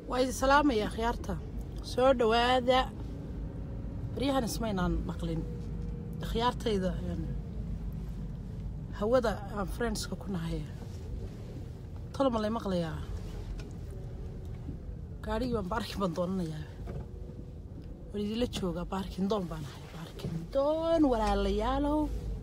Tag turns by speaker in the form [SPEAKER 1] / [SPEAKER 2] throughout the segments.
[SPEAKER 1] waa idin salaamaya khiyaarta soo dhowaada baryahan ismaynaan maqlin khiyaartayda hawada aan friendska ku nahay talo ma lay maqlayaa gaadhigii baan baarkin baan doonanayaa waan idinla joogaa baarkin doon baan ahay baarkin doon walaalayaalow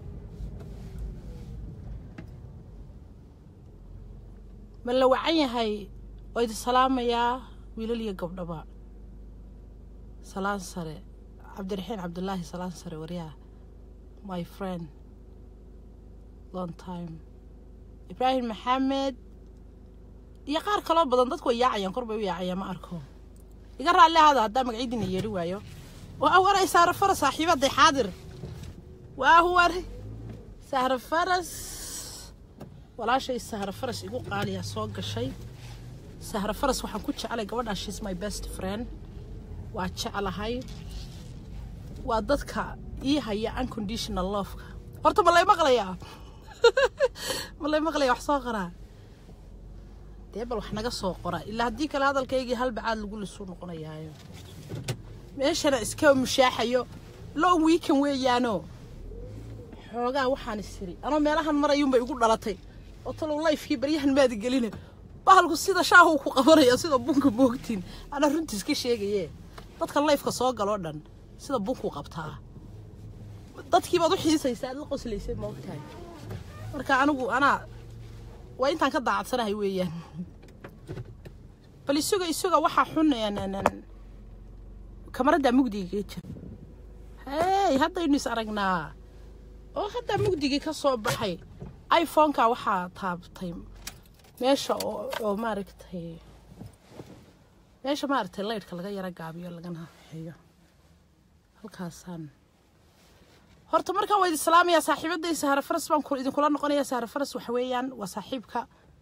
[SPEAKER 1] ma la wacan yahay waa idin salaamayaa wiilal iyo gabdhaba salaan sare cabdiraxiin cabdulaahi salaan sare waryaa my friend long time ibraahim maxamed iyo qaar kaloo badan dadku way yaacayaan kor bay u yaacayaan ma arko iga raalli ahaada haddaa magacyadiina yeedhi waayo waa waray saara faras saaxiibaday xaadir waa war sahra faras walaashay sahra faras igu qaaliyaa soo gashay sahra faras waxaan ku jeclay gabadhaa she's my best friend waa jeclahay waa dadka ii haya unconditional loveka horta ma lay maqlayaa ma lay maqlaya wax soo qoraa dee bal wax naga soo qora ilaa haddii kale hadalkaygii halbacaad lagu lisuu noqonayaayo meeshana iska mushaaxayo long weekend weeyaano xoogaa waxaan isiri anoo meelahan marayuunbay igu dhalatay oo talow lifekii baryahan maadi geline bahalku sida shaahuu ku qabanaya sida bunka moogtiin anaa runtiis ka sheegaye dadka lifeka soo galoo dhan sida bunkuu qabtaa dadkiibaad u xiisaysa aad la qoslaysay maogtahay marka anigu anaa waa intaan ka daacadsanahay weeyaan bal isuga isuga waxaa xun kamaraddaa mugdiga jira hey haddaynu is aragnaa oo haddaa mugdigii ka soo baxay iphoneka waxaa taabtay meesha oo maaragtay meesha maaragtay laydhka laga yaro gaabiyo lagana xeeyo halkaasaan horta markaan waa idin salaamayaa saaxiibaday sahra faras baan idinkula noqonayaa sahra faras waxa weeyaan waa saaxiibka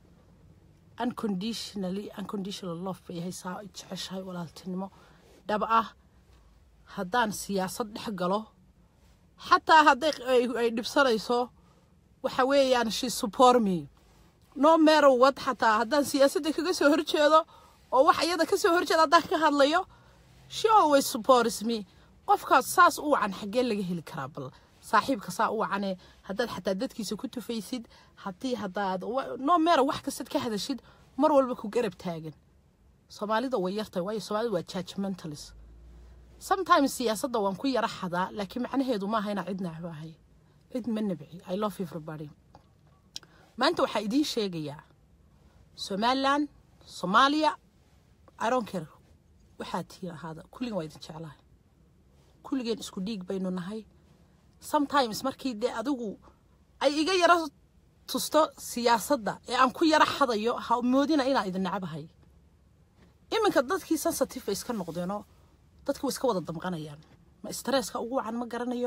[SPEAKER 1] unconditionally unconditional love bay yahay saa jeceshahay walaaltinimo dhab ah haddaan siyaasad dhex galo xataa hadday ay dhibsanayso waxa weeyaan she support me no matter what xataa haddaan siyaasadda kaga soo horjeedo oo wax iyada ka soo horjeeda haddaan ka hadlayo she always supports me qofkaas saas u wacan xaggee laga heli karaa bal saaxiibka saa u wacane haddaad xataa dadkiisa ku tufaysid haddii haddaad no matter wax kastaad ka hadashid mar walba ku garab taagan soomaalida way yartahay waayo soomaalida waa judgmentalist sometimes siyaasadda waan ku yara xadaa laakiin macnaheedu maaha inaa cid nacbo ahay cid ma nabci i love everybody maanta waxaa idiin sheegayaa somaliland soomaaliya ironker waxaa tiin ahaada kulligan waa idin jeclahay kulligeen isku dhiig baynu nahay sometimes markii dee adigu ay iga yaro tusto siyaasadda ee aan ku yaro xadayo ha moodina inaa idin nacabahay iminka dadkii sensitive bay iska noqdeenoo dadkii way iska wada damqanayaan ma stresska ugu wacan ma garanayo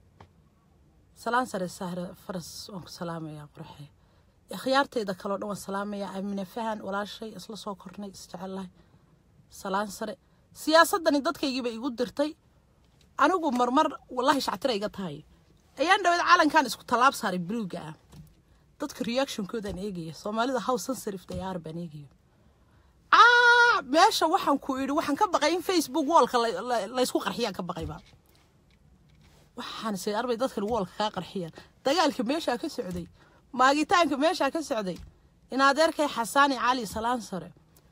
[SPEAKER 1] salaan sare sahre faras waan ku salaamayaa qorxe khiyaarteyda kaleo dhan waan salaamayaa amine fahan walaashay isla soo kornay isjecellahay salaan sare siyaasaddani dadkaygiiba igu dirtay anigu marmar wallaahi shactira iga tahay ayaan dhaweed calankan isku tallaab saaray buluuga ah dadka reactionkoodaan eegaya soomaalida how sensitive they are baan eegaya aa meesha waxaan ku idhi waxaan ka baqay in facebook wallka laysku qarxiyaan ka baqayba waxaan se arbay dadkan wallka kaa qarxiyaan dagaalka meeshaa ka socday maagitaanka meeshaa ka socday in adeerkay xasaani cali salaan sare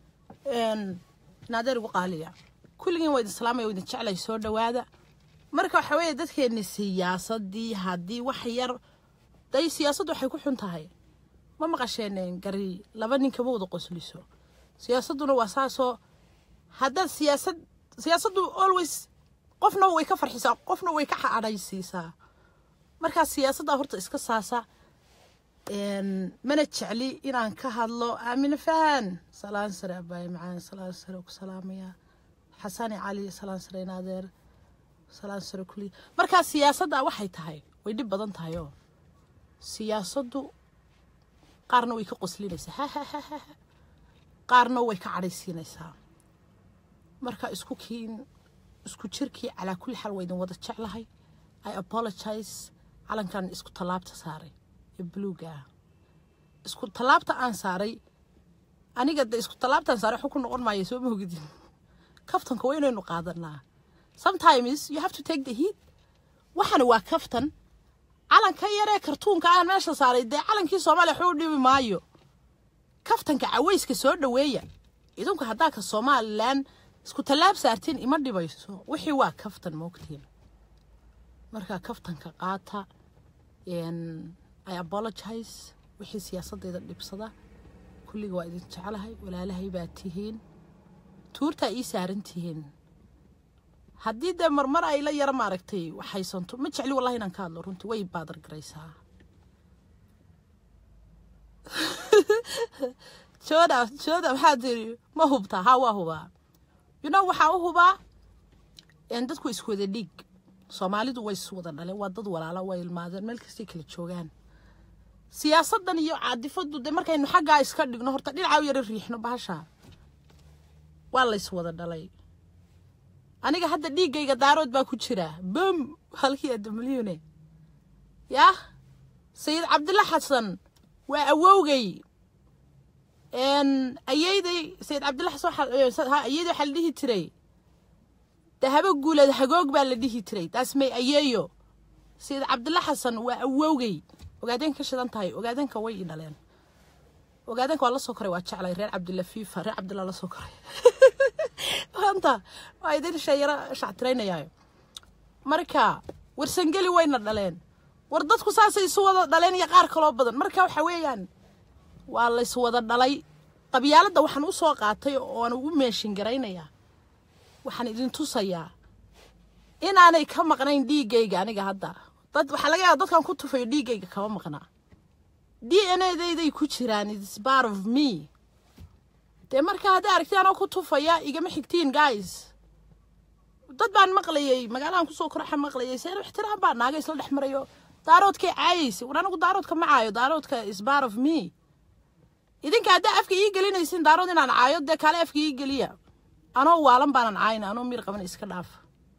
[SPEAKER 1] in adeer igu qaaliya kulligiin waa idin salaamaya waa idin jeclay soo dhowaada marka waxa weeye dadkeeni siyaasadii haddii wax yar day siyaasaddu waxay ku xun tahay ma maqasheen gari laba nin kama wada qosliso siyaasadduna waa saasoo haddaad siyaasad siyaasaddu always qofna way ka farxisaa qofna way ka cadhaysiisaa markaa siyaasaddaa horta iska saasa mana jecli inaan ka hadlo aamine fahan salaan sare abaaye macaan salaan sare ku salaamayaa xasani cali salaan sare inaadeer salaan sare kulli markaa siyaasaddaa waxay tahay way dhib badan tahay oo siyaasaddu qaarna way ka qoslinaysaa hahahaha qaarna way ka cadhaysiinaysaa marka isku kiin isku jirkii calaa kulli xaal waa idin wada jeclahay i apologize calankan isku tallaabta saaray ee buluuga ah isku tallaabta aan saaray aniga de isku tallaabtan saare waxu ku noqon maayo soo mahogidin kaftanka waa inaynu qaadanaa sometimes you have to take the heat waxana waa kaftan calanka yaree kartuunka aan meesha saaray dee calankii soomaaliya waxu u dhibi maayo kaftanka caweyska soo dhaweeya idinku haddaa ka somalilan isku tallaab saartiin ima dhibayso wixii waa kaftan moogtiin markaa kaftanka qaata i apologize wixii siyaasaddeeda dhibsada kulliga waa idin jeclahay walaalahay baa tihiin tuurtaa ii saaran tihiin haddii dee marmar ay la yara maaragtay waxaysanto ma jecli wallahi inaan ka hadlo runtii way baadar garaysaa jooda jooda maxaa tiri ma hubtaa haa waa hubaa you know waxaa u hubaa dadku iswada dhiig soomaalidu way iswada dhaleen waa dad walaala way ilmaadeen meel kastay kala joogaan siyaasadan iyo caadifadu dee markaynu xaggaa iska dhigno horta dhinacaa u yara riixno bahasha waa la iswada dhalay aniga hadda dhiiggayga daarood baa ku jira bom halkii adamalyune yah sayid cabdilla xasan waa awowgay ayeyday sayid cabdilla xasan ayeyday waxaa la dhihi jiray dahabo guuleed hagoog baa la dhihi jiray taas may ayeeyo sayid cabdilla xasan waa awowgay ogaadeenka ka shidan tahay ogaadeenka way i dhaleen ogaadeenka waa la soo koray waa jeclay reer cabdilla fiifa reer cabdilla la soo koray maanta waa idin shayaro shactiraynayaayo marka warsangeli wayna dhaleen war dadku saasay isu wada dhaleen iyo qaar kaloo badan marka waxa weeyaan waa lays wada dhalay qabyaaladda waxaan u soo qaatay ooan ugu meeshin garaynayaa waxaan idin tusayaa inaanay ka maqnayn dhiiggayga aniga hadda dad waxaa laga yaaba dadkan ku tufayo dhiiggayga kama maqnaa d n a dayday ku jiraan its part of me dee marka hadday aragti anoo ku tufaya igama xigtiin guys dad baan maqlayay magaaladan kusoo koraxa maqlayay seen ixtiraam baa naaga isla dhex marayo daaroodkay caayaysa war anigu daaroodka ma caayo daaroodka is part of me idinka haddaa afka ii gelinaysin daarood inaan caayo dee kaale afka ii geliya anoo waalan baanan caayna anoo miir qaban iska dhaafa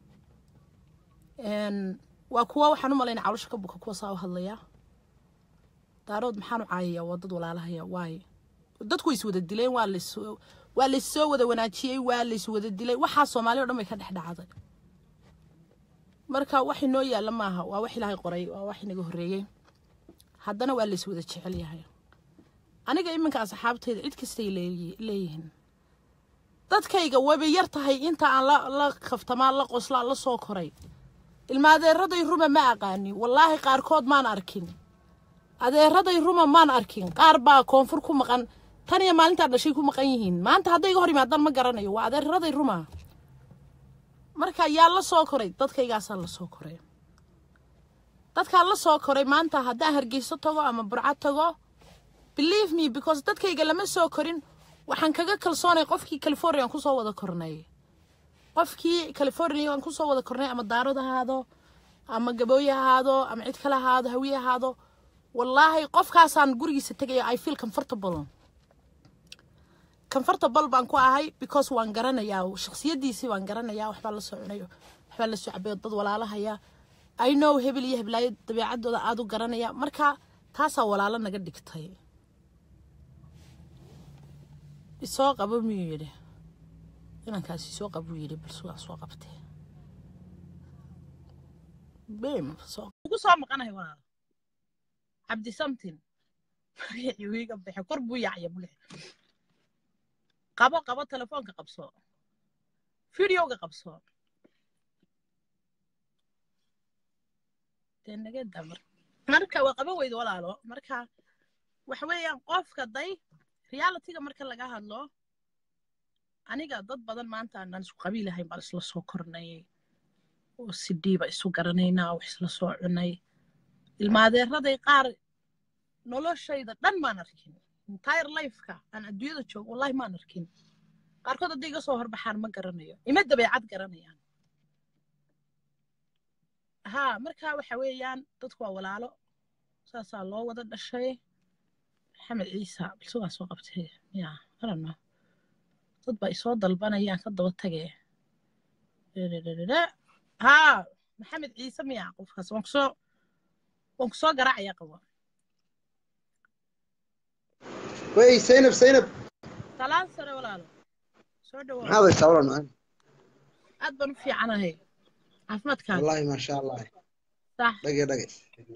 [SPEAKER 1] waa kuwa waxaan u malayna caloosha ka buka kuwa saa u hadlaya daarood maxaan u caayayaa waa dad walaalahaya waaye dadku way is wada dileen waa las waa laissoo wada wanaajiyey waa lays wada dilay waxaa soomaali o dhan bay ka dhex dhacday marka wax inoo yaalla maaha waa wax ilaahay qoray waa wax inaga horreeyey haddana waa lays wada jecel yahay aniga iminka asxaabteyda cid kastay leeyihiin dadkayga wabay yar tahay inta aan la kaftamaa la qoslaa la soo koray ilmaadeeraday ruma ma aqaani wallaahi qaarkood maan arkin adeeraday ruma maan arkin qaar baa koonfur ku maqan tan iyo maalintaa dhashay ku maqan yihiin maanta hadday iga hor yimaadaan ma garanayo waa adeeraday ruma marka yaa la soo koray dadkaygaasaa la soo koray dadkaa la soo koray maanta haddaan hargeyso tago ama burco tago believe me because dadkayga lama soo korin waxaan kaga kalsoonay qofkii californiaan kusoo wada kornay qofkii california aan kusoo wada kornay ama daarod ahaado ama gabooye ahaado ama cid kale ahaado hawiye ahaado wallaahi qofkaasaan gurigiisa tegaya i feel comfortable comfortable baan ku ahay because waan garanayaa shaksiyadiisii waan garanayaa waxbaa la soo cunayo waxbaa la soo cabayo dad walaalahaya i know hebel iyo heblaayo dabeecadooda aada u garanaya marka taasaa walaalo naga dhigtay isoo qabo miyuu yidhi inankaasi isoo qabuu yidhi bal sugaa soo qabtee bem ugu soo maqanahay walaal cabdi samtin magacii wiiga baxe kor buu yacya bule qabo qabo telefoonka qabso videoga qabso dee naga damar marka waa qabo weyda walaalo marka waxa weeyaan qofka day realityga marka laga hadlo aniga dad badan maanta aanan isku qabiilahayn baan isla soo kornayay oo si dhiiba isu garanaynaa wax isla soo cunay ilmaadeeraday qaar noloshayda dhan maan arkin entire lifeka aan adduunyada joogo wallahi maan arkin qaarkood hadday iga soo horbaxaan ma garanayo ima dabeecad garanayaan haa marka waxa weeyaan dadku waa walaalo saasaa loo wada dhashay maxamed ciisa balsugaa soo qabtay ya arano dad baa isoo dalbanayaan ka daba tagay haa maxamed ciise miya qofkaas waan kusoo waan kusoo garaacaya qabo
[SPEAKER 2] wey zaynab zaynab
[SPEAKER 1] talaan sare walaalo soo dhawow
[SPEAKER 2] maxaad haysaa walan macaan
[SPEAKER 1] aad baan u fiicanahay caafimaadkaaga
[SPEAKER 2] wallaahi maasha allah
[SPEAKER 1] sax
[SPEAKER 2] dhage dhage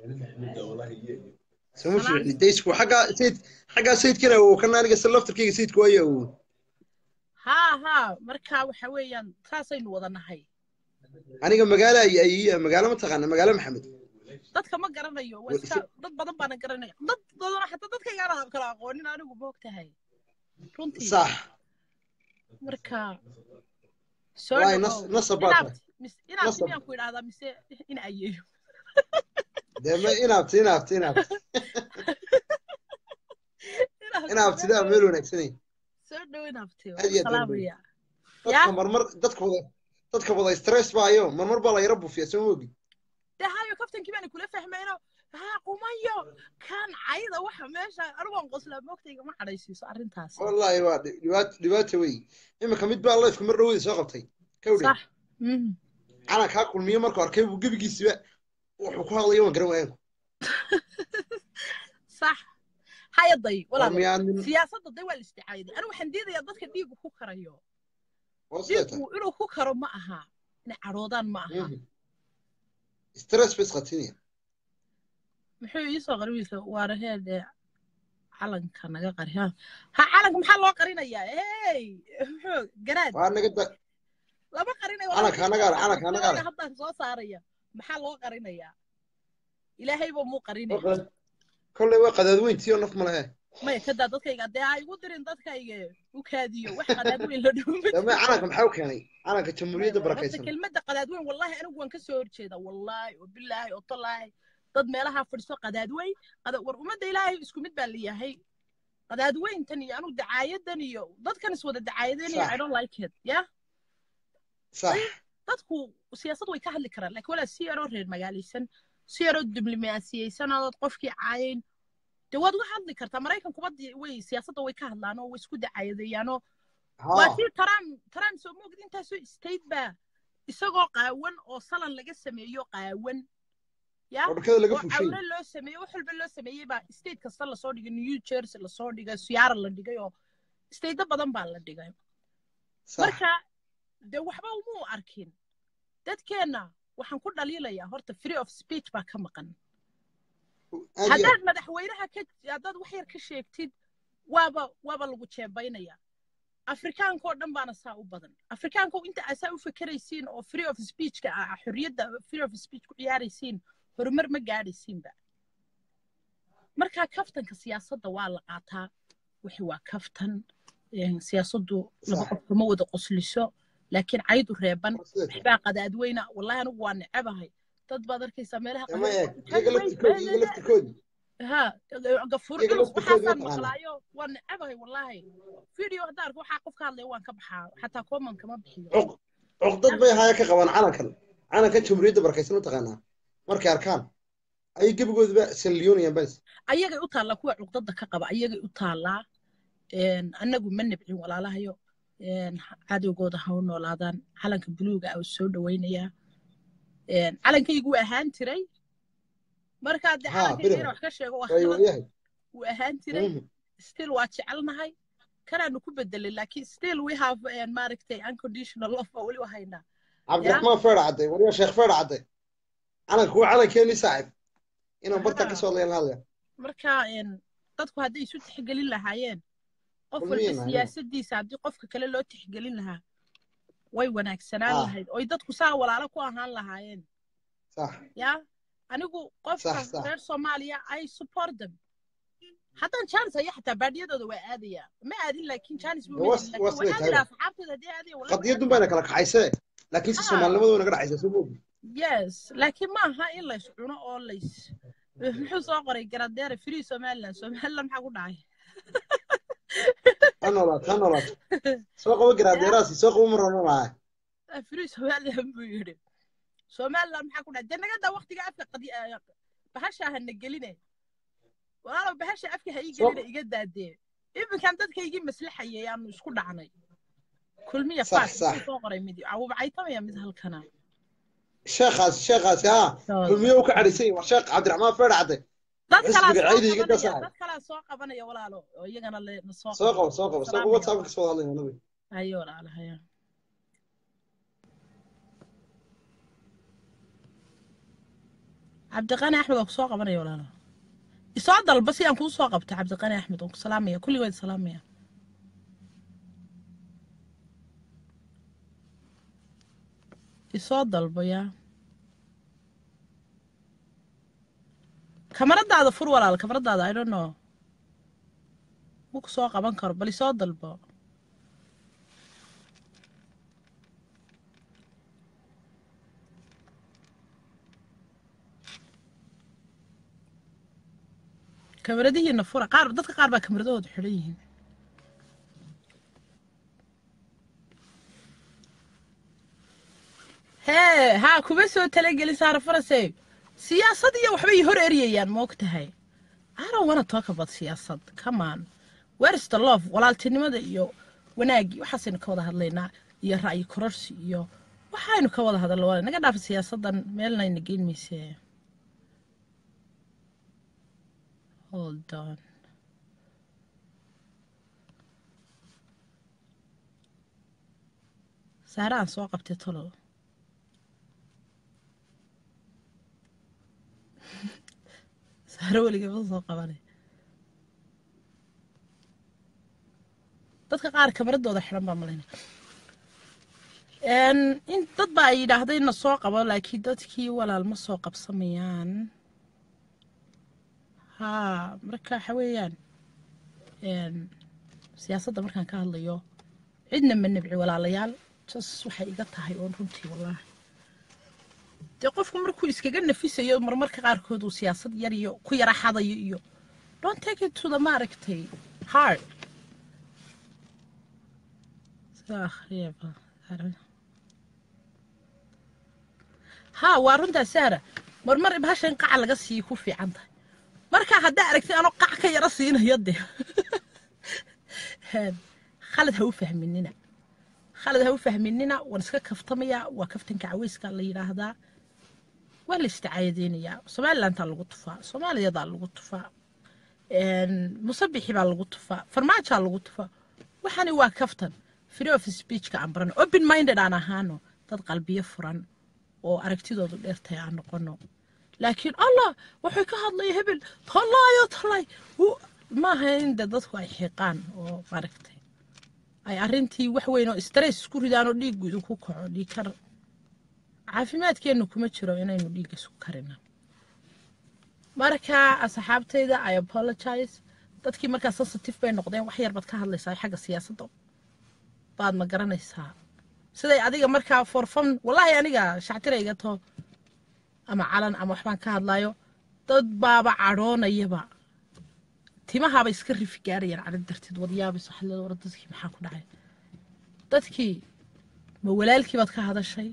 [SPEAKER 2] sama fiicni daysku xaggaa sayid xaggaa sayidkana uu kana aniga sa laftarkayga sayidku waayo uu
[SPEAKER 1] haa haa marka waxa weeyaan saasaynu wada nahay
[SPEAKER 2] aniga magaalo ay ay magaalo ma taqaana magaalo maxamed
[SPEAKER 1] dadka ma garanayo waa iska dad badan baana garanaya dad badan xataa dadkaygaana kala aqoonin anigu moog tahay runtii
[SPEAKER 2] sax
[SPEAKER 1] marka soo
[SPEAKER 2] waay
[SPEAKER 1] dhawow
[SPEAKER 2] nas nasabaad
[SPEAKER 1] inaabti mis- inaabti
[SPEAKER 2] Nasab.
[SPEAKER 1] miyaan ku idhaahdaa mise in ayeeyo
[SPEAKER 2] dee ma inaabti inaabti inaabti inaabtidaa meel wanaagsanay
[SPEAKER 1] soo dhow inaabti
[SPEAKER 2] Aad iyo aad baan
[SPEAKER 1] salaamaya
[SPEAKER 2] dadka
[SPEAKER 1] yaa
[SPEAKER 2] marmar dadka wada dadka wada stress baayo marmar baa la yara buufiya soo moogi
[SPEAKER 1] dee hayo kaftankii baana kula fahmayno haa qumayo kan cayda waxa meesha anigoon qoslaa moogtayga ma cadhaysiiso arrintaas
[SPEAKER 2] wallaahi waa dhi- dhibaat dhibaata wey iminka mid baa lifeka mar dhoweyda soo qabtay kawdhe
[SPEAKER 1] sax mhm.
[SPEAKER 2] calan kaa kulmiyo markuu arkay buu gebigiisiba wuxuu ku hadlayo waan garan waayanku
[SPEAKER 1] sax hayaday walaal
[SPEAKER 2] miyaanin
[SPEAKER 1] siyaasadda day waa la isticaayaday anigu waxaan diidayaa dadka dhiigu ku karayo
[SPEAKER 2] waa sidee tahay
[SPEAKER 1] dhiigu inuu ku karo ma aha inay cadhoodaan ma aha
[SPEAKER 2] Mhm. stress bay isqatinaya
[SPEAKER 1] muxuu ii soo qari wiilka waana heedhe calanka naga qari ha ha calanka maxaa loo qarinayaa hey muxuu garaad
[SPEAKER 2] waa naga da
[SPEAKER 1] lama qarinayo
[SPEAKER 2] calanka anagaa leh, calanka anagaa leh.
[SPEAKER 1] haddaan soo saaraya maxaa loo qarinayaa ilaahayba muu qarinay
[SPEAKER 2] kolley waa qadaad weyntii oo naf ma lehe
[SPEAKER 1] maya kadaa dadkayga dee ha igu dirin dadkayga u kaadiyo wax qadaadweyn la dhuuma
[SPEAKER 2] dame calanka maxaa u keenay calanka jamhuuriyadda
[SPEAKER 1] horta
[SPEAKER 2] barakaysan
[SPEAKER 1] kelmadda qadaadweyn wallahi anigu waan ka soo horjeeda wallaahi oo bilaahi oo tallaahi dad meelaha fadhiso qadaadweyn qada- war ummadda ilaahay isku mid baa leeyahay qadaadweyntan iyo anigu dacaayadan iyo dadkan is wada dacaayadeynaya
[SPEAKER 2] Sax.
[SPEAKER 1] i don't like it ya
[SPEAKER 2] sax
[SPEAKER 1] dadku siyaasad way ka hadli karaan laakiin walaa si yaroo reer magaalaysan si yaroo diblomaasiyeysan oo qofkii caayayn dee waad uga hadli kartaa maraykankuba dee way siyaasadda way ka hadlaan oo way isku dacaayadeeyaanoo waa
[SPEAKER 2] haa
[SPEAKER 1] kii trump trump soo moogid intaasoo state baa isagoo qaawan oo salan laga sameeyo qaawan ya
[SPEAKER 2] oo dhakada laga
[SPEAKER 1] oo
[SPEAKER 2] fushay
[SPEAKER 1] cawre loo sameeyey wax walba loo sameeyey baa state kasta lasoo dhigay new jersey lasoo dhigay seattle la dhigay oo stateo badan baa la dhigay
[SPEAKER 2] sax
[SPEAKER 1] marka dee waxba umuu arkin dadkeenna waxaan ku dhaliilayaa horta free of speech baa ka maqan
[SPEAKER 2] aad iyo
[SPEAKER 1] haddaad madaxweynaha ka haddaad wax yar ka sheegtid waaba waaba lagu jeebaynaya afrikaanka oo dhan baana saa u badan afrikaanka inta aa saa u fekeraysiin oo free of speechka ah xorriyadda free of speech ku ciyaaraysiin horumar ma gaadhaysiinba marka kaftanka siyaasadda waa la qaataa wixii waa kaftan een, siyaasaddu laba
[SPEAKER 2] Sax.
[SPEAKER 1] qof kama wada qosliso laakiin caydu reeban
[SPEAKER 2] waa sidee tahay
[SPEAKER 1] waxbaa qadaadweyna wallahi anigu waa necabahay dad baad arkaysaa meelaha
[SPEAKER 2] dama eeg
[SPEAKER 1] qadaadweyna
[SPEAKER 2] iyaga laftirkoodi iyaga laftirkoodi
[SPEAKER 1] ها غفور
[SPEAKER 2] iyaga
[SPEAKER 1] culus
[SPEAKER 2] laftirkoodi
[SPEAKER 1] waxaasaan
[SPEAKER 2] mataqaana
[SPEAKER 1] maqlaayo waan necabahay wallaahi video haddaan arko waxaa qof ka hadlaya waan ka baxaa xataa comment kama bixiyo
[SPEAKER 2] cuq cuqdad bay haya ka qabaan calankan calankan jamhuuriyadda barakaysan u taqaanaa markay arkaan ayay gebigoodaba salliyoonayaan bas
[SPEAKER 1] ayagay u taallaa kuwa cuqdada ka qaba ayagay u taallaa een, annagu ma nibcin walaalahayo een, cadowgooda ha u noolaadaan calanka buluuga ah soo dhawaynayaa een, calankaygu wuu ahaan jiray markaa dee
[SPEAKER 2] haa
[SPEAKER 1] calankayga
[SPEAKER 2] biraha
[SPEAKER 1] inaan wax ka sheego waa
[SPEAKER 2] way
[SPEAKER 1] khalad
[SPEAKER 2] waayahay
[SPEAKER 1] wuu ahaan jiray
[SPEAKER 2] Mhm.
[SPEAKER 1] still waa jecelnahay kanaanu ku bedelay laakiin still we have een, maaragtay unconditional love baa weli u haynaa
[SPEAKER 2] cabdiraxmaan feedha cadde wariyaa sheekh feedha cadde calanka kuwa calankeeni saaxib inaan bartaa ka soo hadlayan hadlaya
[SPEAKER 1] marka een, dadku hadday isu tixgelin lahaayeen qof
[SPEAKER 2] Kulmiye
[SPEAKER 1] walba
[SPEAKER 2] nahay.
[SPEAKER 1] siyaasadiisa haddii qofka kale loo tixgelin lahaa way wanaagsanaan
[SPEAKER 2] Ah.
[SPEAKER 1] lahayd oy dadku saa walaalo ku ahaan lahaayeen
[SPEAKER 2] sax
[SPEAKER 1] ya anigu qofka
[SPEAKER 2] Sax, sax.
[SPEAKER 1] reer soomaaliya i support them haddaan jaanis aya xataa baadiyadooda waa aadaya ma aadin laakiin jaanis buu
[SPEAKER 2] Was-
[SPEAKER 1] ma
[SPEAKER 2] was
[SPEAKER 1] helin
[SPEAKER 2] way
[SPEAKER 1] laakiin
[SPEAKER 2] tahay.
[SPEAKER 1] waan aadaya asxaabtooda haddii aadaya wallahi
[SPEAKER 2] qadiyadun bayna kala kaxaysee laakiin si
[SPEAKER 1] Ah.
[SPEAKER 2] soomaalinimadu way naga dhacaysaa soo moogi
[SPEAKER 1] yes laakiin ma aha in lays cuno oo lays muxuu soo qoray garadeere free somaliland somaliland maxaa ku dhacay
[SPEAKER 2] ha noolaato ha noolaato soo qabo garaadeeraasi soo qabo mar horna lahaa
[SPEAKER 1] free somaliland buu yidhi somaliland maxaa ku dhacay dee naga daa waqtiga afka qadi bahasha hana geline walaalow bahasha afka ha ii
[SPEAKER 2] Soo-
[SPEAKER 1] geline iga daadee iminkan dadka igii maslaxayay aanu isku dhacnay kulmiya
[SPEAKER 2] Sax,
[SPEAKER 1] faas
[SPEAKER 2] sax.
[SPEAKER 1] muxuu soo qoray mid awubacaytamaya mid halkana
[SPEAKER 2] sheekhaasi sheekhaasi haa
[SPEAKER 1] Saas.
[SPEAKER 2] kulmiye u ka cadhaysan yahay waa sheekh cabdiraxmaan feedha cadde
[SPEAKER 1] dad kalaa
[SPEAKER 2] xisbiga
[SPEAKER 1] soo
[SPEAKER 2] cayda iga
[SPEAKER 1] qabanaya
[SPEAKER 2] dasaay
[SPEAKER 1] dad kalaa soo qabanaya walaalo oo iyagana le na soo
[SPEAKER 2] soo qabo soo qabo soo
[SPEAKER 1] Salaam
[SPEAKER 2] whatsapp
[SPEAKER 1] iyo-
[SPEAKER 2] ka soo hadlayna nabi
[SPEAKER 1] hayo walaalo hayo cabdiqani axmed oo kusoo qabanaya walaalo isoo dalba si aan kuu soo qabto cabdiqani axmed oo ku salaamaya kulligood salaamaya isoo dalbo yaa kamaradaada fur walaal kamaradaada i don't know ma ku soo qaban karo bal isoo dalbo kamaradihiina fura qaar dadka qaar baa kamaradahooda xidhan yihiin hee haa kuma soo talagelin saara farase siyaasad iyo waxbay hor eryayaan ma og tahay I don't wanna talk about siyaasad come on where is the love walaaltinimada iyo wanaagii waxaasaynu ka wada hadlaynaa iyo ra'yi kororsi iyo waxaynu ka wada hadalna waa naga dhaafa siyaasadan meelnayna geyn mayse hold on saare aan soo qabtay tolo saare weligay ma soo qabanay dadka qaar kamaradooda xiran baa malayna in dad baa ay yidhaahday na soo qabo laakiin dadkii walaal ma soo qabsamayaan haa marka waxa weeyaan siyaasadda markaan ka hadlayo cidna ma nabci walaalayaal jas waxay iga tahay oon runtii wallaahi dee qofku markuu iskaga nafisayo marmarka qaarkood uu siyaasad yar iyo ku yara xadayo iyo don't take it to the maaragtay hard sida akhriyaba haa waa runtaa sahra marmar bahashan qaca laga siiyo ku fiican tahay marka haddaa aragtid anoo qac ka yara siinayo dee khalad ha u fahminina khalad ha u fahminina waan iska kaftamaya waa kaftanka caweyska la yidhaahdaa waa la isticaayadeynayaa somalilantaa lagu tufaa soomaaliyadaa lagu tufaa musabixi baa lagu tufaa farmaajaa lagu tufaa waxani waa kaftan free of speechka aan barano open minded aan ahaano dad qalbiyo furan oo aragtidoodu dheertahay aan noqono laakiin allah waxay ka hadlaya hebel tallaayo tallay maaha in de dadku ay xiiqaan oo maaragtay ay arrintii wax weyn oo stress isku ridaan oo dhiiggu idinku kaco dhiig kar caafimaadkeennu kuma jiro inaynu dhiigga isku karina marka asxaabtayda i apologize dadkii markaa sensitive bay noqdeen wax yar baad ka hadlaysaa xagga siyaasadda baad ma garanaysaa siday adiga markaa forfan wallaahi aniga shactirayga to ama calan ama waxbaan ka hadlayo dad baaba cadhoonayaba timahaaba iska rifi gaarayaan cadho darteed wadyaabis waxaad leeda war dadkii maxaa ku dhacay dadkii ma walaalkii baad ka hadashay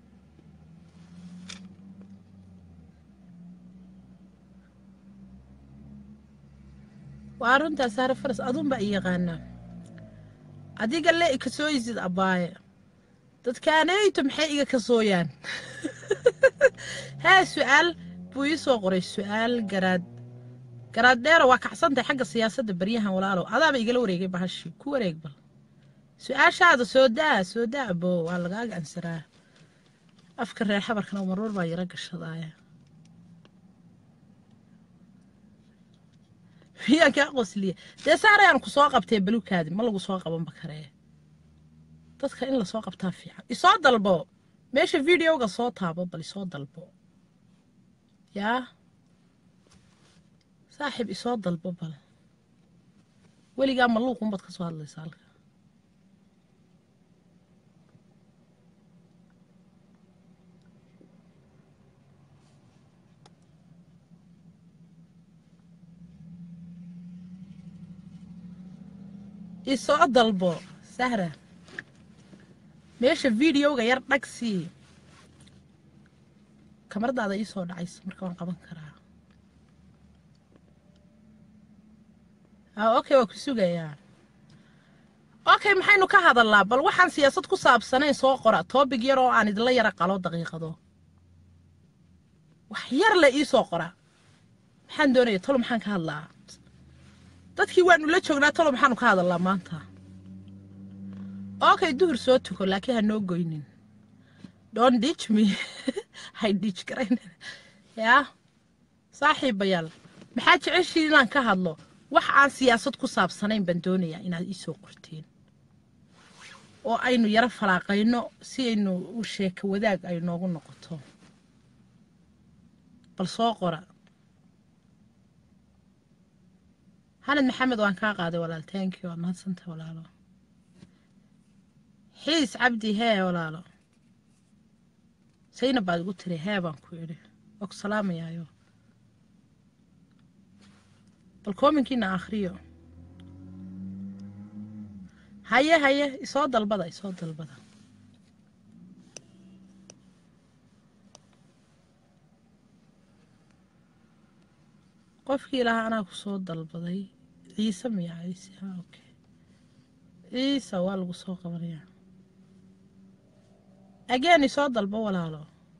[SPEAKER 1] waa runtaa saare faras adunba i yaqaanaa adiga le i kasooyisid abbaaye dadkaaneyto maxay iga kasooyaan haa su-aal buu ii soo qoray su-aal garaad garaad dheero waa kacsantahay xagga siyaasadda baryahan walaalow adaaba igala wareegay bahashii ku wareeg bal su-aashaada soo daa soo daa bo waa lagaaga ansaraa afka reer xabarkana marwar baa yaro gashadaaya miyaan kaa qosliya dee saarayaan ku soo qabtee balukaadi ma lagu soo qabanba karee dadka in lasoo qabtaa fiican isoo dalbo meesha videoga soo taabo bal isoo dalbo yaa saaxiib isoo dalbo bal weligaa maluuqunbaad ka soo hadlaysa halka isoo dalbo sahra meesha videoga yar dhagsii kamaradaada ii soo dhacayso marka waan qaban karaa okay waa ku sugayaa okay maxaynu ka hadalnaa bal waxaan siyaasad ku saabsanayn soo qora toobig yar oo aan idinla yara qalo daqiiqado wax yar le ii soo qora maxaan doonaya talo maxaan ka hadlaa dadkii waanu la joognaa talo maxaanu ka hadalnaa maanta okay duhur soo tuko laakiin ha noo goynin don't ditch me hay ditch garayn yaa saaxiibayaal maxaa jeceshiin inaan ka hadlo wax aan siyaasad ku saabsanayn baan doonayaa inaad ii soo qorteen oo aynu yaro falaaqayno si aynu u sheeko wadaag ay noogu noqoto bal soo qora xanad maxamed waan kaa qaaday walaal thank you waa mahadsantay walaalo xiis cabdi hee walaalo saynab baad igu tiri hee baan ku idhi waa ku salaamayaayo bal koominkiina akhriyo haye haye isoo dalbada isoo dalbada qofkii ilahaa anaa ku soo dalbaday ciise miya ciise ha okay ciise waa lagu soo qabanayaa ageen isoo dalbo walaalo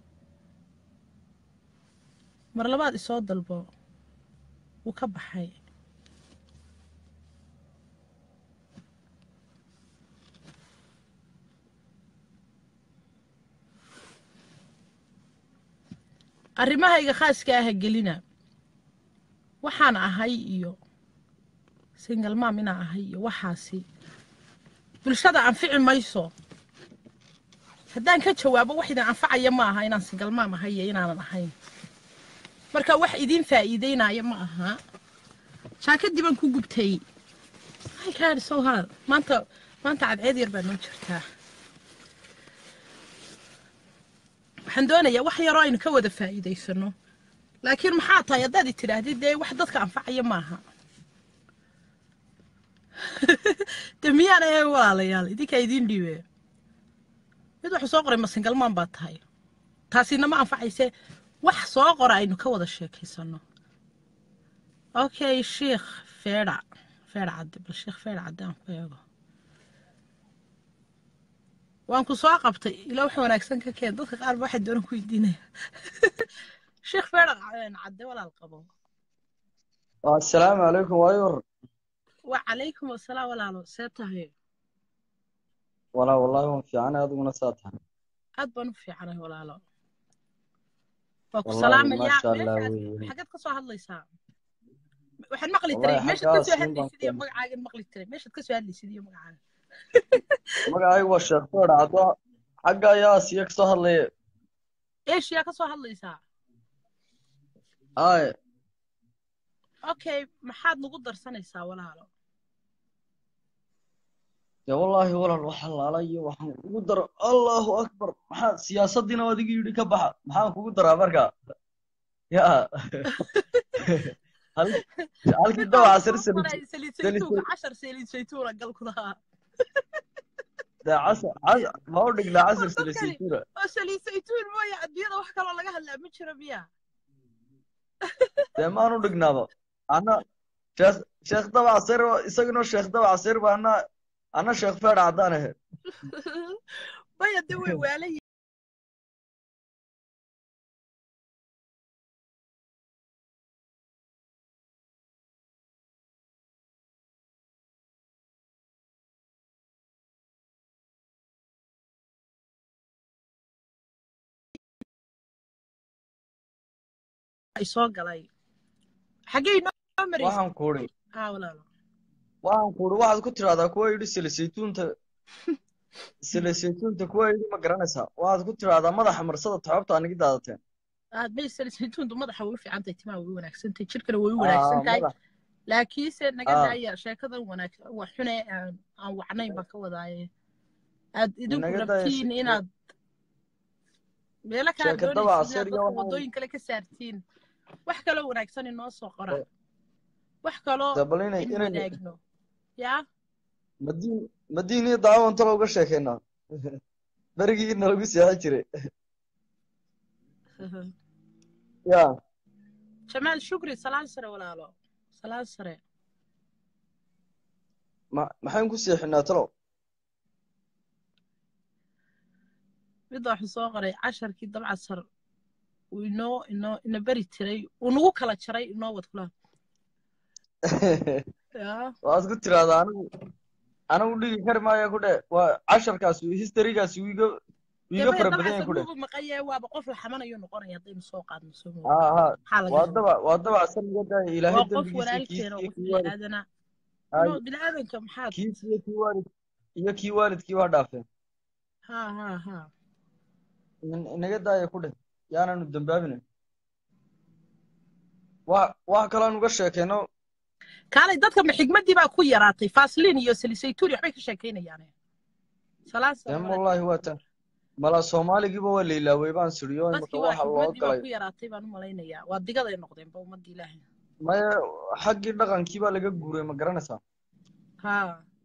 [SPEAKER 1] mar labaad isoo dalbo wuu ka baxay arrimahayga khaaska aha gelina waxaan ahay iyo singalmaam inaan ahay iyo waxaasi bulshada anfici mayso haddaan ka jawaabo wax idin anfacaya ma aha inaan singalmaam ahay iyo inaanan ahayn marka wax idiin faa'iideynaya ma aha jaakadii baan ku gubtay haykaan soo hadal maanta maanta cadceed yar baa noo jirtaa waxaan doonayaa wax yaroo aynu ka wada faa'iidaysano laakiin maxaa tahay haddaad i tidhaahdid dee wax dadka anfacaya maaha de miyaan ahayn walaalayaal idinkaa idiin dhiibe mid wuxuu soo qoray masingalmaan baa tahay taasina ma anfacayse wax soo qora aynu ka wada sheekaysano okay sheikh feedha feedha cadde bal sheikh feedha cadde aan ku eego waan ku soo qabtay ila wax wanaagsan ka keen dadka qaar ba waxay doonaan ku weydiinaya sheekh feedha cadde walaal qabo
[SPEAKER 3] assalaamu calaykum waayor
[SPEAKER 1] wacalaykum asalaam walaalo see tahay
[SPEAKER 3] walaa wallahi waan fiicanahay adiguna saa tahay
[SPEAKER 1] aad baan u fiicanahay walaalo waa ku
[SPEAKER 3] wallahi
[SPEAKER 1] salaamayaa
[SPEAKER 3] maasha allah
[SPEAKER 1] meeshaad
[SPEAKER 3] wey
[SPEAKER 1] xaggeed ka soo hadlaysaa waxaan maqli
[SPEAKER 3] wallahi
[SPEAKER 1] tiray meeshaad ka
[SPEAKER 3] xaggaas
[SPEAKER 1] soo
[SPEAKER 3] nin baan
[SPEAKER 1] hadlaysid iyo
[SPEAKER 3] keenay
[SPEAKER 1] magacaagan maqli tiray meeshaad ka soo hadlaysid iyo magacaaga
[SPEAKER 3] magacaygu waa sheekh feer caddo xagga ayaa siya kasoo hadlaya
[SPEAKER 1] eeshiyaa ka soo hadlaysaa
[SPEAKER 3] ay
[SPEAKER 1] okay maxaad nagu darsanaysaa walaalo
[SPEAKER 3] dee wallaahi walaal wax halaala iyo waxaan kugu daro allahu akbar maxaa siyaasaddiina adigu yidhi ka baxa maxaan kugu daraa marka ya hal- halkii
[SPEAKER 1] mid
[SPEAKER 3] dawaca
[SPEAKER 1] baan
[SPEAKER 3] sir
[SPEAKER 1] soo
[SPEAKER 3] saliid
[SPEAKER 1] qoray saliid
[SPEAKER 3] saliid
[SPEAKER 1] saytuunka cashar saliid saytuuna gal ku lahaa
[SPEAKER 3] dee casar casar ma u dhignaa casar
[SPEAKER 1] war
[SPEAKER 3] saliid
[SPEAKER 1] dadkani
[SPEAKER 3] saytuuna
[SPEAKER 1] oo saliid saytuun mooya adduunyada wax kaloo laga hadlaa ma jiro miya
[SPEAKER 3] dee maan u dhignaaba ana sheekh sheekh dabac sir isaguna sheekh dabac sir ba ana ana sheekh feer caddaan ahe
[SPEAKER 1] maya de way waalan ay soo galay xaggey noo maraysa
[SPEAKER 3] waxaan kuuri
[SPEAKER 1] aa walaalo
[SPEAKER 3] waxaan kuuri waxaad ku tidhahdaa kuwa yidhi sila saytuunta sila saytuunta kuwa yidhi ma garanaysaa waxaad ku tidhahdaa madaxa marsada toxobta anigi daadateen
[SPEAKER 1] aad may saliid saytuuntu madaxa way u fiican tahay timaha way u wanaagsan tahay jirkana way u
[SPEAKER 3] aa
[SPEAKER 1] wanaagsan tahay
[SPEAKER 3] madax
[SPEAKER 1] laakiinse naga
[SPEAKER 3] aa
[SPEAKER 1] daaya sheekadan wanaag wax xune aan aan wacnayn baan ka wadaaye aad idinku
[SPEAKER 3] inaga daya
[SPEAKER 1] rabtiin inaad meelo kale aad
[SPEAKER 3] sheeka dabaca
[SPEAKER 1] doonaysid
[SPEAKER 3] sir
[SPEAKER 1] inaad
[SPEAKER 3] iyo
[SPEAKER 1] dadka
[SPEAKER 3] waxaan
[SPEAKER 1] waddooyin kale ka saartiin wax kaloo wanaagsan inoo soo qora wax kaloo
[SPEAKER 3] dee bal inay
[SPEAKER 1] aynu
[SPEAKER 3] inaynu
[SPEAKER 1] wadaagno yaa
[SPEAKER 3] madiin madiin iyo daawo inta looga sheekeynaa berigii inalagu seexan jiray ya
[SPEAKER 1] jamaal shukri salaan sare walaalo salaan sare
[SPEAKER 3] ma maxayn ku seexinaa talow
[SPEAKER 1] mid waxuu soo qoray casharkii dabcasar uu inoo inoo ina beri tiray uu nagu kala jaray inoo wad kula yaa
[SPEAKER 3] waxaad ku tiraahdaa anigu anigu dhigi kari maayo ku dhe waa casharkaas historygaas wuu iga wuu iga
[SPEAKER 1] dee
[SPEAKER 3] fara
[SPEAKER 1] maya
[SPEAKER 3] badan yahay
[SPEAKER 1] dabcasa
[SPEAKER 3] ku dhe
[SPEAKER 1] wuuba maqanyay waaba qof la xamanayo noqonaya haddaynu soo qaadno soo moodo
[SPEAKER 3] haa haa
[SPEAKER 1] maxaa laga
[SPEAKER 3] waa
[SPEAKER 1] yaabaa
[SPEAKER 3] daba waa daba asan iga daaya ilaahay
[SPEAKER 1] waa qof
[SPEAKER 3] dembigiisa iyo kiis
[SPEAKER 1] walaalkeena
[SPEAKER 3] iyo
[SPEAKER 1] qof
[SPEAKER 3] kii waalid
[SPEAKER 1] biniaadana
[SPEAKER 3] hay
[SPEAKER 1] no biniaadanka maxaad
[SPEAKER 3] kiis iyo kii waalid iyo kii waalidkii waa dhaafeen
[SPEAKER 1] ha ha ha
[SPEAKER 3] in- inaga daaya ku dhe yaananu dambaabina wax wax kaloon uga sheekeyno
[SPEAKER 1] kaalay dadka ma xigmadii baa ku yaraatay faslin iyo salisaytuun waxbay ka sheekaynayaane salaan
[SPEAKER 3] em
[SPEAKER 1] salaam
[SPEAKER 3] wallaahi waa tan mala soomaaligiiba waa la ilaaway baan siriyo imika
[SPEAKER 1] dadkii waa
[SPEAKER 3] waxa loo
[SPEAKER 1] xigmadii baa
[SPEAKER 3] galay
[SPEAKER 1] ku yaraatay baan u malaynayaa waa digaday noqdeenba ummadda ilaahay
[SPEAKER 3] maya xaggii dhaqankii baa laga guuray ma garanaysaa
[SPEAKER 1] ha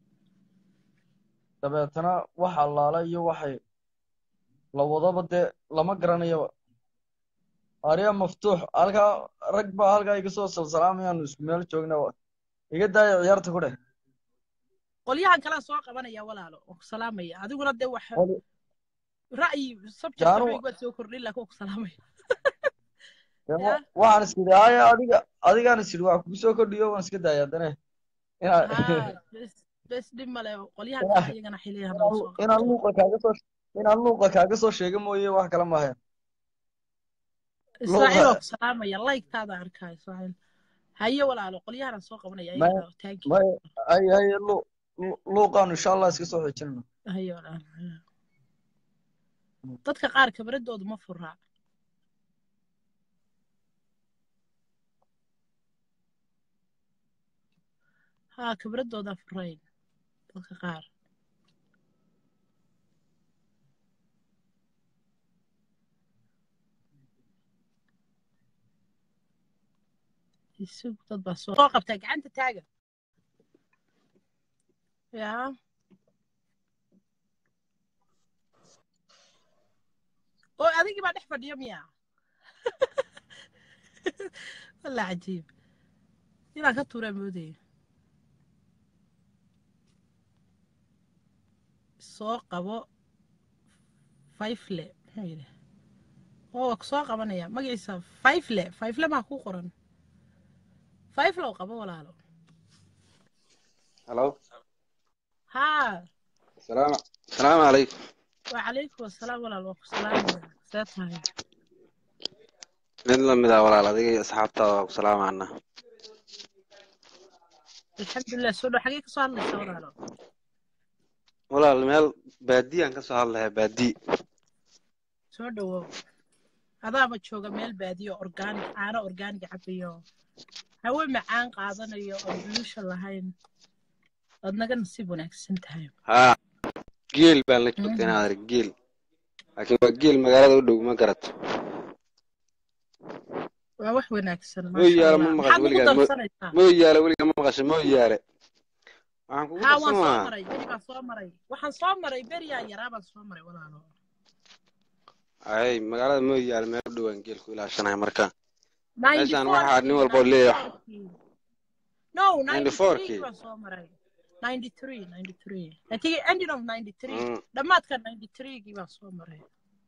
[SPEAKER 3] dabeetana wax allaala iyo waxay la wadaba dee lama garanayaba arya maftuux halkaa rag baa halkaa iga soo salsalaamayaanu isku meel joogna iga daaya ciyaarta ku dheh
[SPEAKER 1] qolyahan kalea soo qabanaya walaalo oo ku salaamaya adiguna dee wax
[SPEAKER 3] Qoli-
[SPEAKER 1] ra'yi subject
[SPEAKER 3] jaanu
[SPEAKER 1] waxbay waad soo kordhin laakiin waa ku salaamaya
[SPEAKER 3] dee
[SPEAKER 1] yaa
[SPEAKER 3] waxaan is idhi haya adiga adigaan is idhi waa kugu soo kordhiyo waan iska daaya haddana inaa
[SPEAKER 1] ha bes bes dhib male qolyahan kale
[SPEAKER 3] inaa
[SPEAKER 1] iyagana xiliyahan
[SPEAKER 3] inaan
[SPEAKER 1] nala soo
[SPEAKER 3] inaan
[SPEAKER 1] qabto
[SPEAKER 3] luuqa kaaga soo inaan luuqa kaaga soo sheega mooye wax kale maahayn
[SPEAKER 1] israaciil
[SPEAKER 3] luuqa
[SPEAKER 1] oo ku salaamaya laygtaada arkaa israaciil haye walaalo qolyahan soo qabanaya
[SPEAKER 3] may
[SPEAKER 1] iyagana thank you
[SPEAKER 3] may hay hay lu lu- luuqaanu insha allah iska soo xejinayno
[SPEAKER 1] haye walaalo haye. dadka qaar kabradoodu ma furaa ha kabradooda furayn dadka qaar isug dad baa soo soo qabtaa gacanta taaga yaa oo adigii baa dhex fadhiya miya walla cajiib inaan ka tuuraa moodaya soo qabo fayfle muxuu yidhi oo waa ku soo qabanaya magaciisa fayfle fayfle maa ku qoran fayflow qabo walaalo
[SPEAKER 4] هلو
[SPEAKER 1] haa
[SPEAKER 4] السلام السلام عليكم
[SPEAKER 1] wacalaykum asalaam walaal waa ku salaamaya see tahay
[SPEAKER 4] mid lamid ah walaal adiga iyo asxaabtaada waa ku salaamaana
[SPEAKER 1] alxamdulilah soo dhow xagee kasoo hadlaysa walaalo
[SPEAKER 4] walaal meel baadiyaan ka soo hadlayaa baadi
[SPEAKER 1] soo dhowow adaaba jooga meel baadiyo orgaanig caano orgaanig cabayo hawe macaan qaadanayo oo bulusha lahayn ood naga nasiib wanaagsan tahay
[SPEAKER 4] haa geel baan la joogta inaad arag geel laakiin waa geel magaalada u dhow ma garato
[SPEAKER 1] waa wax wanaagsan
[SPEAKER 4] moo
[SPEAKER 1] maasha
[SPEAKER 4] yaala
[SPEAKER 1] allah
[SPEAKER 4] ma
[SPEAKER 1] maxaad
[SPEAKER 4] maqasho
[SPEAKER 1] ugu
[SPEAKER 4] weligaa
[SPEAKER 1] darsanaysaa
[SPEAKER 4] moo yaala weligaa ma maqasho moo yaale waxaan kugu
[SPEAKER 1] haa
[SPEAKER 4] darsan
[SPEAKER 1] waan soo
[SPEAKER 4] lahaa
[SPEAKER 1] maray beri baan soo maray waxaan soo maray beriyaa yaraa baan soo maray walaalo
[SPEAKER 4] ay magaalada moo yaale meel u dhowaan geel ku ilaashanaya marka
[SPEAKER 1] ninety
[SPEAKER 4] meeshaan waxaa nin
[SPEAKER 1] fourkii
[SPEAKER 4] walba oo
[SPEAKER 1] ninety
[SPEAKER 4] leeyahay
[SPEAKER 1] fourkii no
[SPEAKER 4] ninety
[SPEAKER 1] ninety
[SPEAKER 4] fourkii
[SPEAKER 1] threekii baan soo maray ninety three ninety three I think ending of ninety three
[SPEAKER 4] Mm.
[SPEAKER 1] dhammaadka ninety threegii baan soo maray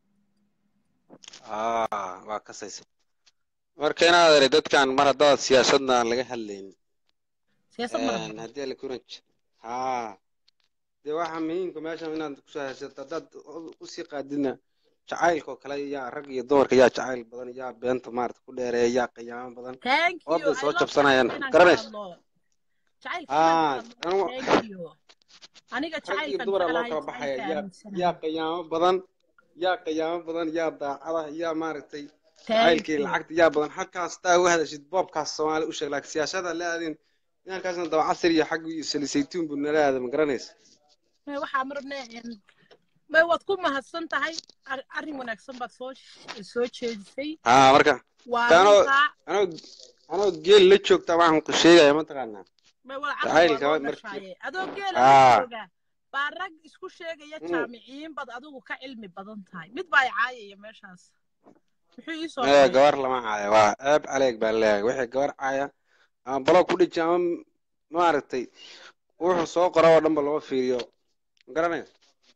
[SPEAKER 4] aa waa kasaysa marka inaad arag dadkan mar haddaad siyaasadna aan laga hadlaynin
[SPEAKER 1] siyaasad ma
[SPEAKER 4] een
[SPEAKER 1] laha
[SPEAKER 4] haddii la kuran haa dee waxaa muhiimka meeshan inaad kusoo haysato haddaad u- usii qaadidna jacaylka oo kale yaa rag iyo dumarka yaa jacayl badan yaa beenta maarata ku dheereeya yaa qiyaamo badan
[SPEAKER 1] thank you
[SPEAKER 4] orday
[SPEAKER 1] I
[SPEAKER 4] soo
[SPEAKER 1] love
[SPEAKER 4] jabsanayaan
[SPEAKER 1] jacaylka inaan ka
[SPEAKER 4] garanaysa
[SPEAKER 1] hadlo jacaylka inaan ka
[SPEAKER 4] haa
[SPEAKER 1] hadlo
[SPEAKER 4] anigu
[SPEAKER 1] thank you aniga
[SPEAKER 4] rag iyo
[SPEAKER 1] jacaylkan
[SPEAKER 4] dumara loo
[SPEAKER 1] jeclahay
[SPEAKER 4] kala baxaya
[SPEAKER 1] jacaylka
[SPEAKER 4] yaa
[SPEAKER 1] aaminsanahay
[SPEAKER 4] yaa qiyaamo badan yaa qiyaamo badan yaa daacada yaa maaragtay
[SPEAKER 1] thank
[SPEAKER 4] jacaylkii
[SPEAKER 1] you
[SPEAKER 4] lacagta yaa badan halkaas taa uga hadashid boobkaas soomaali u sheeg laakiin siyaasada la aadin inankaasna daba casir iyo xag iyo salisaytuun buu nala aada ma garanaysa
[SPEAKER 1] May waxaa ma rabnaa in may waad ku mahadsan tahay ar- arrin wanaagsan baad soo soo jeedisay
[SPEAKER 4] haa marka
[SPEAKER 1] waa
[SPEAKER 4] kaanoo
[SPEAKER 1] runtaa
[SPEAKER 4] anoo anoo geel la joogta waxaan ku sheegaya mataqaanaa
[SPEAKER 1] may wala carab waa
[SPEAKER 4] jacaylka
[SPEAKER 1] loo
[SPEAKER 4] markii
[SPEAKER 1] dhashaaye adoo geela la
[SPEAKER 4] haa
[SPEAKER 1] jooga baa rag isku sheegaya
[SPEAKER 4] mm,
[SPEAKER 1] jaamiciyiin bad adigu ka cilmi badan tahay mid baa i caayaya meeshaas muxuu ii soo
[SPEAKER 4] ee
[SPEAKER 1] qoray
[SPEAKER 4] gabar lama caaya waa ceeb caleeg baa leeyahay wixii gabar caaya ama balo ku dhiji ama maaragtay wuxuu soo qora oo dhanba lama fiiriyo ma garanaysa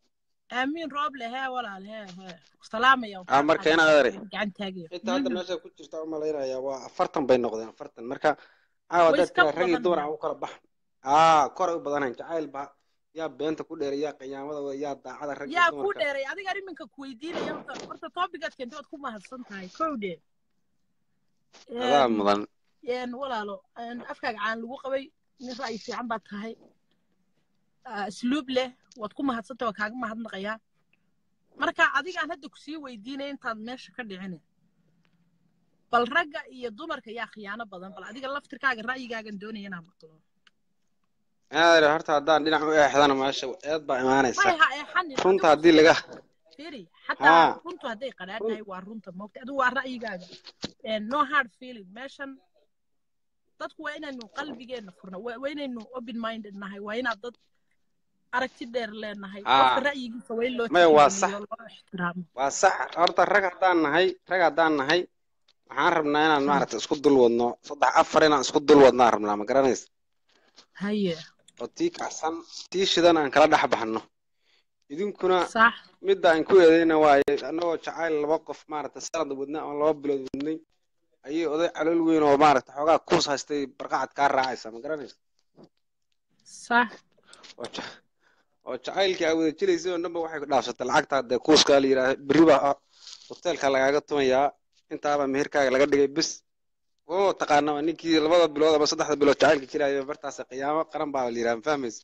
[SPEAKER 1] aamiin rooble hee walaal hee hee salaamaya
[SPEAKER 4] Ah, marka inaad adeer
[SPEAKER 1] gacan taagaya
[SPEAKER 4] inta hadda meesha ku jirta u malaynayaa waa afartan bay noqdeen afartan marka caawa
[SPEAKER 1] Way
[SPEAKER 4] dad
[SPEAKER 1] iska
[SPEAKER 4] kale rag iyo
[SPEAKER 1] badan
[SPEAKER 4] dumar
[SPEAKER 1] tahay.
[SPEAKER 4] aan u kala baxan aa koray u badanayn jacayl ba yaa beenta ku dheeray yaa qiyaamada wada yaa daacada rag iyo
[SPEAKER 1] yaa ku
[SPEAKER 4] dumarka
[SPEAKER 1] dheeray adiga iminka ku weydiinaya horta horta topicaad keentay waad ku mahadsan tahay kowdhe
[SPEAKER 4] adaa mudan
[SPEAKER 1] een walaalo een afkaaga caan lagu qabay nin ra'yi fiican baad tahay ah, asluub leh waad ku mahadsantahay waa kaaga mahadnaqayaa marka adigaan hadda kusii weydiinaya intaad meesha ka dhicin bal ragga iyo dumarka yaa khiyaano badan bal adiga laftirkaaga ra'yigaagan doonaya inaan maqlo
[SPEAKER 4] adeer horta haddaan dhinac u eexdana meesha eed baa imaanaysa
[SPEAKER 1] may ha eexanin
[SPEAKER 4] runta
[SPEAKER 1] adigu
[SPEAKER 4] haddii laga
[SPEAKER 1] firi
[SPEAKER 4] haa
[SPEAKER 1] xataa runtu hadday qadhaadhahay waa runta moogta adigu waa ra'yigaaga And no hard feeling meeshan dadku waa inaynu qalbigeena furno waa waa inaynu open minded nahay waa inaad dad aragti dheer leenahay qofka
[SPEAKER 4] haa
[SPEAKER 1] ra'yigiisa waa in loo
[SPEAKER 4] maya waa sax
[SPEAKER 1] tixgeliyo loo ixtiraamo
[SPEAKER 4] waa sax horta rag haddaan nahay rag haddaan nahay waxaan rabnaa inaan
[SPEAKER 1] Hmm.
[SPEAKER 4] maaragta isku dul wadno saddex afar inaan isku dul wadnaan rabnaa ma garanaysa
[SPEAKER 1] haye
[SPEAKER 4] oo tii kacsan tii shidan aan kala dhex baxno idinkuna
[SPEAKER 1] sax
[SPEAKER 4] midda aan ku eedayna waaye annagoo jacayl laba qof maaragta sanad wadnay ama laba bilood wadnay ayay oday calool weyn oo maaragta xoogaa kuus haystay barqacad kaa raacaysa ma garanaysa
[SPEAKER 1] sax
[SPEAKER 4] oo ja- oo jacaylkii aa wada jiraysay oo dhanba waxay ku dhaafsatay lacagta dee kuuskaa la yidhaahda berri baa hoteelka lagaaga tumayaa intaaba meherkaaga laga dhigay bis oo taqaana waa ninkii labada bilood ama saddexda bilood jacaylka jiraayo bartaas qiyaamo qaran baa la yidhaha ma fahmaysa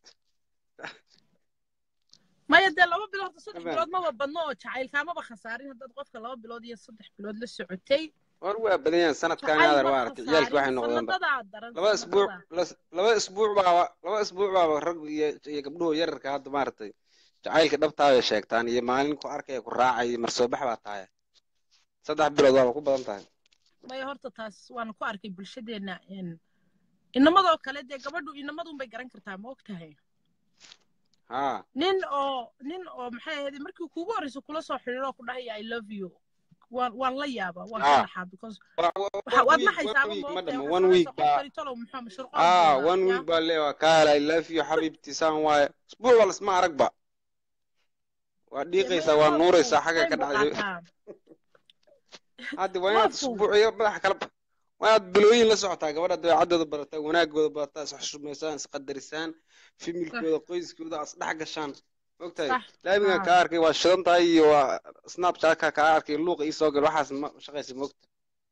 [SPEAKER 1] maya dee laba bilood horta saddex
[SPEAKER 4] Ma fahmi.
[SPEAKER 1] bilood maba badno oo jacaylkaamaba khasaarin haddaad qofka laba bilood iyo saddex bilood la socotay
[SPEAKER 4] war waa badan yahan sanadkan
[SPEAKER 1] jacayl
[SPEAKER 4] adeer
[SPEAKER 1] ma
[SPEAKER 4] waa aragtay ciyaalkii waxay
[SPEAKER 1] khasaarin
[SPEAKER 4] noqdeenba
[SPEAKER 1] sanadadaa daran
[SPEAKER 4] laba isbuuc
[SPEAKER 1] sanadadaa
[SPEAKER 4] las- laba isbuuc baaba laba isbuuc baaba rag iyo iyo gabdhuhu yararka hadda maaragtay jacaylka dhabtaa bay sheegtaan iyo maalin ku arkaya ku raacay marsoobax baa tahay saddex bilood waaba ku badan tahay
[SPEAKER 1] maya horta taas waan ku arkay bulshadeenna in inamadoo kale dee gabadhu inamadun bay garan kartaa ma og tahay
[SPEAKER 4] haa
[SPEAKER 1] nin oo nin oo maxay ahayd markii kuugu horreysa kula soo xidhiiroo ku dhahaya i love you waan waan la yaabaa waan ka
[SPEAKER 4] haa
[SPEAKER 1] naxaa because
[SPEAKER 4] Wa- wa-
[SPEAKER 1] waxa
[SPEAKER 4] one
[SPEAKER 1] waad
[SPEAKER 4] week one
[SPEAKER 1] naxaysaaba
[SPEAKER 4] week
[SPEAKER 1] ma
[SPEAKER 4] ma
[SPEAKER 1] ogtahay
[SPEAKER 4] dhamo
[SPEAKER 1] waxaad
[SPEAKER 4] one week
[SPEAKER 1] soconaysa qof
[SPEAKER 4] baa
[SPEAKER 1] kali talow muxuu mashruuqoon
[SPEAKER 4] aa
[SPEAKER 1] buu
[SPEAKER 4] one
[SPEAKER 1] yaa
[SPEAKER 4] week baa leewa kaala i love you xabiibti saan waaye isbuuc waa lasma aragba waa
[SPEAKER 1] dee
[SPEAKER 4] dhiiqaysaa
[SPEAKER 1] maya
[SPEAKER 4] waa
[SPEAKER 1] loofku
[SPEAKER 4] nuuraysaa xagga
[SPEAKER 1] time
[SPEAKER 4] ka
[SPEAKER 1] buu
[SPEAKER 4] dhacday
[SPEAKER 1] qaataa
[SPEAKER 4] hadda waa inaad
[SPEAKER 1] loofku
[SPEAKER 4] isbuuc iyo madaxa kala ba- waa inaad bilooyin la socotaa gabadha dabeecadooda barataa wanaagooda barataa is xushmaysaan is qadarisaan
[SPEAKER 1] sax
[SPEAKER 4] familkooda qoyskooda as dhex gashaan mogtahay
[SPEAKER 1] sax
[SPEAKER 4] laamigan
[SPEAKER 1] haa
[SPEAKER 4] kaa arkay waa shidan tahay iyo waa snapchatka kaa arkay luuqa ii soo gal waxaas ma shaqaysa mogta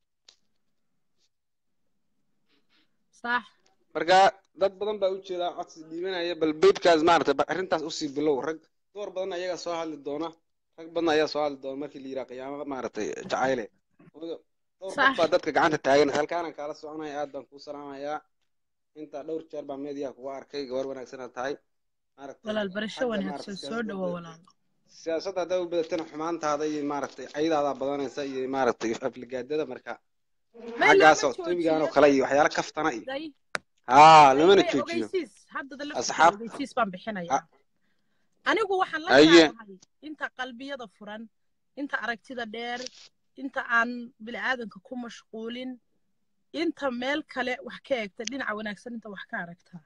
[SPEAKER 1] sax
[SPEAKER 4] marka dad badan baa u jeedaa codsi dhiibanaya bal beydkaas maaragtay bal arrintaas usii bilow rag door badan ayagaa soo hadli doona rag badan ayaa soo hadli doona markii la yidhaha qiyaamo maaragtay jacayle dhowr qof
[SPEAKER 1] sax
[SPEAKER 4] baa dadka gacanta taagan halkaanaan kaala soconaya aad baan kuu salaamayaa intaa dhowr jeer baa meediyaha kuga arkay gabar wanaagsanaa tahay maaragtay
[SPEAKER 1] walaal barasho
[SPEAKER 4] xagga
[SPEAKER 1] wanaagsan
[SPEAKER 4] maaragtay
[SPEAKER 1] soo
[SPEAKER 4] siyaasadda
[SPEAKER 1] dhawo
[SPEAKER 4] u
[SPEAKER 1] walaal
[SPEAKER 4] siyaasadda haddaa u badatana xumaantaada iyo maaragtay caydaadaa badanaysa iyo maaragtay afligaadada marka
[SPEAKER 1] may looma
[SPEAKER 4] xaggaasoo tobigaan oo
[SPEAKER 1] joojiyo
[SPEAKER 4] kale iyo waxyaalo kaftana iyo
[SPEAKER 1] day
[SPEAKER 4] haa
[SPEAKER 1] may
[SPEAKER 4] lamana
[SPEAKER 1] may
[SPEAKER 4] joojiyo
[SPEAKER 1] ogeysiis haddada laftirkeeda
[SPEAKER 4] asxaab
[SPEAKER 1] ogeysiis baan bixinayaa
[SPEAKER 4] a-
[SPEAKER 1] anigu waxaan la
[SPEAKER 4] aye
[SPEAKER 1] jeclahay inta qalbiyada furan inta aragtida dheer inta aan bini'aadanka ku mashquulin inta meel kale wax ka eegta dhinaca wanaagsan inta wax ka aragtaa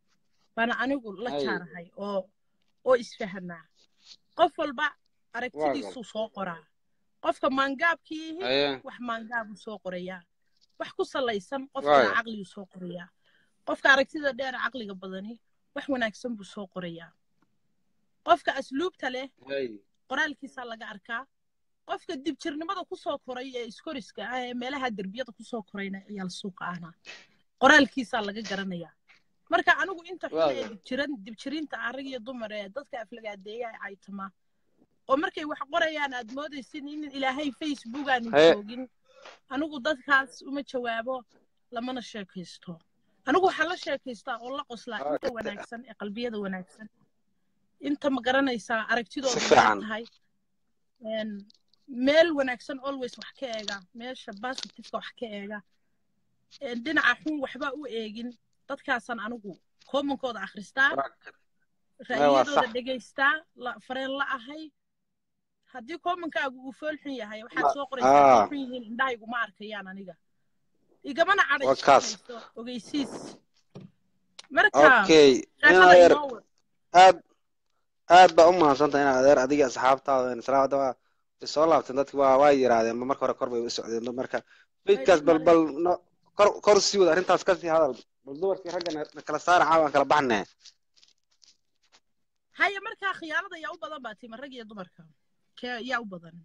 [SPEAKER 1] baana anigu la
[SPEAKER 4] aye
[SPEAKER 1] jaarahay oo oo isfahanaa qof walba
[SPEAKER 4] waa gal
[SPEAKER 1] aragtidiisuu soo qoraa qofka maangaabkii yihi
[SPEAKER 4] aye
[SPEAKER 1] wax maangaabuu soo qorayaa wax ku salaysan qofkana
[SPEAKER 4] waayo
[SPEAKER 1] caqliguu soo qorayaa qofka aragtida dheer caqliga badani wax wanaagsan buu soo qorayaa qofka asluubta leh
[SPEAKER 4] aye
[SPEAKER 1] qoraalkiisaa laga arkaa qofka dibjirnimada kusoo koray ee iskoriska ah ee meelaha derbiyada kusoo korayna ciyaal suuqa ahna qoraalkiisaa laga garanayaa marka anigu inta xun
[SPEAKER 4] waa
[SPEAKER 1] ee
[SPEAKER 4] gal
[SPEAKER 1] dibjiran dibjirinta ah rag iyo dumar ee dadka aflagaadeeya ee caytama oo markay wax qorayaan aad moodaysin in ilaahay facebook aanu
[SPEAKER 4] haye
[SPEAKER 1] joogin anigu dadkaas uma jawaabo lamana sheekaysto anigu waxaan la sheekaystaa oo la qoslaa inta wanaagsan ee qalbiyada wanaagsan inta ma garanaysaa
[SPEAKER 4] si
[SPEAKER 1] aragtidoodu dheer
[SPEAKER 4] fiican
[SPEAKER 1] tahay een, meel wanaagsan always wax ka eega meesha positiveka wax ka eega een, dhinaca xun waxba u eegin dadkaasaan anigu koomankooda akhristaa
[SPEAKER 4] waa gal maya waa
[SPEAKER 1] ra'yiyadooda
[SPEAKER 4] sax
[SPEAKER 1] dhegaystaa la fareen la ahay haddii koomankaagu uu fool xun yahay waxaad
[SPEAKER 4] ma
[SPEAKER 1] soo qoraysaa hadday
[SPEAKER 4] aa
[SPEAKER 1] xun yihiin indhahaygu ma arkayaan aniga igamana
[SPEAKER 4] waa
[SPEAKER 1] cadhaysan
[SPEAKER 4] kaas
[SPEAKER 1] hayso ogeysiis marka
[SPEAKER 4] okay in
[SPEAKER 1] sheekada
[SPEAKER 4] adeer
[SPEAKER 1] inoo wad
[SPEAKER 4] aad aad baa u mahadsantahay inaad adeer adiga asxaabtaada in salaada waa way soo laabteen dadki waa waa yiraahdeen ma marka hore kor bay u socdeen marka beydkaas bal bal no kor kor sii wada arrintaas kasii hadal bal dumarkii ragga na na kala saara caawan kala baxnee
[SPEAKER 1] haya markaa khiyaanada yaa u badan baa tima rag iyo dumarka kee yaa u badan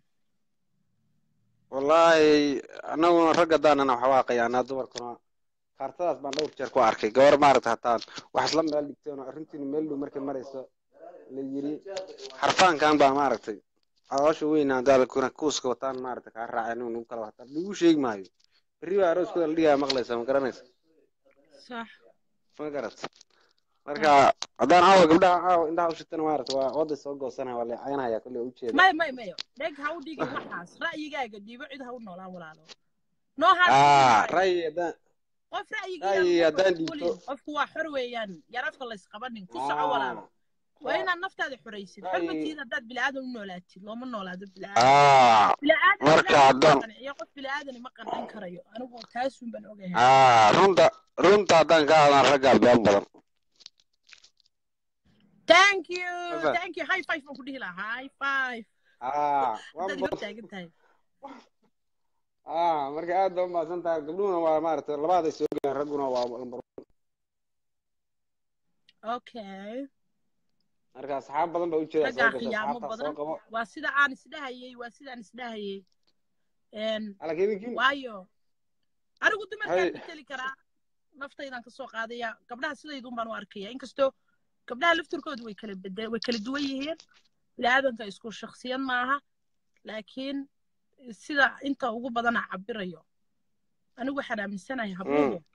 [SPEAKER 4] wallaahi annaguna ragga daanana waxa waa qayaanaa dumarkuna kaartadaas baan dhowr jeer ku arkay gabar maaragta hataan wax isla meel dhigteen oo arrintiinu meel dhow markay marayso la yiri xarfaankan baa maaragtay caloosha weyn hadaalkuna kuuska wataan maaragta kaa raaceen inuu nagu kala wataan lagu sheegi maayo berri baa arooskooda la dhigaa maqlaysa ma garanaysa
[SPEAKER 1] sax
[SPEAKER 4] ma garat marka haddaan caawa gabdhaha caawa indhaha u shitana maaragta waa wadda soo goosanaya waa leecaynaya kolley ujeeda
[SPEAKER 1] may may mayo dheg ha u dhigin waxaas ra'yigaaga dhiibo cid ha u noolaan walaalo noo
[SPEAKER 4] aa
[SPEAKER 1] haas
[SPEAKER 4] ra'yi haddaan
[SPEAKER 1] qof
[SPEAKER 4] ra'yi
[SPEAKER 1] ra'yigiiya
[SPEAKER 4] haddaan
[SPEAKER 1] qofka
[SPEAKER 4] dhiibto
[SPEAKER 1] kulin qofku waa xor weeyaan yarafka laysqabanin ku soco walaalo waa inaad naftaada xoraysid
[SPEAKER 4] Ra'yi-
[SPEAKER 1] xormatiid haddaad bilaadan u noolaatid looma noolaado bilaadan
[SPEAKER 4] aa
[SPEAKER 1] bilaadan
[SPEAKER 4] marka
[SPEAKER 1] ilaahay ma
[SPEAKER 4] haddaan
[SPEAKER 1] qanciyo qof bilaadani ma qancin karayo anigu taasun baan ogahay
[SPEAKER 4] aa runta runta haddaan ka hadlaan raggaa been badan
[SPEAKER 1] thank you
[SPEAKER 4] Afa.
[SPEAKER 1] thank you high five baan ku dhihi lahaa high five
[SPEAKER 4] aa waa
[SPEAKER 1] haddaad iga taagan tahay
[SPEAKER 4] aa marka aad baa umahadsan tahay gabdhuhuna waa maaragtay labaaday soo geleen ragguna waa lambar
[SPEAKER 1] okay
[SPEAKER 4] marka asxaab badan baa ujeeda soo
[SPEAKER 1] raggaa
[SPEAKER 4] gasha
[SPEAKER 1] khiyaamo
[SPEAKER 4] asxaabtaa soo
[SPEAKER 1] badan
[SPEAKER 4] qabo
[SPEAKER 1] waa sida aan isdhahayay waa sidaan isdhahayay Een,
[SPEAKER 4] laakiin idinkiin
[SPEAKER 1] waayo anigu
[SPEAKER 4] hay
[SPEAKER 1] dumarkaan mateli karaa naftaydan kasoo qaadaya gabdhaha sidaydun baan u arkaya inkastoo gabdhaha laftirkoodu way kala bede way kala duwan yihiin biniaadanka isku shaksiyad maaha laakiin sida inta ugu badana cabirayo anigu waxaan aaminsanahay habluhu
[SPEAKER 4] mm.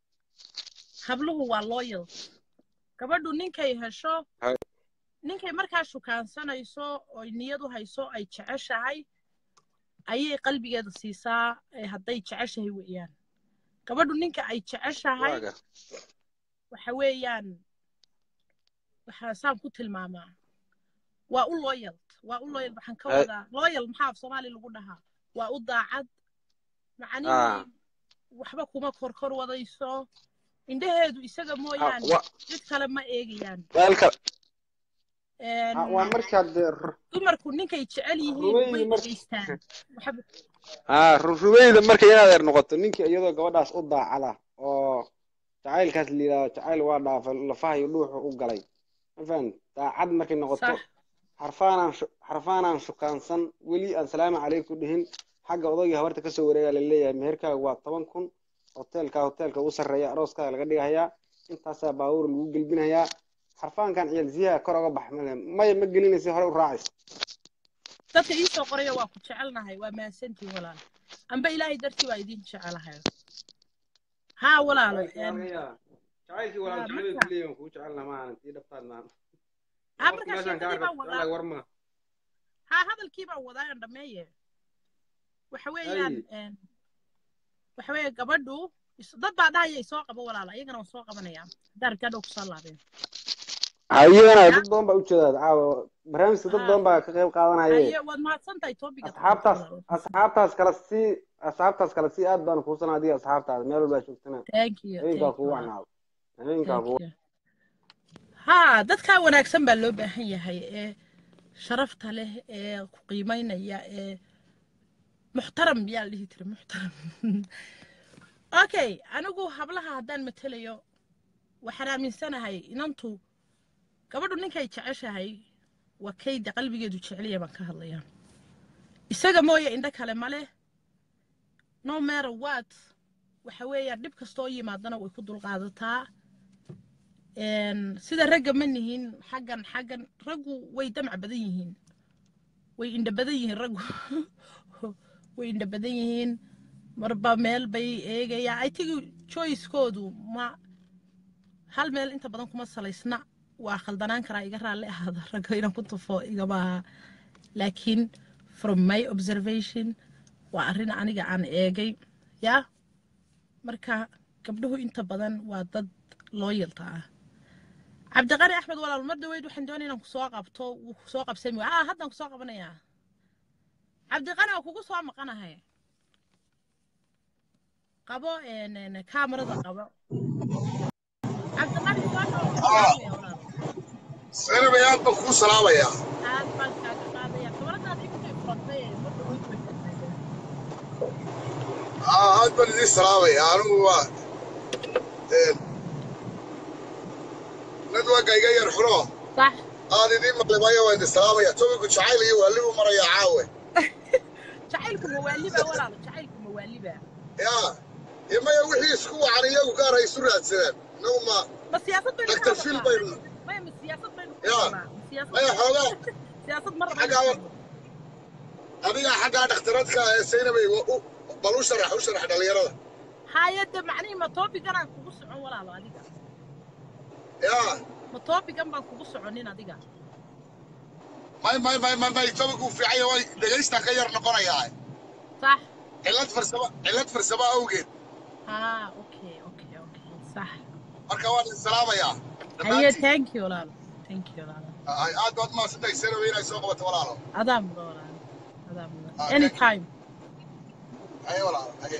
[SPEAKER 1] habluhu waa loyal gabadhu ninkay hesho
[SPEAKER 4] hay
[SPEAKER 1] ninkay markaa shukaansanayso oy niyad u hayso ay jeceshahay ayay qalbigeeda siisaa ee hadday jeceshahay weeyaan gabadhu ninka ay jeceshahay
[SPEAKER 4] waaga
[SPEAKER 1] waxa weeyaan waxaa saan ku tilmaamaa waa u loyal waa u loyal waxaan ka
[SPEAKER 4] hay
[SPEAKER 1] wadaa loyal maxaa af soomaali lagu dhahaa waa u daacad
[SPEAKER 4] aa
[SPEAKER 1] macnihii waxba kuma korkor wadayso indhaheedu isaga
[SPEAKER 4] ha
[SPEAKER 1] mooyaane
[SPEAKER 4] wa
[SPEAKER 1] cid kale ma eegayaan
[SPEAKER 4] meel kale
[SPEAKER 1] Een,
[SPEAKER 4] ha waa markaad dee ru-
[SPEAKER 1] dumarku ninkay jecel yihiin way
[SPEAKER 4] rumayda marka
[SPEAKER 1] dhegaystaan waxba
[SPEAKER 4] haa rumayda marka inaad eer noqoto ninkii iyadoo gabadhaas u daacada oo jacaylkaas la yidhahdo jacayl waa dhaafay lafaha iyo dhuuxu u galay ma fahan daacad markay noqoto
[SPEAKER 1] sax
[SPEAKER 4] xarfaanaan shu- xarfaanaan shukaansan weli aan salaamu calaykum dhihin xagga odagii habarta kasoo wareegaa la leeyahay meherkaaga waa toban kun hoteelkaa hoteelka ugu sarreeya arooskaaga laga dhigahayaa intaasaa baabuur lagu gelbinayaa xarfaankan ciyaalsiyaha kor oga bax male maya ma gelinaysa hore u raacaysa
[SPEAKER 1] dadka ii soo qoraya waa ku jecelnahay waa mahadsantihin walaal amba ilaahay dartii waa idin jecelahay haa walaalo
[SPEAKER 4] jacaylkii waa
[SPEAKER 1] een,
[SPEAKER 4] laga yaabaa jacaylkii
[SPEAKER 1] haa
[SPEAKER 4] walaaltinimada
[SPEAKER 1] marka
[SPEAKER 4] kuleeyahan kuu jecelna maahan tii dhabtaad maahan
[SPEAKER 1] haa
[SPEAKER 4] qofki
[SPEAKER 1] markaa
[SPEAKER 4] meeshaan kaa
[SPEAKER 1] sheekadii
[SPEAKER 4] arka
[SPEAKER 1] baan wadaa
[SPEAKER 4] jecelahay war ma
[SPEAKER 1] haa hadalkii baan wadaa aan dhameeye waxa weeyaan
[SPEAKER 4] hay
[SPEAKER 1] een, waxa weeye gabadhu is- dad baa dhahaya soo qabo walaala iyagana waan soo qabanaya haddaa rabtaa dhow kusoo laabeen
[SPEAKER 4] hayana
[SPEAKER 1] ya
[SPEAKER 4] dad badan baa ujeedaa caawa barnaamijka dad
[SPEAKER 1] haa
[SPEAKER 4] badan baa ka qayb qaadanaye
[SPEAKER 1] haye waad mahadsan tahay toobigaad qabatay
[SPEAKER 4] asxaabtaas
[SPEAKER 1] walaal
[SPEAKER 4] asxaabtaas kala sii asxaabtaas kale sii aad baan kuusana adiga asxaabtaada meel walbaa joogtana
[SPEAKER 1] thank you
[SPEAKER 4] habeenkaa
[SPEAKER 1] thank you
[SPEAKER 4] kugu
[SPEAKER 1] walaal
[SPEAKER 4] wacnaado habeenkaa
[SPEAKER 1] thank
[SPEAKER 4] kugu
[SPEAKER 1] you haa dadkaa wanaagsan baa loo baahan yahay ee sharafta leh ee ku qiimaynaya ee muxtaram yaa la dhihi jira muxtaram okay anigu hablaha haddaan matelayo waxaan aaminsanahay inantu gabadhu ninkay jeceshahay waa kayda qalbigeedu jeceliya baan ka hadlayaa isaga mooye indho kale ma leh no matter what waxa weeyaan dhib kastoo yimaadana way ku dulqaadataa Een, sida ragga ma nihin xaggan xaggan raggu way damac badan yihiin way indha badan yihiin raggu way indha badan yihiin marba meel bay eegayaan i think choicekoodu ma hal meel inta badan kuma salaysna waa khaldanaan karaa iga raalli ahaada ragga inaan ku tufo igama aha laakiin from my observation waa arrin aniga aan eegay ya marka gabdhuhu inta badan waa dad looyalta ah cabdiqani axmed walaal mar dhaweyd waxaan doonaya inaan kusoo qabto wuu kusoo qabsami ah haddaan kusoo qabanayaa cabdiqani waa kugu soo maqanahay qabo een, een, kaamarada qabo cabdiqani soo dhawo waan ku salaamaya walaal
[SPEAKER 5] Zainab aad baan kuu salaamayaa
[SPEAKER 1] aad baan kaaga qaadaya kamaradaada igu tay furantay ma dhaweyd
[SPEAKER 5] Aa, aad baan idiin salaamayaa anigu waa nadwaaga iga yar xuno
[SPEAKER 1] sax
[SPEAKER 5] aad idiin maqlay maayo waan idin salaamaya tobigu jacayl iyo waalibu maraya caawe
[SPEAKER 1] jacaylku mawaaliba walaalo jacaylku mawaaliba
[SPEAKER 5] yaa iyo maya wixii isku wacan iyagu gaar hay isu raadsadaan inagu ma
[SPEAKER 1] ma siyaasad baynu ka
[SPEAKER 5] daktar fil
[SPEAKER 1] hadalnaa
[SPEAKER 5] baynu
[SPEAKER 1] maya ma siyaasad baynu ka
[SPEAKER 5] yaa
[SPEAKER 1] hadalnaa ma siyaasad
[SPEAKER 5] maya xoogaa
[SPEAKER 1] siyaasad mar
[SPEAKER 5] xaggaa adiga xaggaa dhakhtaradka ee saynabay wa- u- bal u sharax u sharax dhallinyarada
[SPEAKER 1] hayadda macnihii ma toobigan aan kugu socon walaalo adiga
[SPEAKER 5] yaa
[SPEAKER 1] ma toobigan baan kugu soconin adiga
[SPEAKER 5] may may may may may tobigu fiican yahay way dhegaystaan ka yar noqonayaa
[SPEAKER 1] sax
[SPEAKER 5] cillad farsamo cillad farsamo awgeed
[SPEAKER 1] haa okay okay okay sax
[SPEAKER 5] marka waan idin salaamayaa
[SPEAKER 1] haye
[SPEAKER 5] dhammaantiin
[SPEAKER 1] thank you walaalo thank you walaalo
[SPEAKER 5] Ay, aad baad mahadsantahay saynabay inay soo qabato walaalo
[SPEAKER 1] adaa mudan walaalo adaa mudan
[SPEAKER 5] Ah, thank you.
[SPEAKER 1] anytime
[SPEAKER 5] haye walaalo haye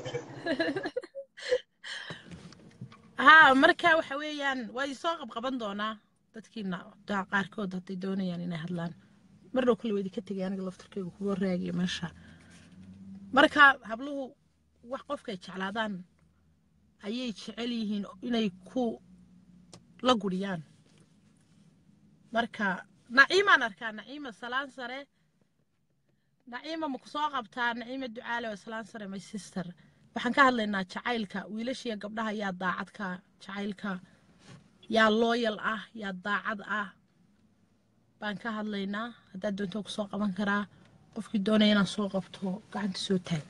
[SPEAKER 1] haa marka waxa weeyaan waa isoo qabqaban doonaa dadkiina daa qaarkood hadday doonayaan inay hadlaan mar dhow kale weydi ka tegay aniga laftarkeyga kuwa raagaya meesha marka habluhu wax qofkay jeclaadaan ayay jecel yihiin inay ku la guriyaan marka naciimaan arkaa naciima salaan sare naciima ma ku soo qabtaa naciima ducaale waa salaan sare my sister waxaan ka hadlaynaa jacaylka wiilashiya gabdhaha yaa daacadka jacaylka yaa looyal ah yaa daacad ah baan ka hadlaynaa haddaad doonto ku soo qaban karaa qofkii doonaya inaan soo qabto gacanta soo taag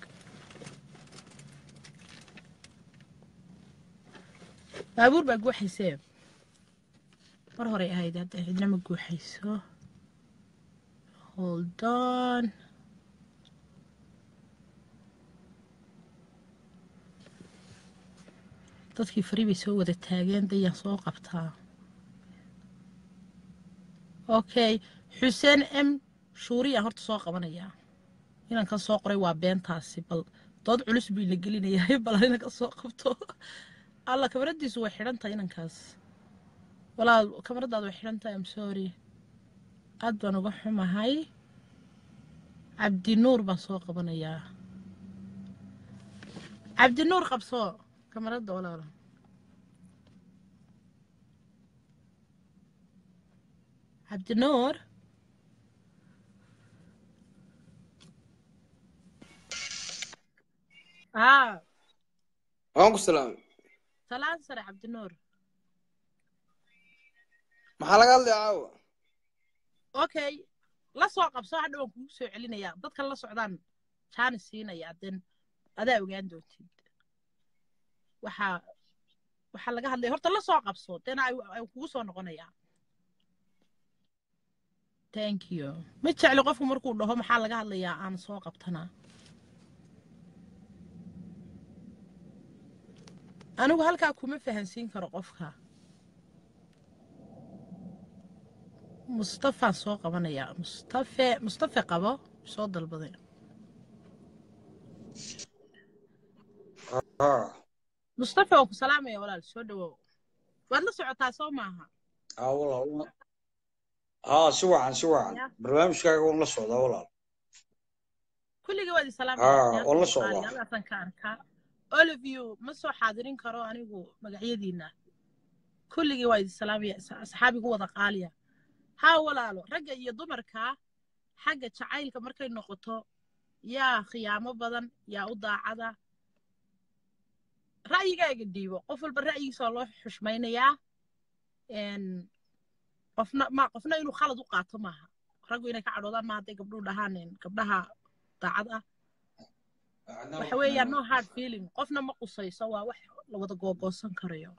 [SPEAKER 1] baabuur baa guuxaysee mar horey ahayd hadda cidna ma guuxayso hold on dadkii fari bay soo wada taageen dayaan soo qabtaa okay xuseen m shuuriyaan horta soo qabanayaa inankan soo qoray waa beentaasi bal dood culus buu ina gelinayaa bal inanka soo qabto alla kamaradiisu way xidhan tahay inankaas walaal kamaradaada way xidhan tahay am sorry aad baan uga xumahay cabdinuur baan soo qabanayaa cabdinuur qabso kamarada walaalo cabdinuur haa
[SPEAKER 4] waan ku salaamay
[SPEAKER 1] salaan sare cabdinuur
[SPEAKER 4] maxaa laga hadlaya caawa
[SPEAKER 1] okay la soo qabso hadha waan kugu soo celinayaa dadkan la socdaan jaanis siinayaa den adaa ogaan doontid waxaa waxaa laga hadlaya horta la soo qabso den ay kugu soo noqonayaa thank you ma jecli qofku markuu dhaho maxaa laga hadlayaa aan soo qabtana anigu halkaa kuma fahansiin karo qofka mustafaan soo qabanayaa mustafe mustafe qabo soo dalbaday mustafe waan ku salaamaya walaal soo dhawow waad la socotaa soo maaha
[SPEAKER 6] haa walaal haa si wacan si wacan
[SPEAKER 1] Ya.
[SPEAKER 6] barnaamijkaaga waan la socdaa walaal
[SPEAKER 1] kulligii waad
[SPEAKER 6] haa
[SPEAKER 1] isalaamaya
[SPEAKER 6] waan la socdaa
[SPEAKER 1] halkaasaan ka arkaa all of you ma soo xaadirin karo anigu magacyadiina kulligii waa idin salaamaya as- asxaabigu wada qaaliya haa walaalo ragga iyo dumarka xagga jacaylka markay noqoto yaa khiyaamo badan yaa u daacada ra'yigaaga dhiibo qof walba ra'yigiisa waa loo xushmaynayaa n qofna ma qofna inuu khalad u qaato maaha raggu inay ka cadhoodaan maaha hadday gabdhuhu dhahaan een, gabdhaha daacad ah waxa weeyaan no hard feeling qofna ma qusayso waa wax la wada googoosan karayo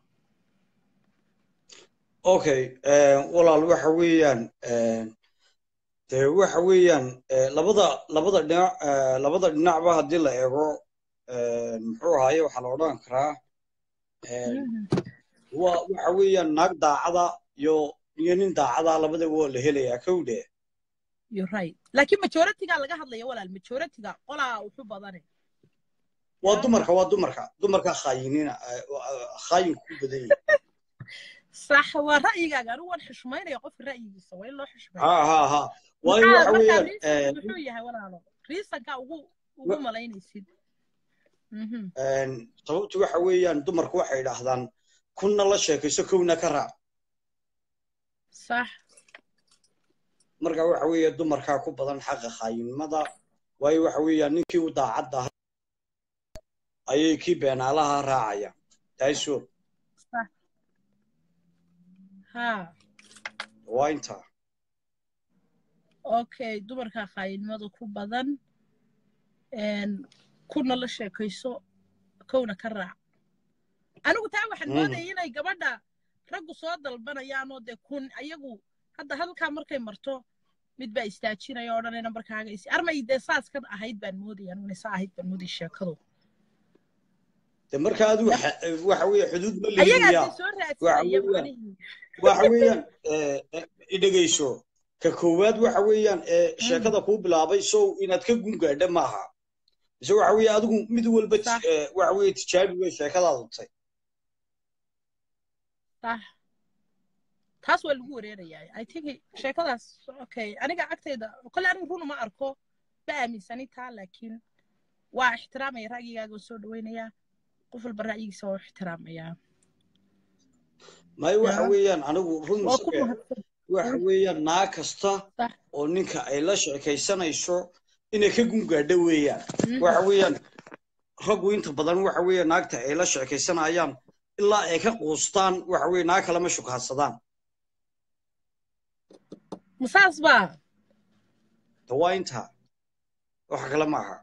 [SPEAKER 6] okay walaal waxa weeyaan dee waxa weeyaan eh, labada labada dhinac eh, labada dhinacba haddii la eego eh, muxuu ahaaye waxaa la odhan karaa eh, wa waxa weeyaan naag daacada iyo iyo nin daacada labadaba waa la helayaa kowde
[SPEAKER 1] you're right laakiin majoritiga laga hadlaya walaal majoritiga qolaa wuxu badane
[SPEAKER 6] waa dumarka waa dumarka dumarka khaayiniina eh, khaayin ku badan yihin
[SPEAKER 1] sax waa ra'yigaaga anigu waan xushmaynaya qofka ra'yigiisa waa in loo xushmeeyo
[SPEAKER 6] ha ha ha waayo
[SPEAKER 1] maxaa
[SPEAKER 6] waxa
[SPEAKER 1] markaa
[SPEAKER 6] weeyaan
[SPEAKER 1] riisanka muxuu yahay walaalo riisanka ugu ugu
[SPEAKER 6] wa-
[SPEAKER 1] malaynaysid Mhm.
[SPEAKER 6] een, sababtu waxa weeyaan dumarku waxay yidhaahdaan kunna la sheekayso kowna ka raac
[SPEAKER 1] sax
[SPEAKER 6] marka waxa weeye dumarkaa ku badan xaqa khaayinimada waayo waxa weeyaan ninkii u daacadda ahaa ayay kii beenaalaha raacayaan taaso
[SPEAKER 1] sax ha
[SPEAKER 6] waa intaa
[SPEAKER 1] okay dumarka qaayinimada ku badan een, kuna la sheekayso kowna ka raac anigu taa waxaan
[SPEAKER 6] Mhm.
[SPEAKER 1] moodayay inay gabadha raggu soo dalbanayaan oo dee kun ayagu hadda halkaa markay marto mid baa istaajinaya oo dhanayna markaaga is armay dee saas ka ahayd baan moodaya anigu inay saa ahayd baan moodaya sheekadu
[SPEAKER 6] de marka adigu xa- waxa weeye xuduud ma
[SPEAKER 1] ayagaa
[SPEAKER 6] leeyihiyaa
[SPEAKER 1] dee soo
[SPEAKER 6] waxa
[SPEAKER 1] raadsanaya
[SPEAKER 6] weeyaan
[SPEAKER 1] macnihii
[SPEAKER 6] waxa weeyaan eh, eh, idhegayso ka koowaad waxa weeyaan ee
[SPEAKER 1] Mm,
[SPEAKER 6] sheekada kuu bilaabay sow inaad ka gungaadha maaha mise waxa weeye adigu mid walba ti-
[SPEAKER 1] sax
[SPEAKER 6] eh, waxa weeye tijaabi way sheekadaadu tay
[SPEAKER 1] sax taas waa lagu wareerayaa i think sheekadaas okay aniga agtayda kole anigu runa ma arko ma aaminsani taa laakiin waa ixtiraamaya ra'yigaaga oo soo dhaweynayaa qof walba ra'yigiisa waa u ixtiraamayaa
[SPEAKER 6] maayo waxa
[SPEAKER 1] yaa
[SPEAKER 6] weeyaan anigu run
[SPEAKER 1] waa ku
[SPEAKER 6] isaga
[SPEAKER 1] mahadsan
[SPEAKER 6] waxa weeyaan naag kasta
[SPEAKER 1] sax
[SPEAKER 6] oo ninka ay la sheekaysanayso inay ka gungaadho weeyaan
[SPEAKER 1] Mhm.
[SPEAKER 6] waxa weeyaan raggu inta badan waxa weeye naagta ay la sheekaysanayaan ilaa ay ka quustaan waxa weeye naag kalema shukaansadaan
[SPEAKER 1] masaas baa
[SPEAKER 6] de waa intaa wax kale ma aha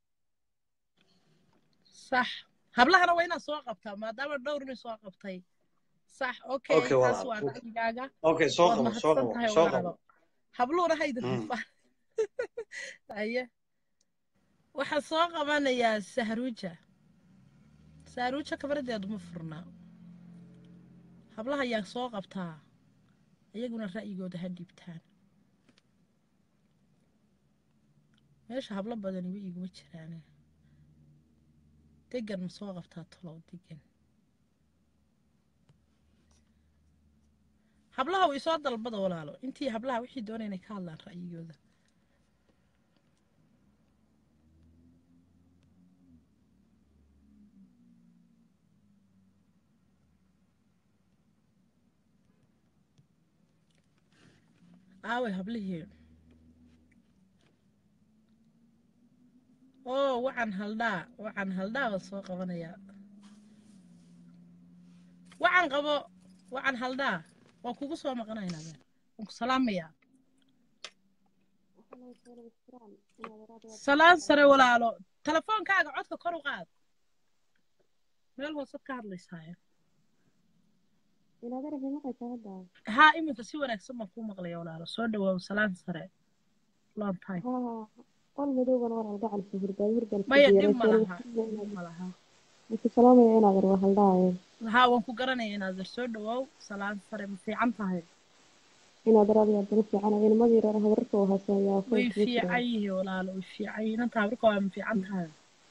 [SPEAKER 1] sax hablahana waa inaad soo qabtaa maadaama dhowr nin soo qabtay sax okay
[SPEAKER 6] okay
[SPEAKER 1] taas
[SPEAKER 6] walaal
[SPEAKER 1] waa
[SPEAKER 6] okay
[SPEAKER 1] ra'yigaaga
[SPEAKER 6] okay soo
[SPEAKER 1] waad
[SPEAKER 6] qabo soo
[SPEAKER 1] mahadsan
[SPEAKER 6] qabo
[SPEAKER 1] tahay
[SPEAKER 6] soo qabo
[SPEAKER 1] walaalo habluhuna hayda
[SPEAKER 6] Mm.
[SPEAKER 1] dufaan aye waxaan soo qabanayaa sahruuja sahruuja kabradeedu ma furnaa hablaha ayaan soo qabtaa iyaguna ra'yigooda ha dhiibtaan meesha hablo badani wa iguma jiraane degan ma soo qabtaa tolow degan hablaha way soo dalbada walaalo intii hablaha wixii doonay inay ka hadlaan ra'yigooda aaway hablihii oo wacan haldhaa wacan haldhaa baan soo qabanayaa wacan qabo wacan haldhaa waan kugu soo maqanaynaa been waan ku salaamayaa salaan sare walaalo telefoonkaaga codka kor u qaad meel hoosad ka hadlaysaaye haa iminka si wanaagsan baan kuu maqlaya walaalo soo dhawaaw salaan sare long time maya dhib ma laha dhib ma laha haa waan ku garanaya inaad dar soo dhawaaw salaan sare ma fiican tahay way fiican yihiin walaalo way fiican yihiin inta habrka waa ma fiican tahay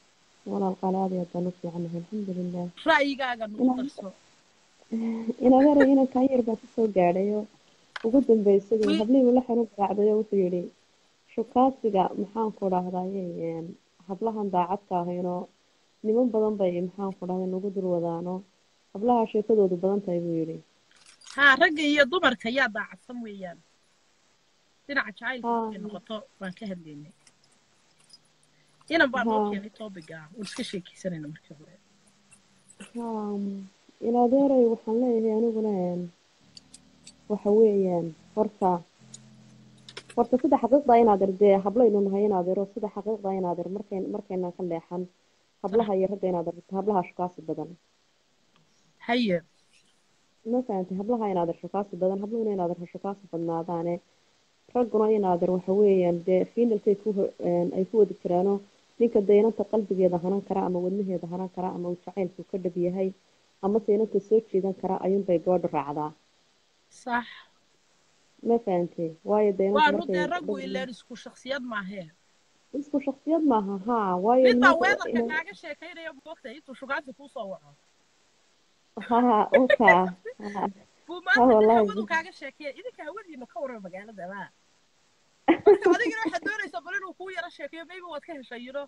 [SPEAKER 1] ra'yigaaga nagu darso
[SPEAKER 7] inagara inankan yar baa kasoo gaadhayo ugu dambeysadu
[SPEAKER 1] Wi-
[SPEAKER 7] hablihii la xanu garaacdayo wuxuu yidhi shukaasiga maxaan ku dhahdaye hablahan daacadka ahaynoo niman badan bay maxaan ku dhahday nagu dul wadaano hablaha sheekadoodu badan tahay buu yidhi
[SPEAKER 1] haa ragga iyo dumarka yaa daacadsan weeyaan dhinaca jacaylka
[SPEAKER 7] haa
[SPEAKER 1] markay noqoto baan ka hadlaynay inan baa noo
[SPEAKER 7] haa
[SPEAKER 1] keenay topiga waan iska sheekeysanayna markii hore
[SPEAKER 7] haa inadeeray waxaan leeyahay aniguna een, waxa weeyaan horta horta sida xaqiiqda inaad er dee hablaynu nahay inaad ero sida xaqiiqda inaad er markay markaynan ka leexan
[SPEAKER 1] sax
[SPEAKER 7] hablaha iyo ragga inaad erto hablaha shukaasi badan
[SPEAKER 1] haye
[SPEAKER 7] ma fahantay hablaha inaad er shukaasi badan habluhuna inaad er shukaasi badnaadaane ragguna inaad er waxa weeyaan dee fiinalkay ku ho- een, ay ku wada jiraano ninka daynanta qalbigeeda hanan kara ama wadnaheeda hanan kara ama uu jacaylku ka dhab yahay ama daynanta soo jiidan kara ayuunbay gabadhu raacdaa
[SPEAKER 1] sax
[SPEAKER 7] ma fahantay waayo daynanta
[SPEAKER 1] waa
[SPEAKER 7] markay
[SPEAKER 1] rudee raggu
[SPEAKER 7] dhab
[SPEAKER 1] ileen isku shaksiyad maahee
[SPEAKER 7] isku shaksiyad maaha haa waayo
[SPEAKER 1] mid baa
[SPEAKER 7] nimanka
[SPEAKER 1] weedarka
[SPEAKER 7] ina-
[SPEAKER 1] kaaga sheekaynaya moogta intuu shugaansi kuu soo waco
[SPEAKER 7] haa oka haa
[SPEAKER 1] buu
[SPEAKER 7] ha
[SPEAKER 1] maanta nin
[SPEAKER 7] wallahi
[SPEAKER 1] hawadu kaaga sheekeeya idinka hawadiina ka warama magaalada ma marka adigina waxaad doonaysaa bal inuu kuu yaro sheekeeyo maybe waad ka heshay yino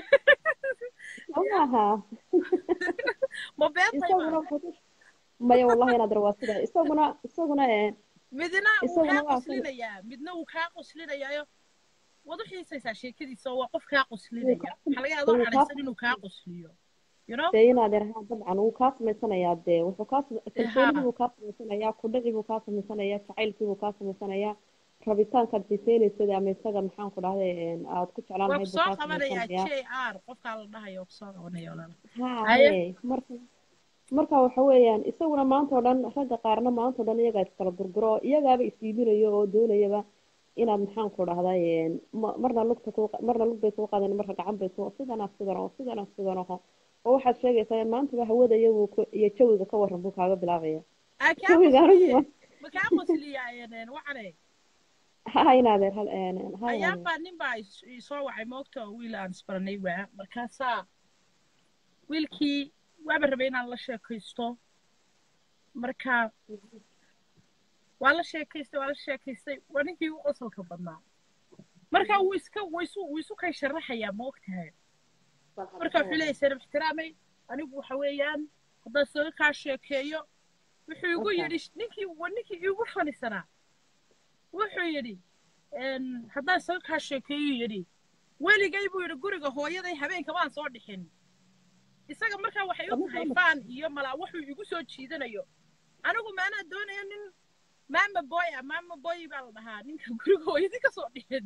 [SPEAKER 7] maaha
[SPEAKER 1] ma beentay
[SPEAKER 7] isaguna
[SPEAKER 1] ma
[SPEAKER 7] wuxuu ku- maya wallahi inaad waa sida isaguna isaguna ee
[SPEAKER 1] midna wuu
[SPEAKER 7] isaguna
[SPEAKER 1] kaa
[SPEAKER 7] waa sida
[SPEAKER 1] qoslinayaa midna wuu kaa qoslinayaayo waad u xiisaysaa sheekadiisa oo waa qof kaa
[SPEAKER 7] wuu
[SPEAKER 1] qoslinaya
[SPEAKER 7] kaa
[SPEAKER 1] waxaa laga yaabaa
[SPEAKER 7] wuu kaa
[SPEAKER 1] cadhaysan inuu kaa qosliyo you know
[SPEAKER 7] dee inaad yarahaan dabcan wuu kaa samaysanayaa dee wuxuu kaa sam- kalsoonidii
[SPEAKER 1] ha
[SPEAKER 7] buu kaa samaysanayaa kudhacii buu kaa samaysanayaa jacaylkii buu kaa samaysanayaa rabitaankaad xiiseynaysid ama isaga maxaan ku dhahday een, aad ku jeclaan
[SPEAKER 1] waa
[SPEAKER 7] lahayd
[SPEAKER 1] ku
[SPEAKER 7] buu
[SPEAKER 1] soo
[SPEAKER 7] kaa
[SPEAKER 1] qabanayaa
[SPEAKER 7] samaysanayaa
[SPEAKER 1] j r qofkaa la dhahayo ku soo qabanaya walaala
[SPEAKER 7] haa
[SPEAKER 1] haye
[SPEAKER 7] hee marka marka waxa weeyaan isaguna maanta oo dhan ragga qaarna maanta oo dhan iyagaa iskala gurguro oo iyagaaba isiibinayo oo doonayaba inaad maxaan ku dhahday een, ma- marna lugta ku marna lug bay kuu qaadeen marna gacan bay ku sidana sidan oo sidana sidan oo oo waxaad sheegaysaa in maantaba hawada iyagu ku- iyo jawiga ka waran buu kaaga bilaabaya
[SPEAKER 1] aa kaa
[SPEAKER 7] jawiga
[SPEAKER 1] qosliye
[SPEAKER 7] anigu
[SPEAKER 1] ma kaa qosliyaa wacane
[SPEAKER 7] ha inaadeer hal een, ha inaadeer
[SPEAKER 1] ayaanbaa nin baa is- isoo wacay moogta oo wiil aan isbaranay waa markaasaa wiilkii waaba rabay inaan la sheekaysto marka waa la sheekaystay waa la sheekaystay waa ninkii u qosolka badnaa marka wuu iska wuu isu wuu isu kay sharaxayaa ma ogtahay marka wuxuu leeyahay sanab ixtiraamay anigu waxa weeyaan haddaan isaga kaa sheekeeyo wuxuu igu
[SPEAKER 7] Okay.
[SPEAKER 1] yidhi ninkii waa ninkii igu fanisanaa wuxuu yidhi een, haddaan isaga kaa sheekeeyo yidhi weligay buu yidhi guriga hooyaday habeenka waan soo dhixin isaga markaa waxay u tahay faan iyo malaa wuxuu igu soo jiidanayo anigu maanaa doonaya nin maama boy ah maama boy baa la dhahaa ninka guriga hooyadii ka soo dhixin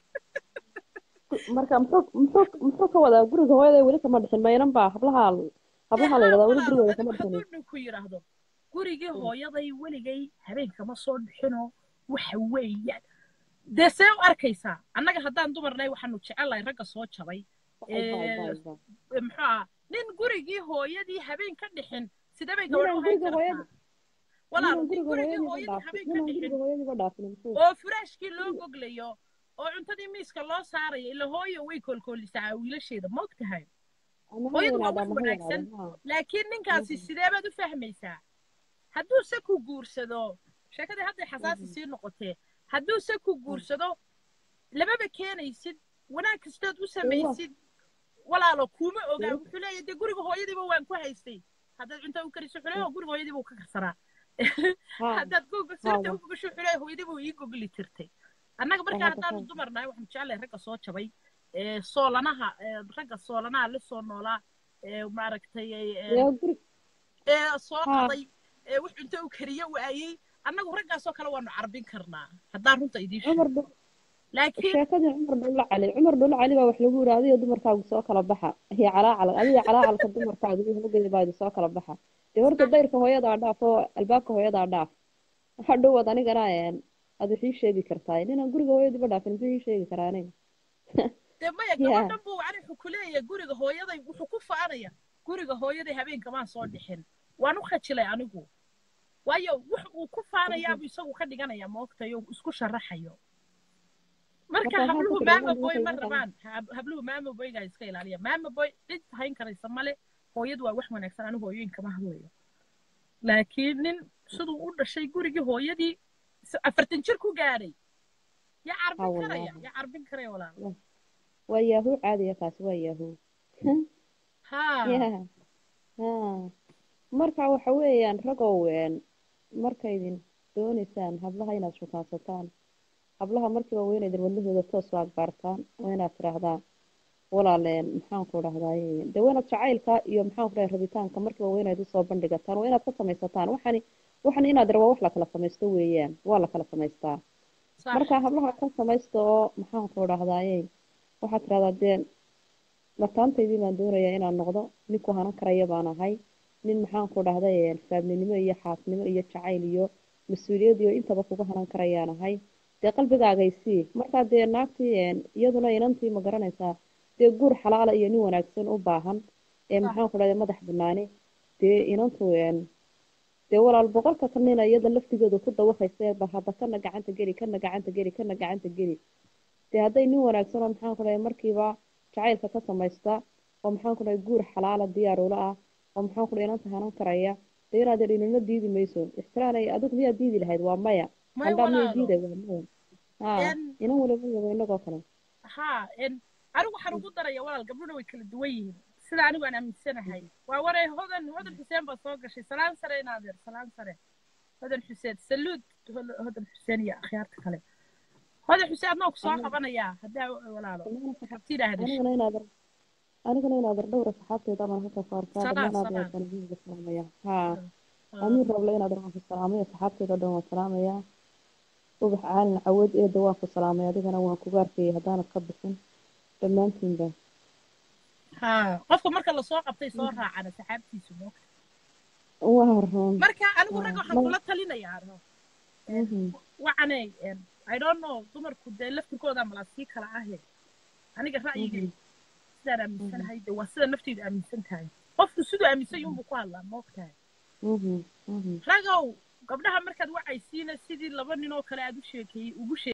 [SPEAKER 7] marka muxuu muxuu muxuu ka wadaa guriga hooyaday weli kama dhixin maynan baa hablaha hablaha la yidhahdaa weli gurigooda kama dhixin
[SPEAKER 1] hadduu ninku yidhaahdo gurigii hooyaday weligay habeenkama soo dhixinoo waxa weeyaan dee see u arkaysaa annaga haddaan dumarnay waxaanu jecelahay ragga soo jabay ee, muxuu ah nin gurigii hooyadii habeen ka dhixin sidee bay gabadh u
[SPEAKER 7] ninaan
[SPEAKER 1] hayn
[SPEAKER 7] guriga
[SPEAKER 1] kartaa
[SPEAKER 7] hooyada
[SPEAKER 1] walaal
[SPEAKER 7] ninaan
[SPEAKER 1] nin
[SPEAKER 7] guriga
[SPEAKER 1] gurigii
[SPEAKER 7] hooyadiiba
[SPEAKER 1] hooyadii
[SPEAKER 7] dhaafin
[SPEAKER 1] habeen ka
[SPEAKER 7] ninaan
[SPEAKER 1] dhixin
[SPEAKER 7] guriga hooyadiiba dhaafin muxuu
[SPEAKER 1] oo furaashkii loo goglayo oo cuntadii miiska loo saarayo ila hooyo way koolkoolisaa wiilasheeda ma og tahay
[SPEAKER 7] ama ha
[SPEAKER 1] hooyadu waa
[SPEAKER 7] weynaada
[SPEAKER 1] wax
[SPEAKER 7] ama ha
[SPEAKER 1] wanaagsan
[SPEAKER 7] yaraada ha
[SPEAKER 1] laakiin ninkaasi sidee baad u fahmaysaa hadduu se ku guursado sheekadii hadday xasaasi sii noqotee hadduu se ku guursado lamaba keenaysid wanaag kastood u samaysid walaalo kuma ogaa wuxuu leeyahay dee guriga hooyadiiba waan ku haystay haddaad cunto u kariso wuxuu leeyahay guriga hooyadiiba uu ka karsaraa
[SPEAKER 7] ha
[SPEAKER 1] haddaad goga
[SPEAKER 7] ha
[SPEAKER 1] sirta u gogasho wuxuu leeyahay hooyadiiba uu ii gogli jirtay annaga markaa
[SPEAKER 7] Aha,
[SPEAKER 1] haddaanu
[SPEAKER 7] aha.
[SPEAKER 1] dumar nahay waxaanu jeclahay ragga soo jabay ee soolanaha ee ragga soolanaha la soo noolaa ee maaragtay ee
[SPEAKER 7] dee guri
[SPEAKER 1] ee soo
[SPEAKER 7] ha
[SPEAKER 1] qaday ee wax cunto u kariyo waayey annagu raggaasoo kale waanu carbin karnaa haddaan runta idiin sheego
[SPEAKER 7] cumar dhu
[SPEAKER 1] laakiin
[SPEAKER 7] sheekadii cumar dhulla cali cumar dhulla cali baa wax lagu yidhi adiga dumarkaagu soo kala baxa iyo calaacal adiga calaacalka dumarkaagu iyo hogaya baa soo kala baxa dee horta dayrka hooyadaa dhaaf oo albaabka hooyadaa dhaaf waxa dhowaad anigana een aad wax ii sheegi kartaa ninaan guriga hooyadiiba dhaafin muxuu ii sheegi karaa aniga
[SPEAKER 1] dee maya
[SPEAKER 7] ya
[SPEAKER 1] gabadhan buu ani wuxuu ku leeyahay guriga hooyaday wuxuu ku faanaya guriga hooyaday habeenkamaan soo dhixin waan u khajilay anigu waayo wax uu ku faanayaabuu isagu ka dhiganaya moogtayo isku sharaxayo marka
[SPEAKER 7] marka waxaan ku
[SPEAKER 1] habluhu
[SPEAKER 7] tiri
[SPEAKER 1] maama
[SPEAKER 7] gabadhan
[SPEAKER 1] boy
[SPEAKER 7] waxay
[SPEAKER 1] ma
[SPEAKER 7] iga
[SPEAKER 1] rabaan hab- habluhu maama boygaa iska ilaaliya maama boy cid hayn karaysa male hooyadu waa wax wanaagsan anigu hooyooyin kama hadlayo laakiin nin siduu u dhashay gurigii hooyadii s- afartan jir ku gaadhay yaa
[SPEAKER 7] ha
[SPEAKER 1] carbin karaya
[SPEAKER 7] wallaahi
[SPEAKER 1] yaa carbin karaya walaal
[SPEAKER 7] waa yaahuu caadiya kaasi waa yaahuu
[SPEAKER 1] haa
[SPEAKER 7] ya ha marka waxa weeyaan ragow een markaydin doonaysaan hablaha inaad shukaansataan hablaha markiiba waa inaydin wadnahooda toos u agbaartaan waa inaad tidhaahdaan walaaleen maxaan ku dhahdaay dee waa inaad jacaylka iyo maxaan ku dhahay rabitaanka markiiba waa inayd usoo bandhigataan waa inaad ka samaysataan waxani waxani inaad rabaa wax la kala samaysto weeyaan waa la kala samaystaa
[SPEAKER 1] sax
[SPEAKER 7] marka hablaha ka samaysta oo maxaan ku dhahdaayey waxaad tidhahdaa dee mataantaydii baan doonayaa inaan noqdo ninku hanan karaya baan ahay nin maxaan ku dhahday faabninimo iyo xaasnimo iyo jacayl iyo mas-uuliyad iyo intaba kuga hanan karayaan ahay dee qalbigaagaysii markaa dee naagtii een, iyaduna inantii ma garanaysaa dee guur xalaala iyo nin wanaagsan u baahan ee
[SPEAKER 1] sax
[SPEAKER 7] maxaan ku dhahday madax banaani dee inantu een, dee walaal boqolka ka nina iyada laftigeedu ku dawaqaysa bal hadda kana gacanta geli kana gacanta geli kana gacanta geli dee hadday nin wanaagsan oo maxaan ku dhahay markiiba jacaylka ka samaysta oo maxaan ku dhahay guur xalaala diyaar ula ah oo maxaan ku dhahay inanta hanan karaya dee inaad inina diidi mayso ixtiraanay adigu miyaad diidi lahayd waa maya
[SPEAKER 1] maya
[SPEAKER 7] qandhaa miyay
[SPEAKER 1] walaalo
[SPEAKER 7] diiday waa maya haa
[SPEAKER 1] En,
[SPEAKER 7] inan waliba yabo inagoo kale
[SPEAKER 1] haa en, anigu waxaan ugu daraya walaal gabdhuna way kala duwan yihiin sida anigu aan aaminsanahay waa waray hodan hodan xuseen baa soo gashay salaan sare inaadeer salaan sare hodan xuseen saluud Hol- hodan xuseen iyo akhyaarta kale hodan xuseen adnaa ku soo qabanayaa haddaa walaalo habtiina hadashay
[SPEAKER 7] anigana inaad anigana inaad dhowra saxaabteeda amaan halka ku arkaa
[SPEAKER 1] Salaan,
[SPEAKER 7] dhammaan aad
[SPEAKER 1] salaan.
[SPEAKER 7] waan idinka salaamaya haa
[SPEAKER 1] Ah,
[SPEAKER 7] amiin roble inaad waan ku salaamaya saxaabteeda o dhan waan salaamayaa ubax caalin cawad eeda waan ku salaamay adigana waan kugu arkayay haddaanad ka bixin dhammaantiinba
[SPEAKER 1] haa qofka marka lasoo qabtay soo raacana saxaabtiisu moogta
[SPEAKER 7] waa run
[SPEAKER 1] marka anigu ragga waxaan
[SPEAKER 7] ma-
[SPEAKER 1] kula talinayaa no
[SPEAKER 7] Mhm.
[SPEAKER 1] wacanay i don't know dumarku dee laftirkooda malaa sii kala ahe aniga ra'yigay sidaan aaminsanahay de waa sida nafteydu aaminsan tahay qofku siduu aaminsan yunbuu ku hadlaa moogtahay
[SPEAKER 7] Mhm. Mhm.
[SPEAKER 1] ragow gabdhaha markaad wacaysiina sidii laba nin oo kale aad u sheekeeyey ugu sheeg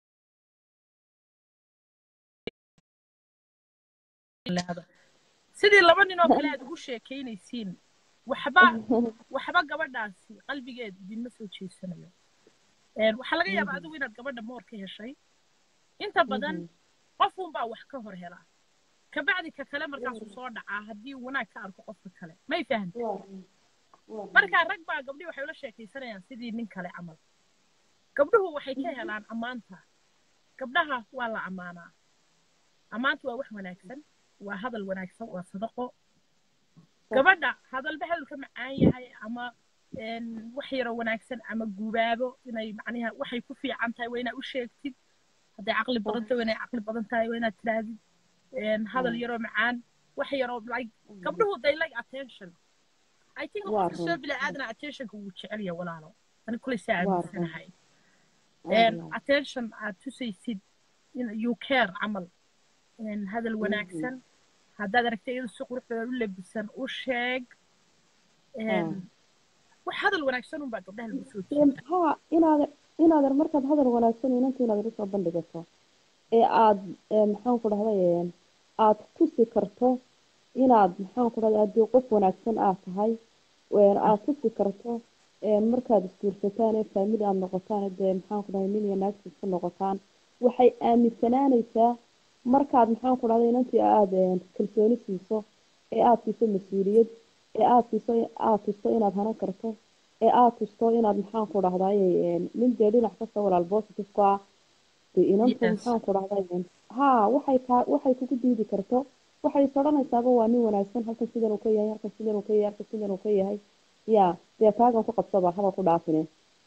[SPEAKER 1] sidii laba nin oo kale aad ugu sheekeynaysiin waxba waxba gabadhaasi qalbigeedu idinma soo jeesanayo Een, waxaa laga yaabaa adigu inaad gabadha moor ka heshay inta badan qofunbaa wax ka hor helaa kabacdi ka kale markaasuu soo dhacaa haddii uu wanaag ka arko qofka kale may fahamta
[SPEAKER 7] Waa run. Waa run.
[SPEAKER 1] markaa rag baa gabdhii waxay ula sheekaysanayaan sidii nin kale camal gabdhuhu waxay ka helaan ammaanta gabdhaha waa la ammaanaa ammaanta waa wax wanaagsan waa hadal wanaagsan waa sadaqo gabadha hadalba hadalka macaan yahay ama een, wax yaroo wanaagsan ama gubaabo inay macnaha waxay ku fiican tahay waa inaad u sheegtid hadday caqli badan tahay waa inay caqli badan tahay waa inaad tirahdid een, hadal yaroo macaan wax yaroo like gabdhuhu they like attention I think
[SPEAKER 7] Waa
[SPEAKER 1] qofka soo
[SPEAKER 7] run.
[SPEAKER 1] bila aadna attentionka wuu jecel yahay walaalo ani kulay saa
[SPEAKER 7] Waa run.
[SPEAKER 1] aaminsanahay
[SPEAKER 7] Waa
[SPEAKER 1] een,
[SPEAKER 7] run.
[SPEAKER 1] attention aad tusaysid in you care camal een, hadal wanaagsan haddaad aragtay iyadoo si qurux badan u labisan u sheeg een, wax hadal wanaagsan unbaa gabdhaha lagu soo jeeda
[SPEAKER 7] haa inaad inaadan markaad hadal wanaagsan inanta inaad usoo bandhigato ee aad ee maxaan ku dhahday aad tusi karto inaad maxaan ku dhahday haddii qof wanaagsan aad tahay een aad tusi karto een markaad isguursataan ee faamili aad noqotaan dee maxaan ku dhahday nin iyo naagtiis ku noqotaan waxay aaminsanaanaysaa markaad maxaan ku dhahday inantii aad een kalsooni siiso ee aad siiso mas-uuliyad ee aad siiso aad tusto inaad hanan karto ee aad tusto inaad maxaan ku dhahday nin dee dhinac kasta walaal positive ku ah dee inantu
[SPEAKER 1] Yes.
[SPEAKER 7] maxaan ku dhahday haa waxay kaa waxay kugu diidi karto waxay is odhanaysaaba waa nin wanaagsan halkan sidan uu ka yahay halkan sidan uu ka yahay halkan sidan uu ka yahay ya dee kaagan ku qabsaba haba ku dhaafine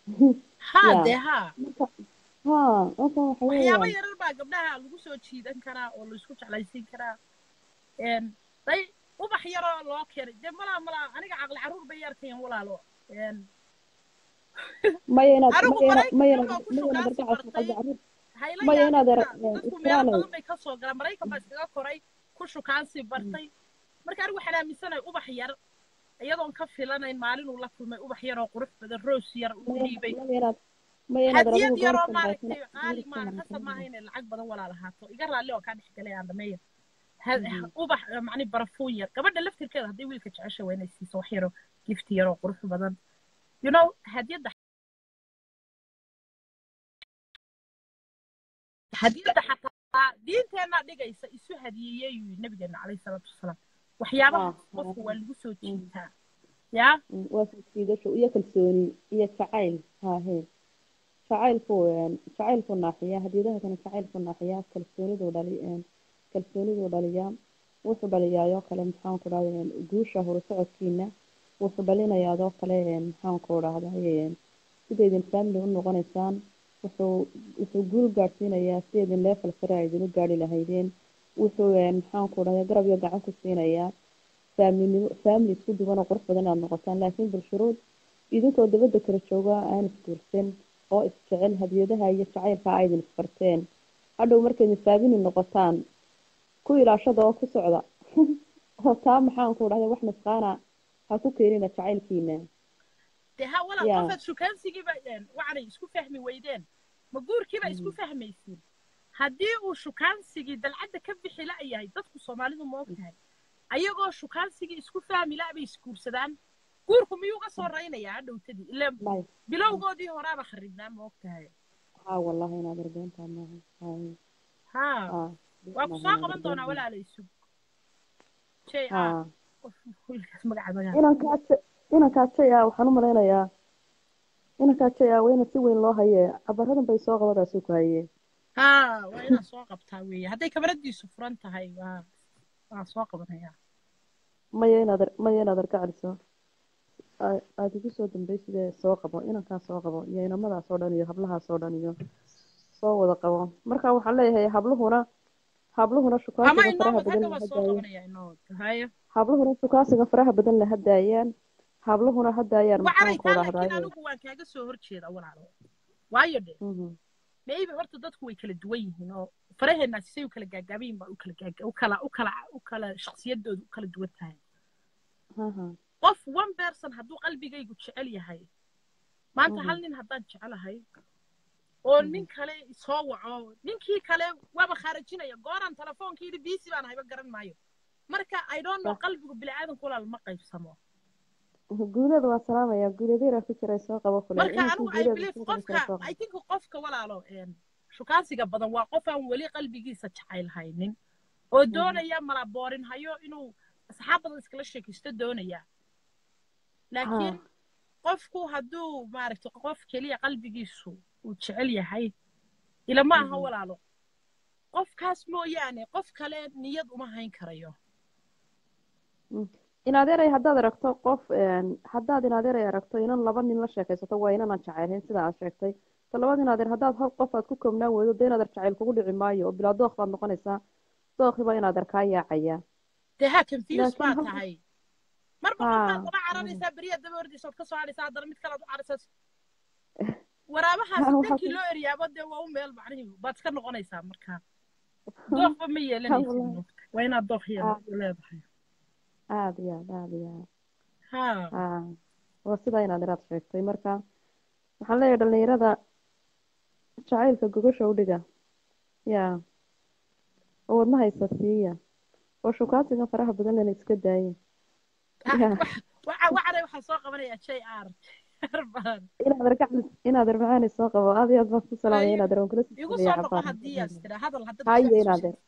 [SPEAKER 1] haa
[SPEAKER 7] Yeah.
[SPEAKER 1] dee haa
[SPEAKER 7] marka haa marka waxa
[SPEAKER 1] waxyaabo
[SPEAKER 7] weeyaan
[SPEAKER 1] yarar baa gabdhaha lagu soo jiidan karaa oo laisku jeclaysiin karaa een, day ubax yaroo loo keenay dee malaa malaa aniga caqli carruur bay yarkayan walaalo een,
[SPEAKER 7] maya inaad
[SPEAKER 1] anigu
[SPEAKER 7] maya inaad maya
[SPEAKER 1] maraykanka
[SPEAKER 7] inaad
[SPEAKER 1] baan ku
[SPEAKER 7] maya inaad
[SPEAKER 1] shukaansi
[SPEAKER 7] argacas
[SPEAKER 1] bartay
[SPEAKER 7] qalbi carruur
[SPEAKER 1] hayla
[SPEAKER 7] maya inaad
[SPEAKER 1] yaabina
[SPEAKER 7] er-
[SPEAKER 1] dadku meelo
[SPEAKER 7] israanay
[SPEAKER 1] badan bay ka soo galaan maraykan baa iskaga koray ku shukaansi bartay marka anigu waxaan aaminsanahay ubax yar iyadoon ka filanayn maalinuu la kulmay ubax yaroo qurux badan roos yar ugu
[SPEAKER 7] maya
[SPEAKER 1] dhiibay
[SPEAKER 7] maya inaad maya inaad
[SPEAKER 1] hadiyad
[SPEAKER 7] adigu
[SPEAKER 1] yaroo
[SPEAKER 7] goortan
[SPEAKER 1] maaragtay
[SPEAKER 7] baasana
[SPEAKER 1] qaali maaha qasab maaha inay lacag badan walaalahaato iga raalli oo kaa dhexgalay aan dhameeya Ha- ubax macni barafuun yar gabadha laftirkeeda hadday wiilka jecesha waa inay siiso wax yaroo gift yaroo qurux badan you know hadiyadda hadiyadda xataa diinteenna dhigaysa isu hadiyeeyey yuu nabigeena calayhi salaatu wasalaam waxyaabaha
[SPEAKER 7] Ah,
[SPEAKER 1] qofka
[SPEAKER 7] ah.
[SPEAKER 1] waa lagu soo jiitaa yaa
[SPEAKER 7] Mm, waa soo jiidasho iyo kalsooni iyo jacayl haahe jacaylku een, jacaylku naaxiya hadiyadaha kana jacaylku naaxiya kalsooniduu dhali een, kalsooniduu dhaliyaa wuxuu dhaliyaayoo kale maxaan ku dhahday guusha horusocodkiina wuxuu dhalinayaadoo kale een, maxaan ku dhahday sidaydin family u noqonaysaan wuxuu wuxuu guul gaadhsiinayaa sidaydin leefal sare ay idinu gaadhi lahaydeen wuxuu een, maxaan ku dhahday garab iyo gacan ku siinayaa faamilnimo family isku duwan oo qurux badan inaad noqotaan laakiin bulshuruud idinkoo dabadda kala jooga aan isguursan oo isjecel hadiyadaha iyo jacaylka aydin isbarteen hadhow markaydin faamili noqotaan ku ilaashada oo ku socda oo taa maxaan ku dhahday wax nusqaana ha ku keenina jacaylkiina
[SPEAKER 1] dee ha walaal
[SPEAKER 7] Yeah.
[SPEAKER 1] qofaad shukaansigiiba een, wacanay isku fahmi weydeen ma guurkiiba isku fahmaysiin haddii uu shukaansigii dalcadda ka bixi la'yahay dadku soomaalidu ma ogtahay ayagoo shukaansigii isku fahmi la' bay isguursadaan guurku miyuu ga soo raynayaa hadhowtadii ile
[SPEAKER 7] may
[SPEAKER 1] bilowgoodii horaaba kharibnaa ma ogtahay
[SPEAKER 7] haa wallahi inaad arbeentaa maaha hay
[SPEAKER 1] haa
[SPEAKER 7] haa
[SPEAKER 1] waa ku soo qaban doonaa walaala isug j r
[SPEAKER 7] haa
[SPEAKER 1] wiilkaas magaca magaca
[SPEAKER 7] inankaa J- inankaa jaya waxaan u malaynayaa inankaa jaya waa ina si weyn loo haye cabaradan bay soo qabadaasuu ku hayee
[SPEAKER 1] haa waa inaad soo qabtaa weeye hadday kamaradiisu furan tahay waa waa soo qabanayaa
[SPEAKER 7] maya inaad ar- maya inaad argacaliso aa- aada igu soo dambaysidee soo qabo inankaa soo qabo iyo inamadaas oo dhan iyo hablahaas oo dhan iyo soo wada qabo marka waxaan leeyahay habluhuna habluhuna
[SPEAKER 1] ama
[SPEAKER 7] shukaasiga
[SPEAKER 1] inoo
[SPEAKER 7] faraha
[SPEAKER 1] wad
[SPEAKER 7] badan
[SPEAKER 1] hadda
[SPEAKER 7] la
[SPEAKER 1] waa soo
[SPEAKER 7] hadaayaan
[SPEAKER 1] qabanaya inoo wad hayo
[SPEAKER 7] habluhuna shukaasiga faraha badan la hadaayaan habluhuna hadaayaan
[SPEAKER 1] wacanay
[SPEAKER 7] maxaan
[SPEAKER 1] taa
[SPEAKER 7] kooda
[SPEAKER 1] laakiin
[SPEAKER 7] hadaayo
[SPEAKER 1] anigu waan kaaga soo horjeeda walaalo waayo dhe
[SPEAKER 7] Mhm.
[SPEAKER 1] maybe horta dadku way kala duwan yihiin oo faraheenaasi say u kala gaagaaban yihiin baa u kala gaaga u kala u kala u kala shakhsiyadoodu u kala duwan tahay
[SPEAKER 7] Haha.
[SPEAKER 1] qof one person hadduu qalbigaygu jecel yahay maanta
[SPEAKER 7] Mhm.
[SPEAKER 1] hal nin haddaan jecelahay oo
[SPEAKER 7] Mhm.
[SPEAKER 1] nin kale soo waco ninkii kale waaba khaarajinaya gooraan telefoonka yidhi biisi baan hayba garan maayo marka i don't know
[SPEAKER 7] Sax.
[SPEAKER 1] qalbigu bini'aadanku walaal ma qaybsamo
[SPEAKER 7] guuleeda waa salaamaya guuleedeera ku jiray soo qabo kule
[SPEAKER 1] marka
[SPEAKER 7] inankii
[SPEAKER 1] anigu i
[SPEAKER 7] guuleeda
[SPEAKER 1] believe
[SPEAKER 7] ku jiray
[SPEAKER 1] qofka
[SPEAKER 7] soo qabo
[SPEAKER 1] i think qofka walaalo een, shukaansiga badan waa qof aan weli qalbigiisa jacayl haynin oo doonaya malaboorin hayo inuu asxaab badan iskala sheekaysto doonaya laakiin qofku hadduu maaragta qof keliya qalbigiisu uu jecel yahay ilama aha
[SPEAKER 7] Mhm.
[SPEAKER 1] walaalo qofkaas mooyaane qof kale niyad uma hayn karayo
[SPEAKER 7] in adeeray haddaad aragto qof een, haddaad in adeeray aragto inan laba nin la sheekaysato waa inanaan jacaylhayn sida aad sheegtay ta labaad in adeer haddaad hal qof aad ku koobnaan weydo dee in adeer jacayl kugu dhici maayo oo bilaa dookh baad noqonaysaa dookhiba in adeer kaa yaacaya
[SPEAKER 1] dee haa confuse
[SPEAKER 7] Laakiin
[SPEAKER 1] baa
[SPEAKER 7] hal-
[SPEAKER 1] tahay marba
[SPEAKER 7] Haa.
[SPEAKER 1] qofkaad daba caranaysaa beriya daba ordaysa ood ka soo hadhaysaa haddana mid kalead u caraysaa waraabahaas
[SPEAKER 7] Haa, waxaa
[SPEAKER 1] dankii
[SPEAKER 7] ku-
[SPEAKER 1] loo eryaabo dee waa u meel macnihi baad iska noqonaysaa marka dookba ma yeelanaysid
[SPEAKER 7] wallahi.
[SPEAKER 1] moogta waa inaad dookh
[SPEAKER 7] Haa.
[SPEAKER 1] yeela- leedahay
[SPEAKER 7] aada iyo aad aada iyo aad
[SPEAKER 1] haa
[SPEAKER 7] haa waa sidaa in adeer aad sheegtay marka waxaan leeyahay dhalinyarada jacaylka gogosha u dhiga yaa oo wadnaha isa siiya oo shukaasigan faraha badan lena iska daaya yaa
[SPEAKER 1] waca wacana waxaa soo qabanaya j r baan
[SPEAKER 7] inaad argaclis inaad armacaani soo qabo aad iyo aad baan ku salaamaya inaad arwan kula
[SPEAKER 1] igu
[SPEAKER 7] sisaya
[SPEAKER 1] soo noqo
[SPEAKER 7] cabaar
[SPEAKER 1] haddii aad tira hadal hadda
[SPEAKER 7] haye inaad er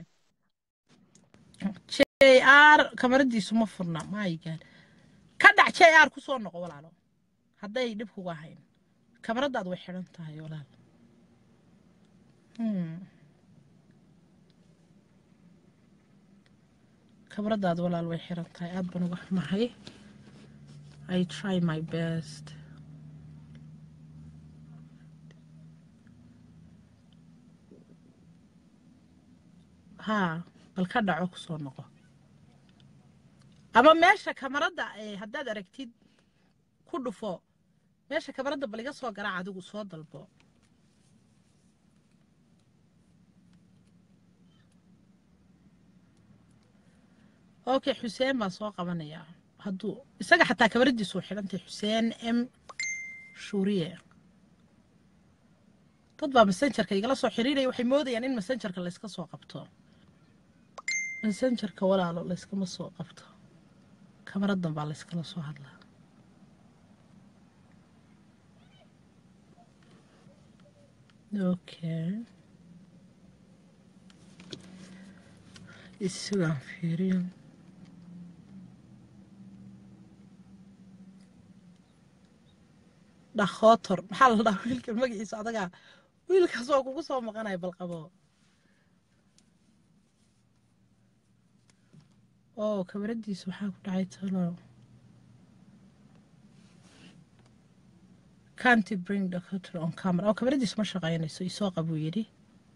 [SPEAKER 1] j r kamaradiisu ma furna maayigaan ka dhac j r kusoo noqo walaalo hadday dhib kuga ahayn kamaradaad way xidhan tahay walaal Hmm. kamaradaad walaal way xiran tahay aad baan uga xumahay i try my best haa bal ka dhaco kusoo noqo ama meesha kamarada eh, haddaad aragtid ku dhufo meesha kamarada bal iga soo garaac adigu soo dalbo okay xuseen baan soo qabanayaa hadduu isaga xataa kamaradiisu way xidhantay xuseen m shuuriye dad baa messengerka igala soo xiriiraya waxay moodayaan in messengerka layska soo qabto messengerka walaalo layskama soo qabto kamaradan baa layskala soo hadlaa okay isagaan fiiriyo dhakootor maxaa la dhahaa wiilka magaciisa adagaa wiilkaas oo kugu soo maqanaya balqabo oo kamaradiisa waxaa ku dhacay talo can't bring the cutter on camera oo kamaradiisa ma shaqaynayso isoo qabuu yidhi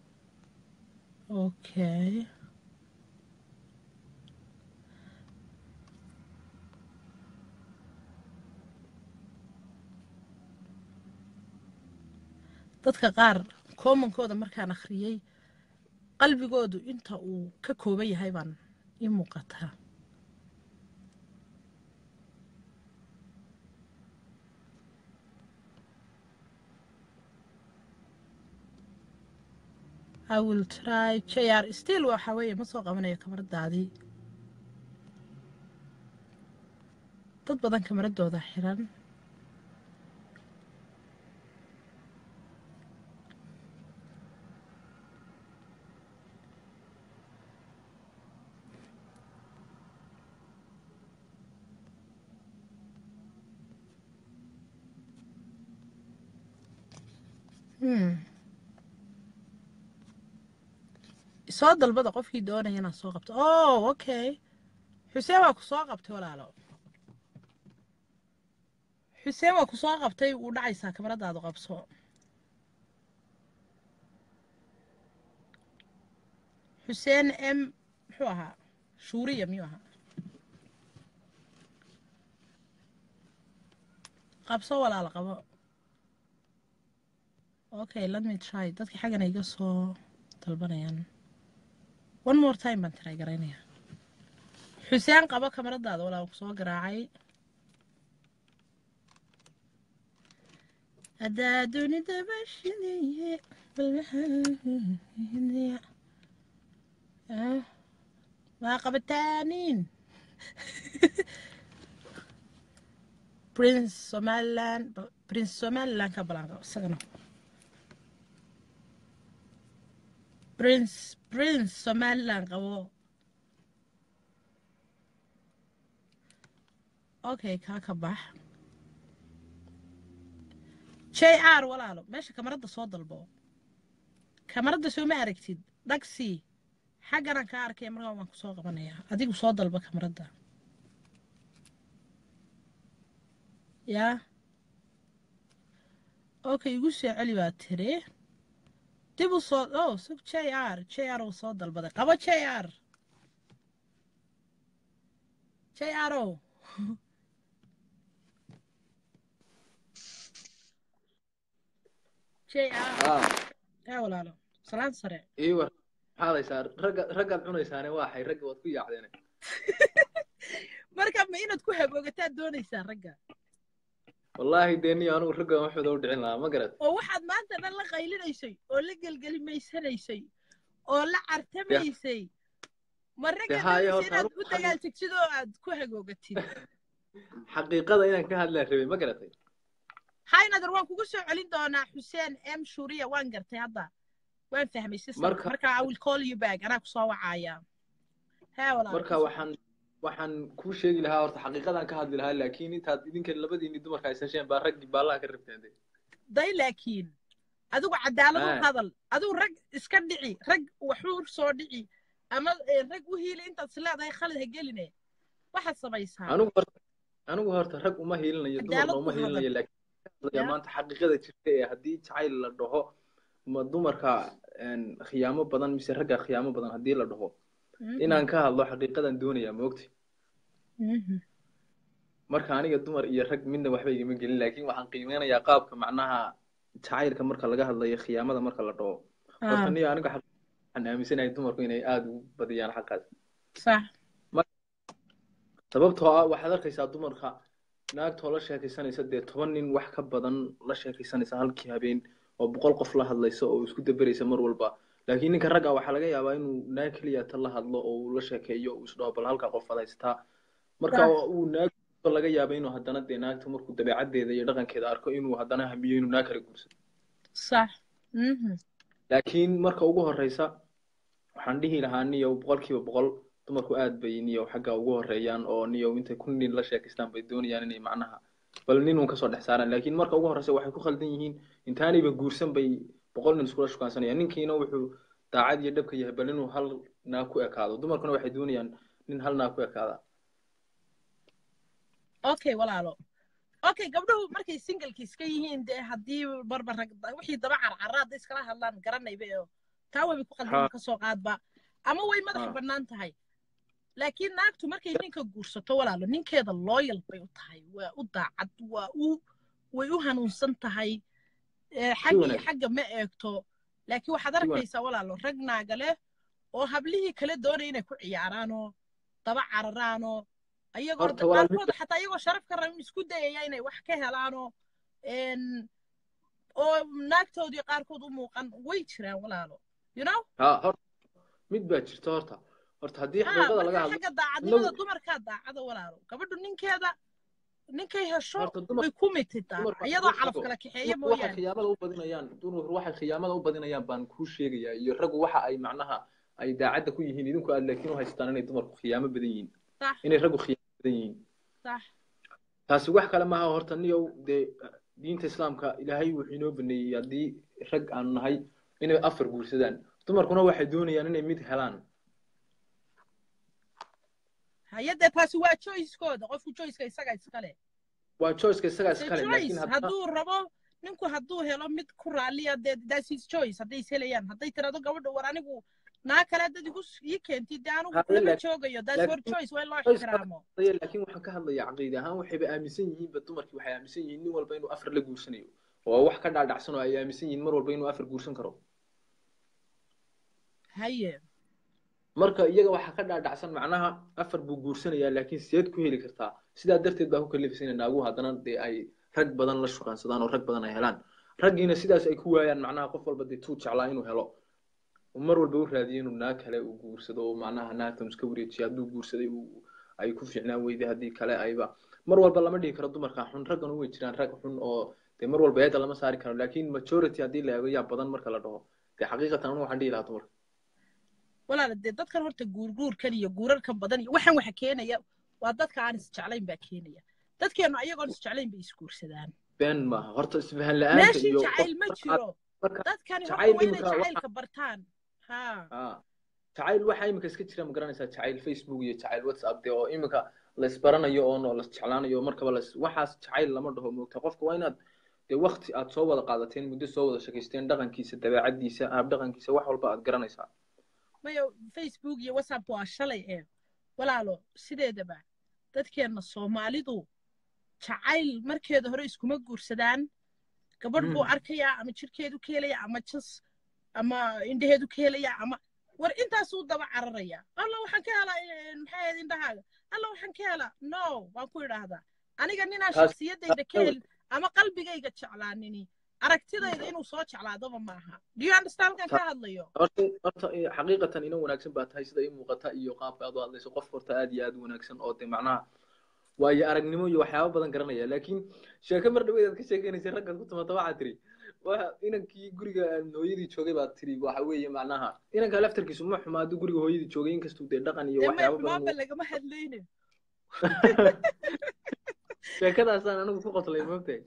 [SPEAKER 1] okay dadka qaar koomankooda markaan akhriyey qalbigoodu inta uu ka kooban yahay baan ii muuqataa I will try JR still waxa weeye ma soo qabanayo kamaradaadii dad badan kamaradooda xiran Hmm. soo dalbada qofkii doonaya inaad soo qabto oh okay xuseen waa ku soo qabtay walaalo xuseen waa ku soo qabtay wuu dhacaysaa kamaradaadu qabso xuseen m muxuu ahaa shuuriya miyuu ahaa qabso walaalo qabo okay let me try dadka xaggana iga soo dalbanayaan one more time baan try garaynayaa xuseen qabo kamaradaada walaa ku soo garaacay haddaa dunida bashidaye waa qabataaniin prince somaliland prince somaliland ka balan qabo isagana prince prince somaliland qabo okay kaa ka bax j r walaalo meesha kamaradda soo dalbo kamaradda soo ma aragtid dhagsi xagganaan kaa arkaya markaa waan ku soo qabanayaa adigu soo dalba kamaradda yaa okay igu soo celi baa tiri dib u soo oh sug j r j r uu soo dalbaday qabo j r j r o j r
[SPEAKER 8] aa
[SPEAKER 1] ee walaalo salaan sare
[SPEAKER 8] ii war maxaad haysaa ragga raggaad cunaysaane waa xay ragga waad ku yaacdeene
[SPEAKER 1] marka ma inaad ku haboogataa doonaysaa ragga
[SPEAKER 8] wallaahi dee niyo anugu ragga waxooda u dhicin lahaa ma garat
[SPEAKER 1] oo waxaad maanta dhan la qaylinaysay oo la gelgelimaysanaysay oo la cartamaysay ma ragga
[SPEAKER 8] Dee haayo,
[SPEAKER 1] doonaysa
[SPEAKER 8] horta
[SPEAKER 1] inaad
[SPEAKER 8] anugu
[SPEAKER 1] u dagaaltigsid oo aad ku hagoogatid
[SPEAKER 8] xaqiiqada inaan ka hadlaan rabay ma garatay
[SPEAKER 1] haynader waan kugu soo celin doonaa xuseen m shuriya waan gartay hadda waan fahmay systemka
[SPEAKER 8] Marka-
[SPEAKER 1] marka i will call you back anaa kusoo wacaya hee walaal
[SPEAKER 8] marka waxaan waxaan kuu sheegi lahaa horta xaqiiqadaan ka hadli lahaa laakiin intaad idinka labadiini dumarka haysasheen baa raggii baallaha ka rabteen de
[SPEAKER 1] day laakiin adigu cadaalad u
[SPEAKER 8] Haa.
[SPEAKER 1] hadal adigu rag iska dhici rag waxuu soo dhici ama eh, rag u hiili intaad is leedahay khalad ha geline waxaad samaysaa
[SPEAKER 8] anigu horta anigu horta rag uma hiilinayo
[SPEAKER 1] Cadaalad
[SPEAKER 8] dumarna uma
[SPEAKER 1] u hadal.
[SPEAKER 8] hiilinayo laakiin
[SPEAKER 1] Ya.
[SPEAKER 8] maanta xaqiiqada jirta ee haddii jacayl la dhaho ma dumarka een, khiyaamo badan mise ragga khiyaamo badan haddii la dhaho
[SPEAKER 1] Mhm.
[SPEAKER 8] inaan ka hadlo xaqiiqadan doonayaa moogti
[SPEAKER 1] Mhm.
[SPEAKER 8] marka aniga dumar iyo rag midna waxba igama gelin laakiin waxaan qiimeynayaa qaabka macnaha jacaylka marka laga hadlayo khiyaamada marka la dhaho horta
[SPEAKER 1] Ah,
[SPEAKER 8] niyo aniga xaq- waxaan aaminsanahay dumarku inay aada ugu badiyaan xaqaas
[SPEAKER 1] sax
[SPEAKER 8] sababtoo ah waxaad arkaysaa dumarka naagtoo la sheekaysanaysa dee toban nin wax ka badan la sheekaysanaysa halkii habeen oo boqol qof la hadlaysa oo isku daberaysa mar walba laakiin ninka ragga waxaa laga yaabaa inuu naag keliya ta la hadlo oo uu la sheekeeyo uu isdhaho bal halkaa qof adaystaa marka
[SPEAKER 1] Sax.
[SPEAKER 8] uu naag laga yaaba inuu haddana dee naagta markuu dabeecaddeeda iyo dhaqankeeda arko inuu haddana hamiyo inuu naag kale guursado
[SPEAKER 1] sax Mhm.
[SPEAKER 8] laakiin marka ugu horeysa waxaan dhihi lahaa niyow boqolkiiba boqol dumarku aad bay niyow xagga ugu horeeyaan oo niyow intay kun nin la sheekaystaan bay doonayaan inay macnaha bal nin uun kasoo dhex saaraan laakiin marka ugu horeysa waxay ku khaldan yihiin intaanayba guursan bay boqol nin iskula shukaansanayaan ninkiina wuxuu daacad iyo dhabka yahay bal inuu hal naag ku ekaado dumarkuna waxay doonayaan nin hal naag ku ekaada
[SPEAKER 1] okay walaalo okay gabdhuhu markay singleki iska yihiin dee haddii barbar rag wixii daba carcara hadday iskala hadlaan garanayba oo taa wayba ku qaldan
[SPEAKER 8] Ha.
[SPEAKER 1] kasoo qaadba ama way madaxa
[SPEAKER 8] Ha.
[SPEAKER 1] bannaan tahay laakiin naagtu markay ninka guursato walaalo ninkeeda loyal bay u tahay waa u daacad waa u way u hanuunsan tahay Eh, xaggii
[SPEAKER 8] wanaagsan.
[SPEAKER 1] xagga ma eegto laakiin waxaad
[SPEAKER 8] Si wanaagsan.
[SPEAKER 1] arkaysaa walaalo rag naaga leh oo hablihii kale doonaya inay ku ciyaaraanoo daba cararaanoo ayagoo
[SPEAKER 8] Horta walaal
[SPEAKER 1] qaarkood xataa iyagoo sharaf ka rabin isku dayaya inay wax ka helaanoo en, oo naagtoodii qaarkood u muuqan way jiraan walaalo you know
[SPEAKER 8] ha horta mid baa jirta horta horta haddii
[SPEAKER 1] ha
[SPEAKER 8] xaqiiqada laga
[SPEAKER 1] marka
[SPEAKER 8] hadlo
[SPEAKER 1] xagga daacadnimada
[SPEAKER 8] inagu-
[SPEAKER 1] dumarkaa daacada walaalo gabadhu ninkeeda ninkay hesho
[SPEAKER 8] horta dumar
[SPEAKER 1] way ku mitidaa
[SPEAKER 8] dumarka
[SPEAKER 1] iyadoo
[SPEAKER 8] ugu
[SPEAKER 1] calaf
[SPEAKER 8] xigo
[SPEAKER 1] kala kaxeeya
[SPEAKER 8] dumarku waxay
[SPEAKER 1] mooyaane
[SPEAKER 8] khiyaamada u badinayaan dumarku waxay khiyaamada u badinayaan baan kuu sheegayaa iyo raggu waxa ay macnaha ay daacadda ku yihiin idinku aad laakiin u haystaan inay dumarku khiyaamo badan yihiin
[SPEAKER 1] sax
[SPEAKER 8] inay raggu khiyaamo badan yihiin
[SPEAKER 1] sax
[SPEAKER 8] taasi wax kale maaha horta niyow dee diinta islaamka ilaahay wuxuu inoo baneeyey haddii rag aanu nahay inay afar guursadaan dumarkuna waxay doonayaan inay mid helaan
[SPEAKER 1] hayadee taasi waa choicekooda qofku choiceka isaga iskale
[SPEAKER 8] waa choiceka isagaa
[SPEAKER 1] the
[SPEAKER 8] iskale laakiin
[SPEAKER 1] choice
[SPEAKER 8] haddana
[SPEAKER 1] hadduu rabo ninku hadduu helo mid ku raaliya dee that's his choice hadday is helayaan hadday tirado gabadha war anigu naa kale dad igu s- ii keentid dee anigu
[SPEAKER 8] haye
[SPEAKER 1] kulama
[SPEAKER 8] laakiin
[SPEAKER 1] joogayo that's her
[SPEAKER 8] laakiin
[SPEAKER 1] choice waa in loo
[SPEAKER 8] choice
[SPEAKER 1] ixtiraamo
[SPEAKER 8] hadaya laakiin waxaan ka hadlayaa caqiide ahaan waxayba aaminsan yihiinba dumarkii waxay aaminsan yihiin nin walba inuu afar la guursanayo oo wax ka dhaadhacsan oo ay aaminsan yihiin mar walba inuu afar guursan karo
[SPEAKER 1] haye
[SPEAKER 8] marka iyaga waxaa ka dhaadhacsan macnaha afar buu guursanayaa laakiin sideed ku heli kartaa sidaa darteed baa ku kalifaysa in naaguhu haddana dee ay rag badan la shukaansadaan oo rag badan ay helaan raggiina sidaas ay ku waayaan macnaha qof walba dee tuu jeclaa inuu helo uu mar walba u raadiyo inuu naag kale uu guursado oo macnaha naagtan iska wareejiyo hadduu guursaday uu ay ku fiicnaan weyday haddii kale ayba mar walba lama dhihi karo dumarka xun raggan way jiraan rag xun oo dee mar walba eeda lama saari karo laakiin majority haddii la eego yaa badan marka la dhaho dee xaqiiqatan anu waxaan dhihi lahaa dumarka
[SPEAKER 1] walaala dee dadkan horta guurguurkan iyo guurarkan badan iyo waxaan waxa keenaya waa dadka aan isjeclayn baa keenaya dadkeenu ayagoon isjeclayn bay isguursadaan
[SPEAKER 8] been maaha horta isfahan la-aanta
[SPEAKER 1] meeshii
[SPEAKER 8] iyo
[SPEAKER 1] jacayl ma jiro
[SPEAKER 8] marka
[SPEAKER 1] dadkani horta
[SPEAKER 8] jacayl
[SPEAKER 1] waa inay
[SPEAKER 8] iminka waxa
[SPEAKER 1] jacaylka bartaan ha
[SPEAKER 8] ah jacayl waxa iminka iska jira ma garanaysaa jacayl facebook iyo jacayl whatsapp dee oo iminka la isbaranayo oo no la isjeclaanayo markaba la is- waxaas jacayl lama dhaho moogta qofka waa inaad dee wakti aad soo wada qaadateen muddo soo wada sheekaysteen dhaqankiisa dabeecadiisa hab dhaqankiisa wax walba aad garanaysaa
[SPEAKER 1] mayo facebook iyo whatsapp waa shalay ee walaalo sideedaba dadkeenna soomaalidu jacayl markeeda hore iskuma guursadaan gabadh buu
[SPEAKER 8] Mm.
[SPEAKER 1] arkayaa ama jirkeedu ka helaya ama jas ama indhaheedu ka helaya ama war intaasuu daba cararaya alla waxaan ka helaa eh, maxay ahayd indhahaaga alla waxaan ka helaa no waan ku idhaahdaa aniga ninaan
[SPEAKER 8] taas
[SPEAKER 1] shaksiyadayda ka helin ama qalbigayga jeclaanini aragtidayda inuu soo jeclaadaba maaha do you understand halkan ka hadlayo
[SPEAKER 8] horta horta eh, xaqiiqatan ina wanaagsan baa tahay sida ii muuqata iyo qaabka aad u hadlayso qof horta aad iyo aad u wanaagsan oo dee macnaha waayo aragnimo iyo waxyaabo badan garanaya laakiin sheeko mar dhaweed aad ka sheekeynaysay raggaad ku timaata waxaad tiri waa inankii guriga hooyadii joogay baad tiri waxa weeye macnaha inanka laftarkiisu ma xumaa hadduu guriga hooyadii joogay inkastuu dee dhaqan iyo
[SPEAKER 1] dee may
[SPEAKER 8] waxyaabo badan
[SPEAKER 1] xumaanba
[SPEAKER 8] uu-
[SPEAKER 1] lagama hadlayne
[SPEAKER 8] sheekadaasaan anigu ku qotlay moogtahay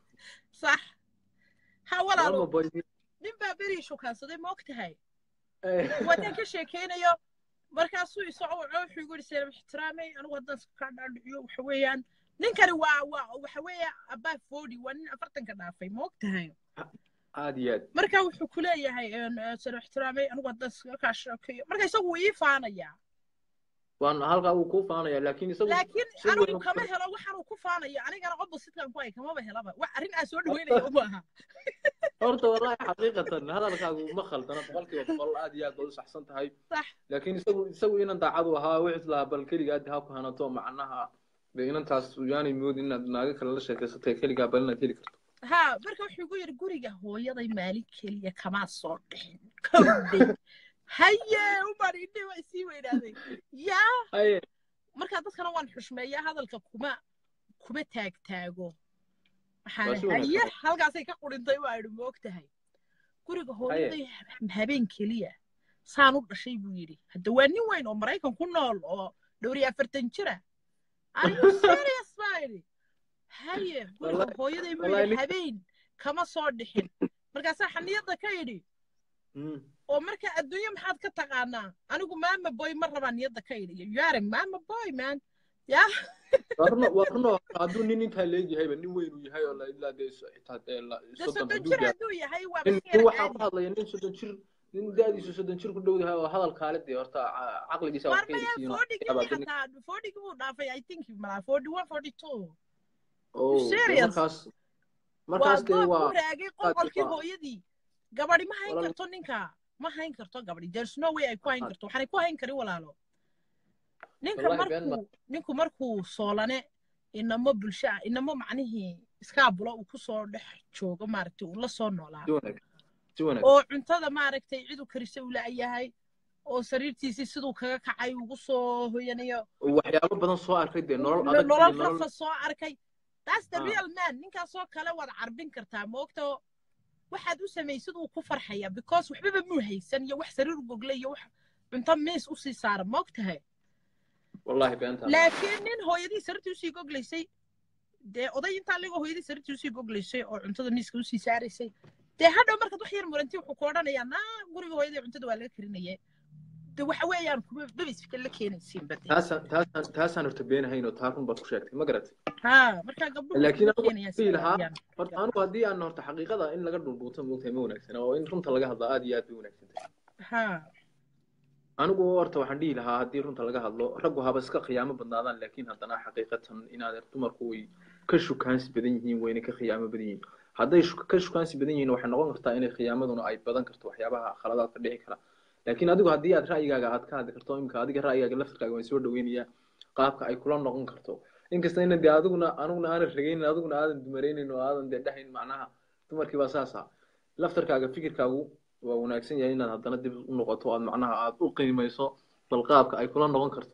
[SPEAKER 1] sax ha walaalo
[SPEAKER 8] lama boy
[SPEAKER 1] nin baa berii shukaansaday ma og tahay
[SPEAKER 8] Eh,
[SPEAKER 1] wadan ka sheekeynayo markaasuu isoo waco wuxuu igu yidhi seelab ixtiraamay anigu haddaan iska kaa dhaadhiciyo waxa weeyaan ninkani waa waa waxa weeye abaa forty waa nin afartanka dhaafay ma og tahay
[SPEAKER 8] aad iyo aad
[SPEAKER 1] marka wuxuu ku leeyahay seelab ixtiraamay anigu haddaan iska kaa sheekeeyo marka isagu wuu ii faanayaa
[SPEAKER 8] waan halkaa wuu kuu faanaya laakiin isagu
[SPEAKER 1] laakiin
[SPEAKER 8] si
[SPEAKER 1] anigu
[SPEAKER 8] weyn
[SPEAKER 1] kama helo waxaanuu ku faanayo anigana oppositekan ku hay kamaba helaba wax arrin aan soo dhaweynaya uma aha
[SPEAKER 8] horta wallahi xaqiiqatan hadalkaagu ma khaldana boqolkiiba boqol aad iyo aad baad u saxsan tahay
[SPEAKER 1] sax
[SPEAKER 8] laakiin isagu isagu inan daacadu ahaa wuxuu islahaa bal keligaa ha ku hanato macnaha dee inantaas yaanay moodin inaad naago kale la sheekaysatay keligaa bal inaad heli karto
[SPEAKER 1] ha marka wuxuu igu yidhi guriga hooyaday maalin keliya kamaa soo dhixin kowdhay haye umar indhe waa isii weynaaday yaa
[SPEAKER 8] haye
[SPEAKER 1] marka dadkana waan xushmeeyaa hadalka kuma kuma taagtaago
[SPEAKER 8] Waa
[SPEAKER 1] waxaan
[SPEAKER 8] si
[SPEAKER 1] haye
[SPEAKER 8] wanaagsan.
[SPEAKER 1] halkaasay ka qurintay waa idhi moog tahay guriga
[SPEAKER 8] haye
[SPEAKER 1] hooyaday habeen keliya saan u dhashay buu yidhi hadda waa nin weyn oo maraykan ku nool oo dhowr iyo afartan jira are you serious baa idhi haye guriga
[SPEAKER 8] wallahi
[SPEAKER 1] hooyaday buu
[SPEAKER 8] wallahi
[SPEAKER 1] yidhi
[SPEAKER 8] nin
[SPEAKER 1] habeen kama soo dhixin markaasaa xaniyadda ka idhi
[SPEAKER 8] Mm.
[SPEAKER 1] oo marka adduunye maxaad ka taqaanaa anigu maama boy ma rabaa niyadda ka idhi you are a mama boy man ya
[SPEAKER 8] waa runo waa runo hadduu nin intaa leegyahayba nin weyn uu yahay oo la ilaa dee so- xitaa dee la-
[SPEAKER 1] de
[SPEAKER 8] soddon
[SPEAKER 1] soddon
[SPEAKER 8] hadduu
[SPEAKER 1] jir
[SPEAKER 8] gaaro
[SPEAKER 1] hadduu yahay waa
[SPEAKER 8] nin
[SPEAKER 1] baskeer
[SPEAKER 8] nin waxaa ku
[SPEAKER 1] caadi
[SPEAKER 8] hadlaya nin soddon jir nin da-diisu soddon jir ku dhow yahay oo hadal kaale dee horta ca- caqligiisa wax
[SPEAKER 1] waar
[SPEAKER 8] ka
[SPEAKER 1] maya
[SPEAKER 8] helisiin oo
[SPEAKER 1] fordigii
[SPEAKER 8] yaabaa dee nin
[SPEAKER 1] xataa fordigii buu dhaafay i think malaa forty one forty two
[SPEAKER 8] oh dee
[SPEAKER 1] serious
[SPEAKER 8] markaas
[SPEAKER 1] waa
[SPEAKER 8] markaas dee
[SPEAKER 1] goob
[SPEAKER 8] waa
[SPEAKER 1] u raagay
[SPEAKER 8] aad
[SPEAKER 1] qolqolkii
[SPEAKER 8] waa
[SPEAKER 1] hooyadii gabadhi ma hayn
[SPEAKER 8] walaal
[SPEAKER 1] karto ninka ma hayn karto gabadhi there's no way ay ku hayn karto waxaanay ku hayn karin walaalo ninka
[SPEAKER 8] wallahi been ma
[SPEAKER 1] markuu ninku markuu soolane inamo bulsho ah inamo macnihii iskaabulo uu kusoo dhex joogo maaragtay uu la soo noolaa
[SPEAKER 8] si wanaagsan si wanaagsan
[SPEAKER 1] oo cuntada maaragtay cidu karise uu la-yahay oo sariirtiisii siduu kaga kacay ugu soo hoyanayo
[SPEAKER 8] waxyaabo badan soo arkay dee nolol
[SPEAKER 1] no-
[SPEAKER 8] adag iyo
[SPEAKER 1] nolol
[SPEAKER 8] nolol
[SPEAKER 1] rafa soo arkay that's the
[SPEAKER 8] Ah.
[SPEAKER 1] real man ninkaasoo kale waad carbin kartaa moogto waxaad u samaysid uu ku farxaya because waxbaba muu haysan iyo wax sariir gogle iyo wax cunto miis usii saara moogtahay
[SPEAKER 8] wallahi beentaa
[SPEAKER 1] laakiin nin hooyadii sariirtii usii goglaysay dee oday intaa ligoo hooyadii sariirtii usii goglaysay oo cuntada miiska usii saaraysay dee hadhow markaad wax yar muranti wuxuu ku odhanayaa naa guriga hooyadii cuntada waa laga karinaye de waxa weeyaan kuma babisfika la keenaysiin bade
[SPEAKER 8] taasaan taasaan taasaan horta beenahayn oo taa run baad ku sheegtay ma garat
[SPEAKER 1] ha markaa gabdhuhu
[SPEAKER 8] laakiin
[SPEAKER 1] kuma
[SPEAKER 8] anigu
[SPEAKER 1] keenayaan
[SPEAKER 8] waxaan dhihi
[SPEAKER 1] sida
[SPEAKER 8] lahaa
[SPEAKER 1] ayaan
[SPEAKER 8] horta anigu haddii aan horta xaqiiqada in laga dhulbuuto moogtahay ma wanaagsana oo in runta laga hadlo aad iyo aad bay wanaagsan tahay
[SPEAKER 1] ha
[SPEAKER 8] anigu horta waxaan dhihi lahaa haddii runta laga hadlo raggu haba iska khiyaamo badnaadaan laakiin haddana xaqiiqatan inaad dumarku way ka shukaansi badan yihiin wayna ka khiyaamo badan yihiin hadday shu- ka shukaansi badan yihiin waxay noqon kartaa inay khiyaamaduna ay badan karto waxyaabaha khaladaadka dhici kara laakiin adigu haddii aad ra'yigaaga aad ka hadli karto imika adiga ra'yigaaga laftirkaaga waan soo dhaweynayaa qaabka ay kula noqon karto inkasta ina dee adiguna aniguna aanan ragaynin adiguna aadan dumaraynin oo aadan dee dhahayn macnaha dumarkii baa saas ah laftarkaaga fikirkaagu waa wanaagsan yahay inaad haddana dib u noqoto aad macnaha aad u qiimayso bal qaabka ay kula noqon karto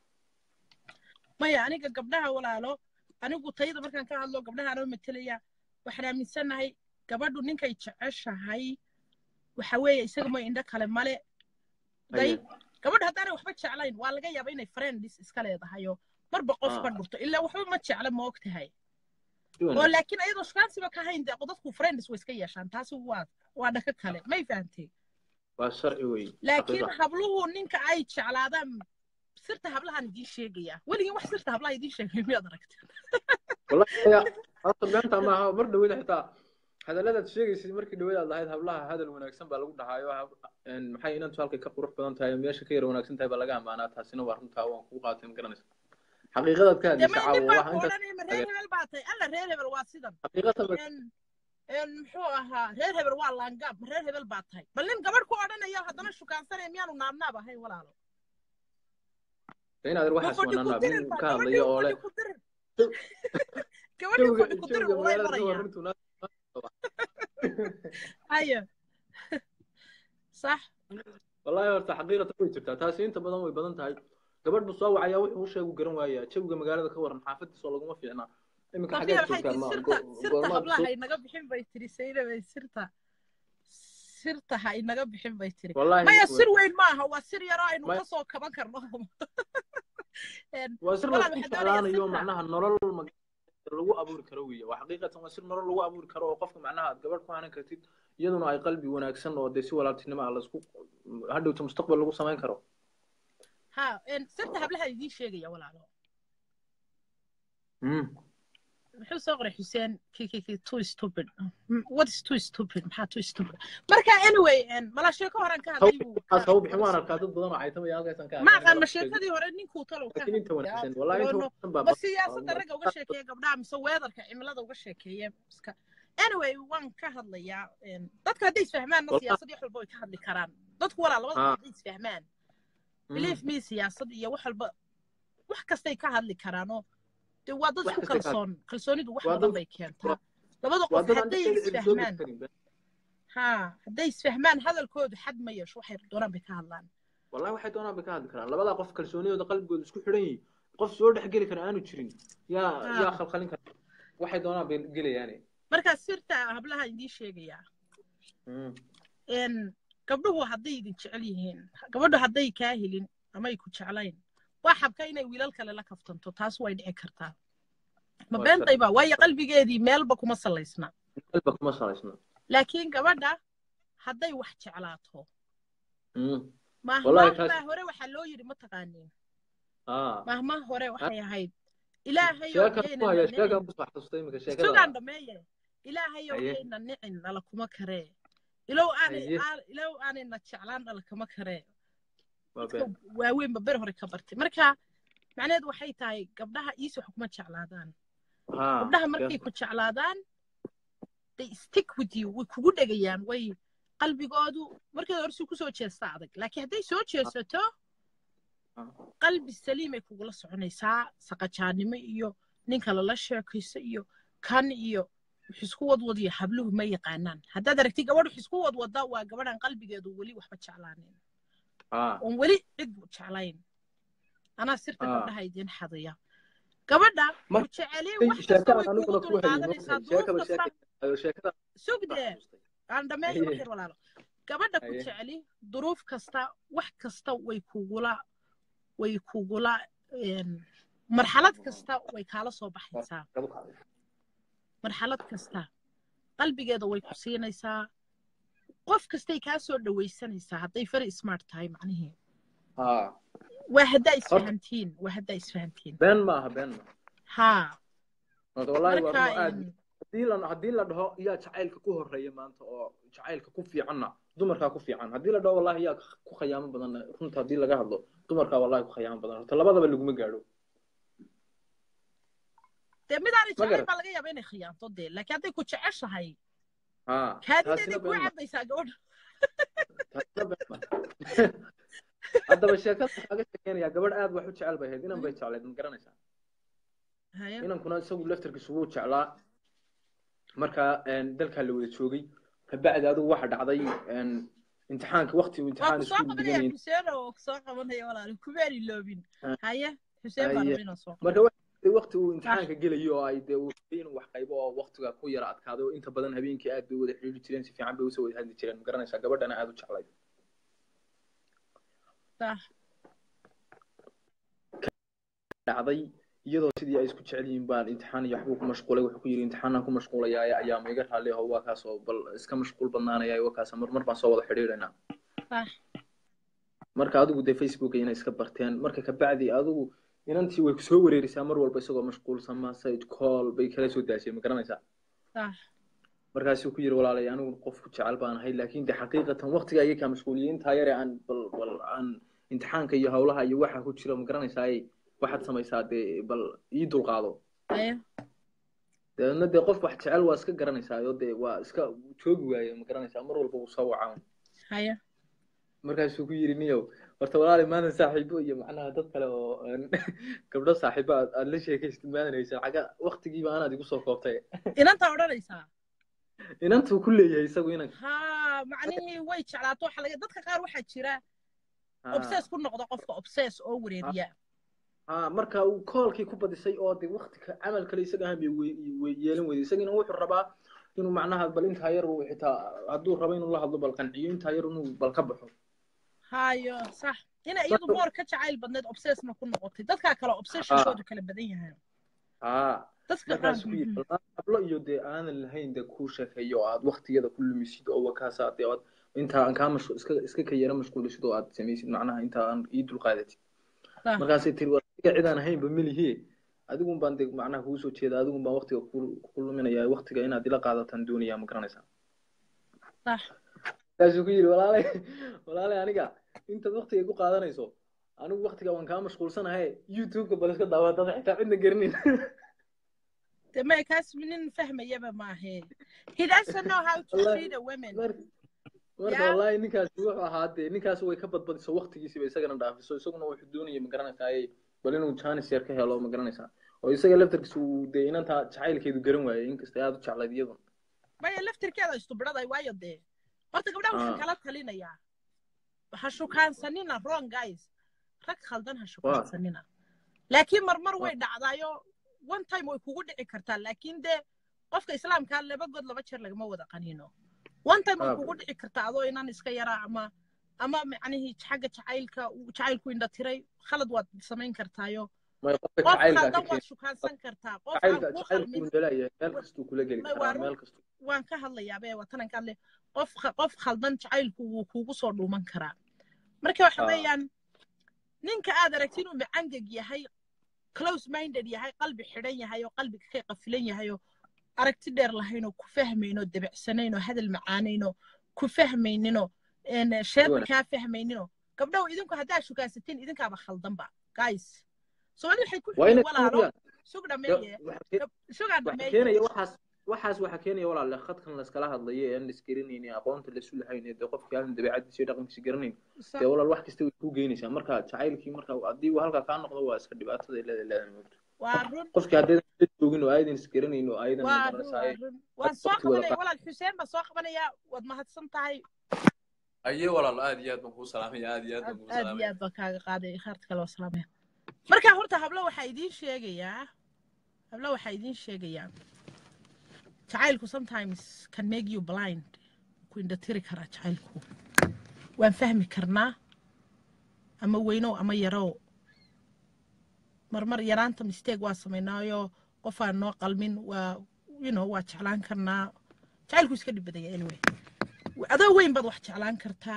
[SPEAKER 1] maya aniga gabdhaha walaalo anigu tayada markaan ka hadlo gabdhaha anoo matelaya waxaan aaminsanahay gabadhu ninkay jeceshahay waxa weeye isaga mooy indho kale male day
[SPEAKER 8] Haye.
[SPEAKER 1] gabadhu haddaanay waxba jeclayn waa laga yaaba inay friendis iska leedahayo marba qof ka
[SPEAKER 8] Ah.
[SPEAKER 1] dhurto ilaa waxba ma jecla ma og tahay
[SPEAKER 8] Si
[SPEAKER 1] oo
[SPEAKER 8] wanaagsan.
[SPEAKER 1] laakiin ayadoo shukaansiba ka hayn dee dadku friendis way iska yeeshaan taasi waa waa dhaka kale may fahantay
[SPEAKER 8] waa sharci wey
[SPEAKER 1] laakiin
[SPEAKER 8] xaqiiqa.
[SPEAKER 1] habluhu ninka ay jeclaadaan sirta hablahan idiin sheegaya weligin wax sirta hablaha idiin sheegay miyaad aragteen
[SPEAKER 8] wallahi aya horta beenta maaha mar dhaweyda xitaa hadalladaad sheegaysid markii dhaweyd aad lahayd hablaha hadal wanaagsan baa lagu dhahaayo hab- een, maxay inantu halkay ka qurux badan tahay meesha ka yar wanaagsan tahay baa laga amaanaa taasina waa runtaa waan kugu qaatay ma garanaysa xaqiiqadaad ka
[SPEAKER 1] dee
[SPEAKER 8] hadlaysa
[SPEAKER 1] may nin
[SPEAKER 8] caawa
[SPEAKER 1] baa
[SPEAKER 8] waxa
[SPEAKER 1] ku
[SPEAKER 8] intaas
[SPEAKER 1] odhanaya ma reer hebel baa tahay alla reer hebel waa sidan
[SPEAKER 8] xaqiiqatan ba
[SPEAKER 1] En- en muxuu ahaa reer hebel waa laangaab ma reer hebel baa tahay bal nin gabadh ku odhanaya haddana shukaansanaya miyaanu naabnaab ahayn walaalo
[SPEAKER 8] de inaad
[SPEAKER 1] ma
[SPEAKER 8] waxaas
[SPEAKER 1] fadhi ku
[SPEAKER 8] wanaanaa
[SPEAKER 1] dirin
[SPEAKER 8] nin
[SPEAKER 1] ba
[SPEAKER 8] ka
[SPEAKER 1] gabadhii
[SPEAKER 8] hadlaya oo
[SPEAKER 1] fadhi
[SPEAKER 8] leh
[SPEAKER 1] ku dirin gabadhii
[SPEAKER 8] jawiga
[SPEAKER 1] fadhi ku dirin
[SPEAKER 8] jawiga
[SPEAKER 1] ulay
[SPEAKER 8] magaalada ka
[SPEAKER 1] maraya
[SPEAKER 8] warrintu naas
[SPEAKER 1] hayo sax
[SPEAKER 8] wallahi horta xaqiiqatan way jirtaa taasi inta badan way badan tahay gabadh buu soo wacayaa wuxuu u sheegu garan waayaa jawiga magaalada ka waran xaafadiisa oo laguma fiicna iminka
[SPEAKER 1] safiya
[SPEAKER 8] xaggeed
[SPEAKER 1] waxay
[SPEAKER 8] joogtaa
[SPEAKER 1] tiri
[SPEAKER 8] ma
[SPEAKER 1] sirta
[SPEAKER 8] go-
[SPEAKER 1] sirta
[SPEAKER 8] goormaad
[SPEAKER 1] hablaha
[SPEAKER 8] soo
[SPEAKER 1] inaga bixin bay tiri saydabay sirta sirta ha inaga bixin bay tiri
[SPEAKER 8] wallahi
[SPEAKER 1] maya sir weyn maaha waa sir yaroo aynu
[SPEAKER 8] Ma-
[SPEAKER 1] ka soo kaban karno En,
[SPEAKER 8] waa sir
[SPEAKER 1] walaal
[SPEAKER 8] laisku
[SPEAKER 1] waxaan doonayaa
[SPEAKER 8] jeclaanayo
[SPEAKER 1] sirta
[SPEAKER 8] macnaha nolol mag- lagu abuuri karo weeye waa xaqiiqatan waa sir nolol lagu abuuri karo oo qofka macnaha aad gabadh ku hanan kartid iyaduna ay qalbi wanaagsan oo dee si walaaltinimo ah laisku hadhowta mustaqbal lagu samayn karo
[SPEAKER 1] ha en, sirta hablaha idiin sheegaya walaalo
[SPEAKER 8] Mm.
[SPEAKER 1] muxuu soo qoray xuseen kkk too stupid Mm, what is too stupid maxaa too stupid marka anyway en, mala sheeko horan ka hadlay buu
[SPEAKER 8] waxaas
[SPEAKER 1] ka
[SPEAKER 8] hau bixin waan arkaa dad badan oo caytamaya halkaasaan ka
[SPEAKER 1] ma
[SPEAKER 8] arkaa
[SPEAKER 1] aqaan ma
[SPEAKER 8] inay sheegin
[SPEAKER 1] sheekadii hore ninkuu talow ka
[SPEAKER 8] laakiin inta
[SPEAKER 1] hadlaya
[SPEAKER 8] wanaagsan wallahi inta
[SPEAKER 1] doono
[SPEAKER 8] wanaagsan baa
[SPEAKER 1] ma
[SPEAKER 8] badan
[SPEAKER 1] siyaasadda ragga uga sheekeeya gabdhaha mise weedarka cimilada uga sheekeeya iska anyway waan ka hadlayaa en, dadka hadday isfahmaanna
[SPEAKER 8] wallahi
[SPEAKER 1] siyaasad iyo wax walba way ka hadli karaan dadku walaa labada
[SPEAKER 8] ha
[SPEAKER 1] hadday isfahmaan
[SPEAKER 8] mm.
[SPEAKER 1] believe me siyaasad iyo wax walba wax kastay ka hadli karaanoo dee waa dad
[SPEAKER 8] wax
[SPEAKER 1] isku
[SPEAKER 8] kastay ka
[SPEAKER 1] kalsoon kalsoonidu wax
[SPEAKER 8] waa
[SPEAKER 1] badan
[SPEAKER 8] dad
[SPEAKER 1] bay keentaa labada
[SPEAKER 8] waa
[SPEAKER 1] qof
[SPEAKER 8] dad aan
[SPEAKER 1] hadday
[SPEAKER 8] dhexdeeda cidi soo
[SPEAKER 1] isfahmaan
[SPEAKER 8] karin
[SPEAKER 1] ha hadday isfahmaan hadalkoodu xad ma yeesho waxay doonaan bay ka hadlaan
[SPEAKER 8] wallahi waxay doonaan bay ka hadli karaan labadaa qof kalsoonidooda qalbigooda isku xidhan yihiin qof soo dhex geli kara aanu jirin yaa yaa
[SPEAKER 1] ha
[SPEAKER 8] khalkhalin kara waxay doonaan bay gelayaane
[SPEAKER 1] markaa sirta hablaha idiin sheegayaa
[SPEAKER 8] Mm.
[SPEAKER 1] en gabdhuhu hadday idin jecel yihiin gabadhu hadday kaa helin ama ay ku jeclayn waa xabka inay wiilal kale la kaftanto taas way dhici kartaa ma
[SPEAKER 8] waa sharci
[SPEAKER 1] beentayba waayo qalbigeedii meelba kuma salaysna
[SPEAKER 8] qalba kuma salaysna
[SPEAKER 1] laakiin gabadha hadday wax jeclaato
[SPEAKER 8] Mm.
[SPEAKER 1] mahmaah
[SPEAKER 8] wallahi taas
[SPEAKER 1] baa hore waxaa loo yidhi ma taqaaniin
[SPEAKER 8] ah
[SPEAKER 1] mahmaah hore waxay ahayd ilaahayow
[SPEAKER 8] sheekan ku
[SPEAKER 1] yaynan
[SPEAKER 8] haya
[SPEAKER 1] nicin
[SPEAKER 8] sheekan kusoo xasuustay iminka sheekada
[SPEAKER 1] sugaan dhameeye ilaahayow
[SPEAKER 8] haye
[SPEAKER 1] yaynan nicin nala kuma karee ilow aanay
[SPEAKER 8] haye
[SPEAKER 1] aa- ilow aanayna jeclaan nala kama karee
[SPEAKER 8] waa
[SPEAKER 1] dadka
[SPEAKER 8] been
[SPEAKER 1] waaweynba ber hore ka bartay marka macnaheedu waxay tahay gabdhaha iis wax kuma jeclaadaan
[SPEAKER 8] ha
[SPEAKER 1] gabdhaha markay
[SPEAKER 8] been
[SPEAKER 1] ku jeclaadaan they stick with you way kugu dhegayaan way qalbigoodu markeeda hore si kusoo jeesta adag laakiin hadday soo jeesato qalbi saliimay kugula soconaysaa saqajaannimo iyo ninka lala sheekayso iyo kan iyo wax isku wadwadiyo habluhu ma yaqaanaan haddaad aragtid gabadh wax isku wadwada waa gabadhan qalbigeedu weli waxba jeclaanin
[SPEAKER 8] ha
[SPEAKER 1] oon weli cid jeclayn anaa sirta
[SPEAKER 8] ha
[SPEAKER 1] gabdhaha idiin xadaya gabadha ku
[SPEAKER 8] marka
[SPEAKER 1] jeceliye wax kasta
[SPEAKER 8] sheekadan
[SPEAKER 1] way kugu
[SPEAKER 8] aniguna ku hayay
[SPEAKER 1] dulqaadanaysaa
[SPEAKER 8] moogtahay
[SPEAKER 1] duruuf
[SPEAKER 8] sheekaba
[SPEAKER 1] kasta
[SPEAKER 8] sheekay sheekada
[SPEAKER 1] sugdee aan dhammeeyo wax
[SPEAKER 8] haye
[SPEAKER 1] yar walaalo gabadha ku
[SPEAKER 8] haye
[SPEAKER 1] jeceli duruuf kasta wax kasta way kugula way kugula een, marxalad kasta way kaala soo baxaysaa marxalad kasta qalbigeeda way ku siinaysaa qof kastay kaa soo dhawaysanaysaa hadday very smart tahay macnihii
[SPEAKER 8] haa
[SPEAKER 1] waa haddaa
[SPEAKER 8] horta
[SPEAKER 1] isfahantiin waa haddaa isfahantiin
[SPEAKER 8] been ma aha been ma
[SPEAKER 1] haa
[SPEAKER 8] horta wallaahi waa
[SPEAKER 1] marka
[SPEAKER 8] rumo aad
[SPEAKER 1] een,
[SPEAKER 8] haddii la haddii la dhaho yaa jacaylka ku horeeya maanta oo jacaylka ku fiicanna dumarkaa ku fiican haddii la dhaho wallahi yaa ku khayaamo badan runta haddii laga hadlo dumarkaa wallahi ku khayaamo badan horta labadaba laguma gaadho
[SPEAKER 1] dee midaanay
[SPEAKER 8] ma
[SPEAKER 1] jeclayn
[SPEAKER 8] garan
[SPEAKER 1] baa laga yaaba inay khiyaanto dee laakiin hadday ku jeceshahay
[SPEAKER 8] haa
[SPEAKER 1] kaadideeday
[SPEAKER 8] taasina
[SPEAKER 1] kuu
[SPEAKER 8] been ma
[SPEAKER 1] cabaysaa gabadha
[SPEAKER 8] taasina been ma haddaba sheekada waxaa ka sheekeynaya gabadh aad wax u jecel bay ahayd inan bay jecleed ma garanaysaa
[SPEAKER 1] haya
[SPEAKER 8] inankuna isagu laftarkiisu wuu jeclaa marka een, dalkaa la wada joogay kabacdi adigu waxa dhacday een, imtixaanka waqti uu
[SPEAKER 1] waa
[SPEAKER 8] imtixaan
[SPEAKER 1] ku soo
[SPEAKER 8] iskuul
[SPEAKER 1] qabanaya
[SPEAKER 8] dhiganayay
[SPEAKER 1] xuseen oo ku soo qabanaya walaalo kumeeni loobin haye xuseen baa
[SPEAKER 8] haye
[SPEAKER 1] raba inaan soo
[SPEAKER 8] marka waxa dhacday waqti uu
[SPEAKER 1] ah
[SPEAKER 8] imtixaanka gelayo oo ay dee uu rabay inuu wax qaybo oo waqtiga ku yara adkaaday oo inta badan habeenkii aad bay wada xidhiidhi jireen si fiican bay usoo wada hadli jireen ma garanaysaa gabadhana aad u jeclayd
[SPEAKER 1] ah
[SPEAKER 8] dhacday iyadoo sidii ay isku jecel yihiin baan imtixaan iyo waxbuu ku mashquulay wuxuu ku yidhi imtixaanaan ku mashquulayaa ayaa ma iga raalli aho waa kaasoo bal iska mashquul badnaanaya waa kaasa mar mar baan soo wada xidhiidhaynaa
[SPEAKER 1] ah
[SPEAKER 8] marka adigu dee facebook inay iska barteen marka kabacdi adigu inantii way kusoo wareerisaa mar walba isagoo mashquulsan message call bay kala soo daashay ma garanaysaa
[SPEAKER 1] ah
[SPEAKER 8] markaasuu ku yidhi walaalay anigu qofku jecel baan ahay laakiin de xaqiiqatan waqtiga iyaga kaa mashquuliyey intaa yare aan bal bal aan imtixaanka iyo hawlaha iyo waxa ku jira ma garanaysaa waxaad samaysaa dee bal ii dulqaado
[SPEAKER 1] haye
[SPEAKER 8] dabeedna dee qof wax jecel waa iska garanaysaa oo dee waa iska joogi waaye ma garanaysaa mar walba wuu soo wacaa
[SPEAKER 1] haye
[SPEAKER 8] markaasuu ku yidhi niyow horta walaalay maanta saaxiibo iyo macnaha dad kale oo aan gabdho saaxiibo aad aad la sheekaystid maadan haysan xagga waqtigiiba anaad igu soo koobtay
[SPEAKER 1] inantaa odhanaysaa
[SPEAKER 8] inantuu ku leeyahay isagu inanka
[SPEAKER 1] haa macnihii way jeclaato waxa laga dadka qaar waxaa jira
[SPEAKER 8] haa
[SPEAKER 1] obses ku noqda qofka obses oo wareeriya
[SPEAKER 8] haa marka uu koolkii ku badisay oo de waqti ka camal kale isaga ahaan bay we- we- yeelan weyday isagina wuxuu rabaa inuu macnaha bal intaa yar uu xitaa hadduu rabo inuu la hadlo bal qanciyo intaa yar inuu bal ka baxo
[SPEAKER 1] hayo sax inay iyadu
[SPEAKER 8] marka
[SPEAKER 1] moor ka jacayl badneed obsesna ku noqotay dadkaa kale
[SPEAKER 8] haa
[SPEAKER 1] obsessionkoodu kala badan yahay
[SPEAKER 8] haa
[SPEAKER 1] dadka qaar
[SPEAKER 8] markaasuu ku yidhi
[SPEAKER 1] mhm.
[SPEAKER 8] bal hablo iyo dee aanan lahayn dee kuu sheekeeyo oo aad waqtigeeda ku lumisid oo wakaasa dee aad intaa aan kaa mashqu iska iska ka yara mashquulisid oo aad samaysid macnaha intaa aan ii dulqaadatid
[SPEAKER 1] sax
[SPEAKER 8] markaasay tiri war adiga cid aan ahaynba melihiye adigun baan de macnaha kugu soo jeeda adigun baan waqtiga ku ku luminaya waqtiga inaad ila qaadataan doonaya ma garanaysaa
[SPEAKER 1] sax
[SPEAKER 8] markaasuu ku yidhi walaalay walaalay aniga intaad waqtiga igu qaadanayso anigu waqtiga waan kaa mashquulsanahay youtube-ka bal iska daawa dad xitaa cidna garanin
[SPEAKER 1] de maya kaas nin fahmayaba maahe he doesn't know how to
[SPEAKER 8] wallahi
[SPEAKER 1] treat a woman
[SPEAKER 8] mar marka
[SPEAKER 1] yeah
[SPEAKER 8] wallahi ninkaasi wuxuu ahaa dee ninkaasi way ka badbadiso waqtigiisiba isagana dhaafiso isaguna wuxuu doonaya ma garanaysaa ay bal inuu jaanis yar ka helo ma garanaysaa oo isaga laftarkiisa uu dee inantaa jacaylkeedu garan waayey inkasta aad u jeclayd iyadun
[SPEAKER 1] maya laftirkeeda istubiraday waayo dee horta gabdhaha waxaan
[SPEAKER 8] haa
[SPEAKER 1] kala talinayaa ha shukaansanina wrong guys rag khaldan ha
[SPEAKER 8] waa
[SPEAKER 1] shukaansanina laakiin marmar
[SPEAKER 8] waa
[SPEAKER 1] way dhacdaayo one time way kugu dhici kartaa laakiin dee qofka islaamkaa laba god laba jeer lagama wada qaniino one time way
[SPEAKER 8] haa
[SPEAKER 1] kugu dhici kartaa adoo inan iska yaraa ama ama macnihii xagga jacaylka uu jacaylku indha tiray khalad waad samayn kartaayo
[SPEAKER 8] may qofka
[SPEAKER 1] qof
[SPEAKER 8] jacaylkaa ka
[SPEAKER 1] khaldan waad
[SPEAKER 8] keena
[SPEAKER 1] shukaansan kartaa qof aan
[SPEAKER 8] jacaylka
[SPEAKER 1] kuu
[SPEAKER 8] jacaylku
[SPEAKER 1] khalmin
[SPEAKER 8] wuu nalayahay meel
[SPEAKER 1] wa-
[SPEAKER 8] kastuu kula geli
[SPEAKER 1] may waa
[SPEAKER 8] karaa
[SPEAKER 1] run
[SPEAKER 8] meel kastuu
[SPEAKER 1] waan ka hadlayaabee watanan ka hadlay qof kha- qof khaldan jacaylku wuu kuugu soo dhuuman karaa marka waxa
[SPEAKER 8] haa
[SPEAKER 1] weeyaan ninka aad aragti inuu macangeg yahay close minded yahay qalbi xidhan yahay oo qalbiga ka qafilan yahay oo aragti dheer lahayn oo ku fahmayn oo debecsanayn oo hadal macaanayn oo ku fahmayninoo een, sheeda
[SPEAKER 8] wana
[SPEAKER 1] kaa fahmayninoo gabdhow idinku haddaa shukaasatiin idinkaaba khaldanba guys soomaalida waxay ku
[SPEAKER 8] waa
[SPEAKER 1] xidhin
[SPEAKER 8] inay
[SPEAKER 1] walaalo
[SPEAKER 8] suuriyaan
[SPEAKER 1] sug
[SPEAKER 8] de
[SPEAKER 1] dhameeye
[SPEAKER 8] waxa ke-
[SPEAKER 1] gab- sugaan
[SPEAKER 8] waxa
[SPEAKER 1] dhameeye
[SPEAKER 8] keenaya waxaas waxaas waxa keenaya walaale khadkan layskala hadlayo ee aan laisgaranaynin aqoonta laisu lahayn ee dee qofkii aan dabeecadiisa iyo dhaqankiisa garanayn
[SPEAKER 1] sax
[SPEAKER 8] dee walaal wax kasta way kuu geynaysaa marka jacaylkii marka haddii uu halkaa kaa noqdo waa iska dhibaatada ay leedahay leedahay moogto
[SPEAKER 1] waa run
[SPEAKER 8] qofkii haddaydan la joogin oo aydan isgaranayn oo aydan
[SPEAKER 1] waa run
[SPEAKER 8] magaranaysaa
[SPEAKER 1] waa
[SPEAKER 8] ay
[SPEAKER 1] run waan soo
[SPEAKER 8] waqti wada
[SPEAKER 1] qabanaya
[SPEAKER 8] qaa
[SPEAKER 1] walaal xuseen baan soo qabanaya waad mahadsan tahay
[SPEAKER 9] aye walaal aad iyo aad baan kuu salaamaya aad iyo aad
[SPEAKER 1] aad
[SPEAKER 9] baan kuu
[SPEAKER 1] aad iyo
[SPEAKER 9] salaamaya
[SPEAKER 1] aad baan kaaga qaaday khaarta kale waa salaamaya marka horta hablo waxaa idiin sheegayaa hablo waxaa idiin sheegayaa jacaylku sometimes can make you blind ku indhatiri karaa jacaylku waan fahmi karnaa ama weynow ama yarow marmar yaraanta mistake waa samaynaayo qofaan noo qalmin waa you know waa jeclaan karnaa jacaylku iska dhib badaya anyway adoo weyn baad wax jeclaan kartaa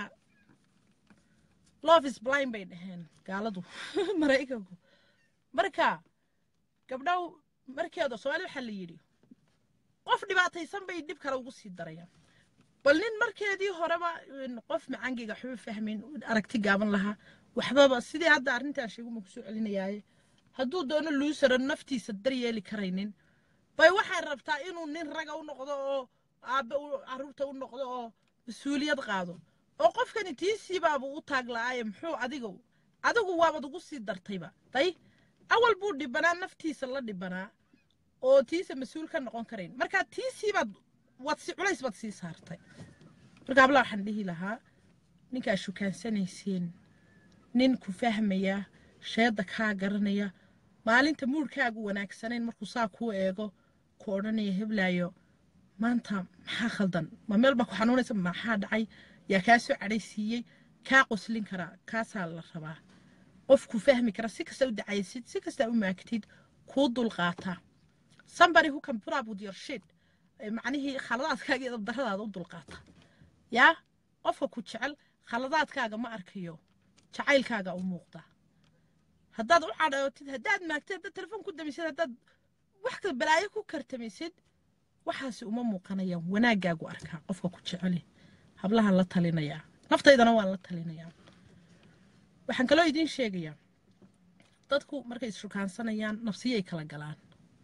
[SPEAKER 1] love is blind bay dhaheen gaaladu maraykanku marka gabdhow markeeda soomaali waxaa la yidhi qof dhibaataysan bay dhib kale ugu sii darayaan bal nin markeedii horeba qof macangiga waxba fahmin aragti gaaban lahaa waxbaba sidii hadda arrintaan sheeguma kusoo celinayaaye hadduu doono luusara naftiisa daryeeli karaynin bay waxay rabtaa inuu nin raga u noqdo oo aabbe carruurta u noqdo oo mas-uuliyad qaado oo qofkani tiisiibaaba u taag la'aaye muxuu adiga adigu waabad ugu sii dartayba day awal buu dhibanaa naftiisa la dhibanaa oo tiisa mas-uul ka noqon karayn marka tiisiibaad waad si culays baad sii saartay marka habla waxaan dhihi lahaa ninkaa shukaansanayseen nin ku fahmaya sheedda kaa garanaya maalinta muurkaagu wanaagsanayn markuu saa kuu eego ku odhanaya heblaayo maanta maxaa khaldan ma meel baa ku xanuunaysa maxaa dhacay yaa kaa soo cadhaysiiyey kaa qoslin karaa kaasaa la rabaa qof ku fahmi kara si kasta u dacaysid si kasta u maagtid kuu dulqaata somebody who can put up with your shit macnihii khaladaadkaaga iyo dabdaradaada u dulqaata yaa qofka ku jecel khaladaadkaaga ma arkayo jacaylkaaga u muuqda haddaad u cadhootid haddaad maagtid haddaad telefoon ku damisid haddaad wax kale balaayo ku kartamisid waxaasi uma muuqanayaan wanaaggaagu arkaa qofka ku jeceli hablahan la talinayaa naftaydana waan la talinayaa waxaan kaloo idiin sheegayaa dadku markay isrukaansanayaan nafsiyay kala galaan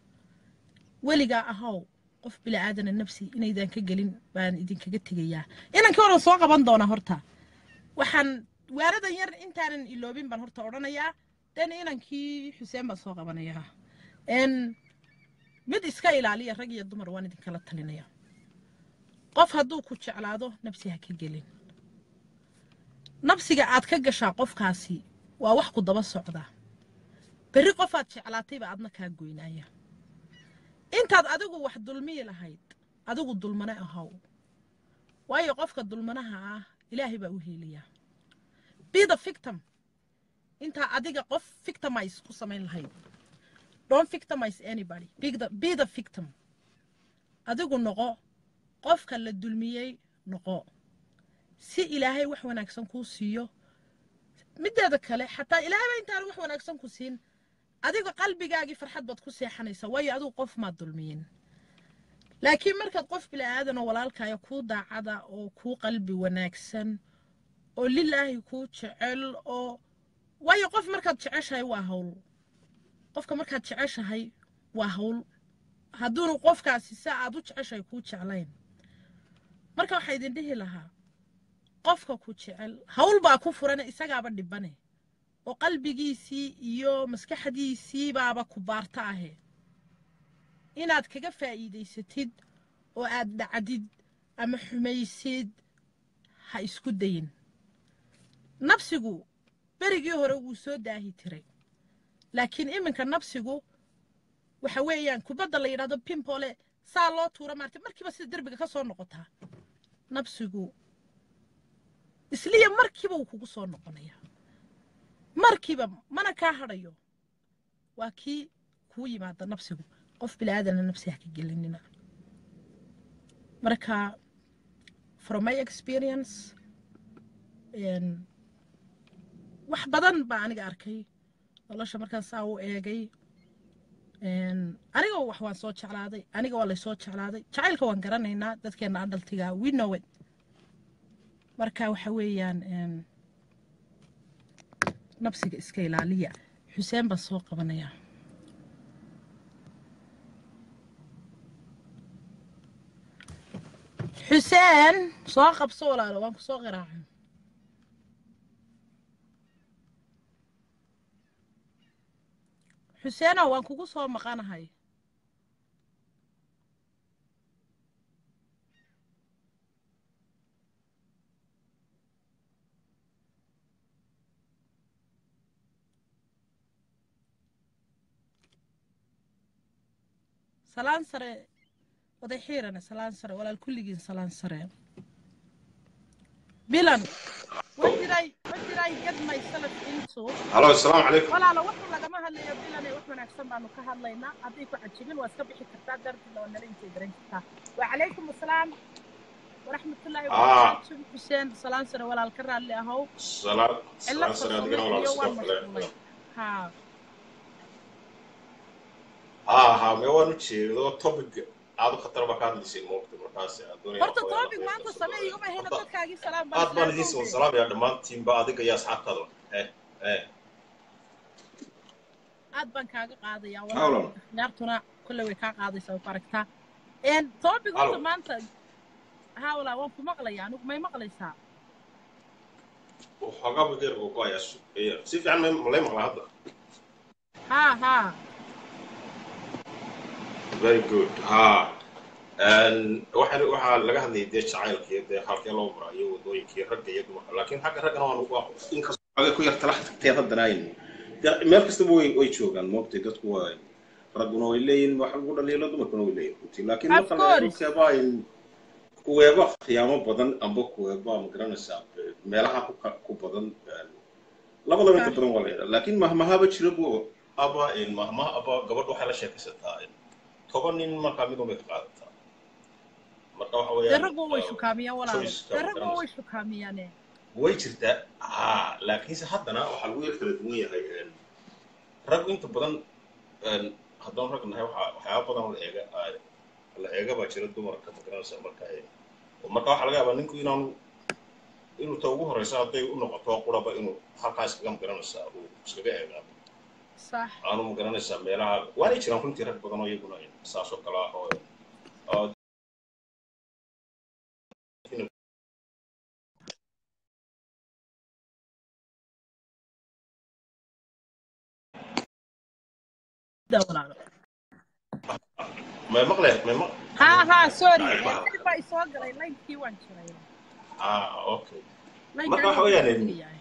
[SPEAKER 1] weligaa ahow qof bila'aadana nafsi inaydan ka gelin baan idinkaga tegayaa inankii horan soo qaban doonaa horta waxaan waaradan yar intaanan iloobin baan horta odhanayaa den inankii xuseen baan soo qabanayaa mid iska ilaaliya rag iyo dumar waan idinkala talinayaa qof hadduu ku jeclaado nafsi ha ka gelin nafsiga aad ka gashaa qofkaasi waa wax ku daba socda berri qofaad jeclaatayba aadna kaa goynaaya intaad adigu wax dulmiyi lahayd adigu dulmane ahow waayo qofka dulmanaha ah ilaahay baa u heeliyaa be the victim intaa adiga qof victimize ku samayn lahayd don't victimize anybody be the, be the victim adigu noqo qofka la dulmiyey noqo si ilaahay wax wanaagsan kuu siiyo mideeda kale xataa ilaahayba intaan wax wanaagsan ku siin adiga qalbigaagii farxad baad ku seexanaysaa waayo adigu qof maad dulmiyin laakiin markaad qof bila'aadan oo walaalkaayo kuu daacada oo kuu qalbi wanaagsan oo lilaahi kuu jecel oo waayo qof markaad jeceshahay waa hawl qofka markaad jeceshahay waa hawl hadduunu qofkaasi sa aad u jeceshahay kuu jeclayn marka waxaa idin dhihi lahaa qofka ku jecel hawl baa ku furane isagaaba dhibane oo qalbigiisii iyo maskaxdiisii baaba ku baarta ahe inaad kaga faa'iidaysatid oo aad dhacdid ama xumaysid ha isku dayin nafsigu berigii hore wuu soo daahi tiray laakiin iminka nafsigu waxa weeyaan kubadda la yidhahdo pimpole saa loo tuura maarta markiiba sida derbiga ka soo noqotaa nafsigu isliya markiiba wuu kugu soo noqonayaa markiiba mana kaa hadhayo waa kii kuu yimaada nafsigu qof bilaaadana nafsi ha ka gelinina marka from my experience wax badan baa aniga arkay nolosha markaan saa u eegay aniga wax waan soo jeclaaday aniga waa laysoo jeclaaday jacaylka waan garanaynaa dadkeena adaltiga we know it marka waxa weeyaan nafsiga iska ilaaliya xuseen baan soo qabanayaa xuseen soo qabso walaalo waan ku soo qiraacay xuseenow waan kugu soo maqanahay salaan sare oday xiirane salaan sare walaal kulligiin salaan sare bilan wajiray wajiray get myself into
[SPEAKER 9] halo asalaamu calaykum
[SPEAKER 1] walaalo waxu lagama hadlayo bilane wax wanaagsan baanu ka hadlaynaa hadday ku cajibin waa iska bixi kartaa dartiina waa nala intay garan kartaa wacalaykum asalaam waraxmatullaahi
[SPEAKER 9] ah
[SPEAKER 1] wabarakaatu xuseen salaan sare walaal ka raalli ahow
[SPEAKER 9] salaam
[SPEAKER 1] cillad
[SPEAKER 9] salaan sare
[SPEAKER 1] farsamo
[SPEAKER 9] adigana walaal
[SPEAKER 1] iyo
[SPEAKER 9] sidoo
[SPEAKER 1] waan
[SPEAKER 9] kale
[SPEAKER 1] mashquulay haa
[SPEAKER 9] haa haa mee waan u jeedo topic aad u khatar baa ka hadlaysay moogta markaas aan doonaya
[SPEAKER 1] horta
[SPEAKER 9] waxoogaa
[SPEAKER 1] topic
[SPEAKER 9] inaan
[SPEAKER 1] maanta
[SPEAKER 9] kusoo
[SPEAKER 1] samee
[SPEAKER 9] dhaweeyo
[SPEAKER 1] iguma hina
[SPEAKER 9] horta
[SPEAKER 1] dadkaagii salaam baan
[SPEAKER 9] aad baan
[SPEAKER 1] islaam
[SPEAKER 9] idiin soo
[SPEAKER 1] kowdee
[SPEAKER 9] salaamaya dhammaantiinba adiga iyo asxaabtaada eh eh
[SPEAKER 1] aad baan kaaga qaadayaa
[SPEAKER 9] haa
[SPEAKER 1] walaalo
[SPEAKER 9] walaal
[SPEAKER 1] ciyaartuna kolley way kaa qaadaysaa way ku aragtaa een topic horta
[SPEAKER 9] halo
[SPEAKER 1] maanta haa walaa waan ku maqlayaa anigu may maqlaysaa
[SPEAKER 9] waxoogaa bageer buu ku hayaa su- eh, si fiican ma ma lay maqlaa hadda
[SPEAKER 1] haa haa
[SPEAKER 9] very good haa Een, waxaa waxaa laga hadlayay dee jacaylkii dee halkee loo marayo wadooyinkii ragga iyo dumarka laakiin xagga raggana waan uga inkastoo aga ku yar talax tagteen haddana aynu dee meel kastaba way way joogaan moogtay dadku waa ragguna way leeyihin wax lagu dhaliilo dumarkuna way leeyihin runtii laakiin
[SPEAKER 1] of
[SPEAKER 9] marka la eego
[SPEAKER 1] course
[SPEAKER 9] keeba ay kuweeba khiyaamo badan amba kuweeba ma garanaysaa meelaha ku ka- ku badan een, labadaba inta
[SPEAKER 1] ah
[SPEAKER 9] badan waa la yidhaa laakiin mahmahaba jira bu aba een, mahmaha aba gabadh waxay la sheekaysataa een, toban nin markaa mid unbay ka qaadataa marka waxa
[SPEAKER 1] dee
[SPEAKER 9] weeyaan
[SPEAKER 1] raggu way
[SPEAKER 9] uh,
[SPEAKER 1] shukaamiyaan walaalo
[SPEAKER 9] choiceka
[SPEAKER 1] dee
[SPEAKER 9] ma
[SPEAKER 1] raggu way
[SPEAKER 9] garanaysa
[SPEAKER 1] shukaamiyaane
[SPEAKER 9] way jirtaa haa laakiinse haddana waxaa lagu yar kala duwan yahay een, raggu inta badan een, haddaan rag nahay waxaa waxyaaba badan la eega aa- la eega baa jira dumarka ma garanaysa marka een, oo marka waxaa laga yaabaa ninku inaanu inuu ta ugu horeysa hadday u noqoto quraba inuu halkaa iskaga ma garanaysaa uu iskaga eegaado
[SPEAKER 1] sax
[SPEAKER 9] aanu ma garanaysaa meelaha waanay jiraan runtii rag badan oo iyaguna een, saas oo kale ah oo oo
[SPEAKER 1] da walaalo
[SPEAKER 9] may maqle may maq
[SPEAKER 1] haa haa sorry
[SPEAKER 9] ay
[SPEAKER 1] ee
[SPEAKER 9] baa
[SPEAKER 1] dib baa isoo galay laynkii waan jiray
[SPEAKER 9] ah okay
[SPEAKER 1] laynka
[SPEAKER 9] marka waxa
[SPEAKER 1] aniga
[SPEAKER 9] weeyaan
[SPEAKER 1] waan
[SPEAKER 9] een,
[SPEAKER 1] tegayahay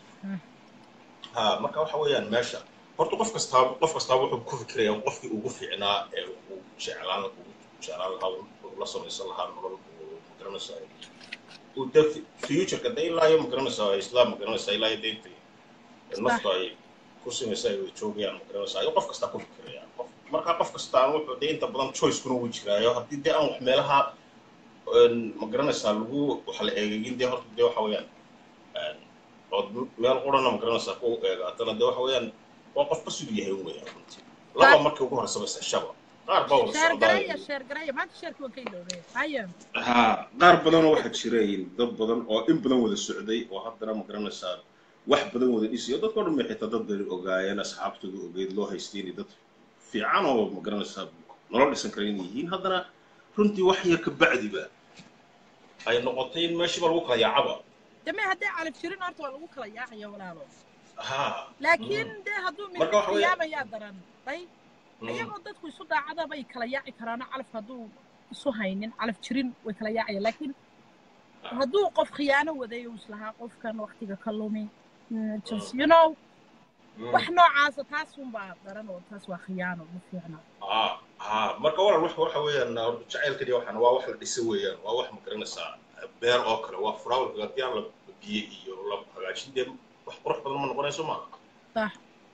[SPEAKER 9] ha marka waxa weeyaan meesha horta qof kastaa qof kastaa wuxuu ku fikirayaa qofkii ugu fiicnaa ee uu jeclaan ugu jeclaan lahaa uu la samaysan lahaa nolol uu magaranaysaa uu de futureka de ilaa iyo magaranaysaa islaam magaranaysaa ilaa iyo deynta
[SPEAKER 1] sax
[SPEAKER 9] nafta ay ku samaysa ay wada joogayaan magaranaysaa ayuu qof kastaa ku fikirayaa qof marka qof kastaa wuxuu de inta badan choicekuna wuu jiraayo haddii dee aan wax meelaha een, magaranaysaa lagu wax la eegegin dee horta dee waxa weeyaan een, ood meel qurana magaranaysaa ku eegaatana dee waxa weeyaan waa qofba siduu yahay weeyaan runtii laba
[SPEAKER 1] sax
[SPEAKER 9] markii ugu horeysa bas shaba qaar baa wada
[SPEAKER 1] sheer
[SPEAKER 9] socdaa
[SPEAKER 1] garaya sheer garaya maanta sheerkii waan ka iloobay haya
[SPEAKER 9] haa qaar badanoo waxaa jirayin dad badan oo in badan wada socday oo haddana ma garanaysaa wax badan wada dhisayo dadkao dhan bay xitaa dad bani ogaayeen asxaabtooda ogeyd loo haystay inay dad fiican oo ma garanaysaa nolol dhisan kara inay yihiin haddana runtii wax yar ka bacdiba ay noqotay in meeshiiba lagu kala yaacaba
[SPEAKER 1] dame haddii calaf jirin horta waa lagu kala yaacaya walaalo
[SPEAKER 9] haa
[SPEAKER 1] laakiin dee hadduu mid
[SPEAKER 9] marka
[SPEAKER 1] mid
[SPEAKER 9] waxa weeyaan
[SPEAKER 1] qiyaamayaa daran day iyagoo dadku isu daacada bay kala yaaci karaano calafka hadduu isu haynin calaf jirin way kala yaacayaan laakiin hadduu qof khiyaano waday uu islahaa qofkan waktiga ka lumi mm, just you know wax noocaasa taas unbaa daran oo taas waa khiyaano ma fiicna
[SPEAKER 9] haa haa marka walaal wax waxa weeyaan horta jacaylkani waxaan waa wax la dhisa weeyaan waa wax ma garanaysaa beer oo kale waa furaawalka haddii aan la biyo iyo la hagaajin dee wax qurux badan ma noqonayso maaha
[SPEAKER 1] sax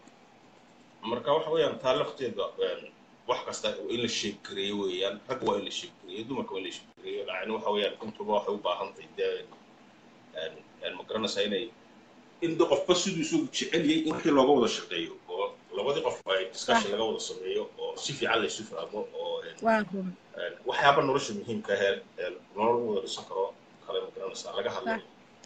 [SPEAKER 9] marka waxa weeyaan taa lafteeda een, wax kasta waa in la sheeggareeyo weeyaan rag waa in la sheeggareeyo dumarka waa in la sheeggareeyo lacni waxa weeyaan intuba waxay u baahan tahay dee een, een, ma garanaysaa inay in de qofba siduu isagu jecel yahay in wixii looga wada shaqeeyo oo labadii qof ay discussion laga wada sameeyo oo si fiican laysu fahmo oo een,
[SPEAKER 1] waa run
[SPEAKER 9] een, waxyaaba nolosha muhiimka ahee ee nolol lagu wada dhisan karo kale ma garanaysaa laga
[SPEAKER 1] sax
[SPEAKER 9] hadlayo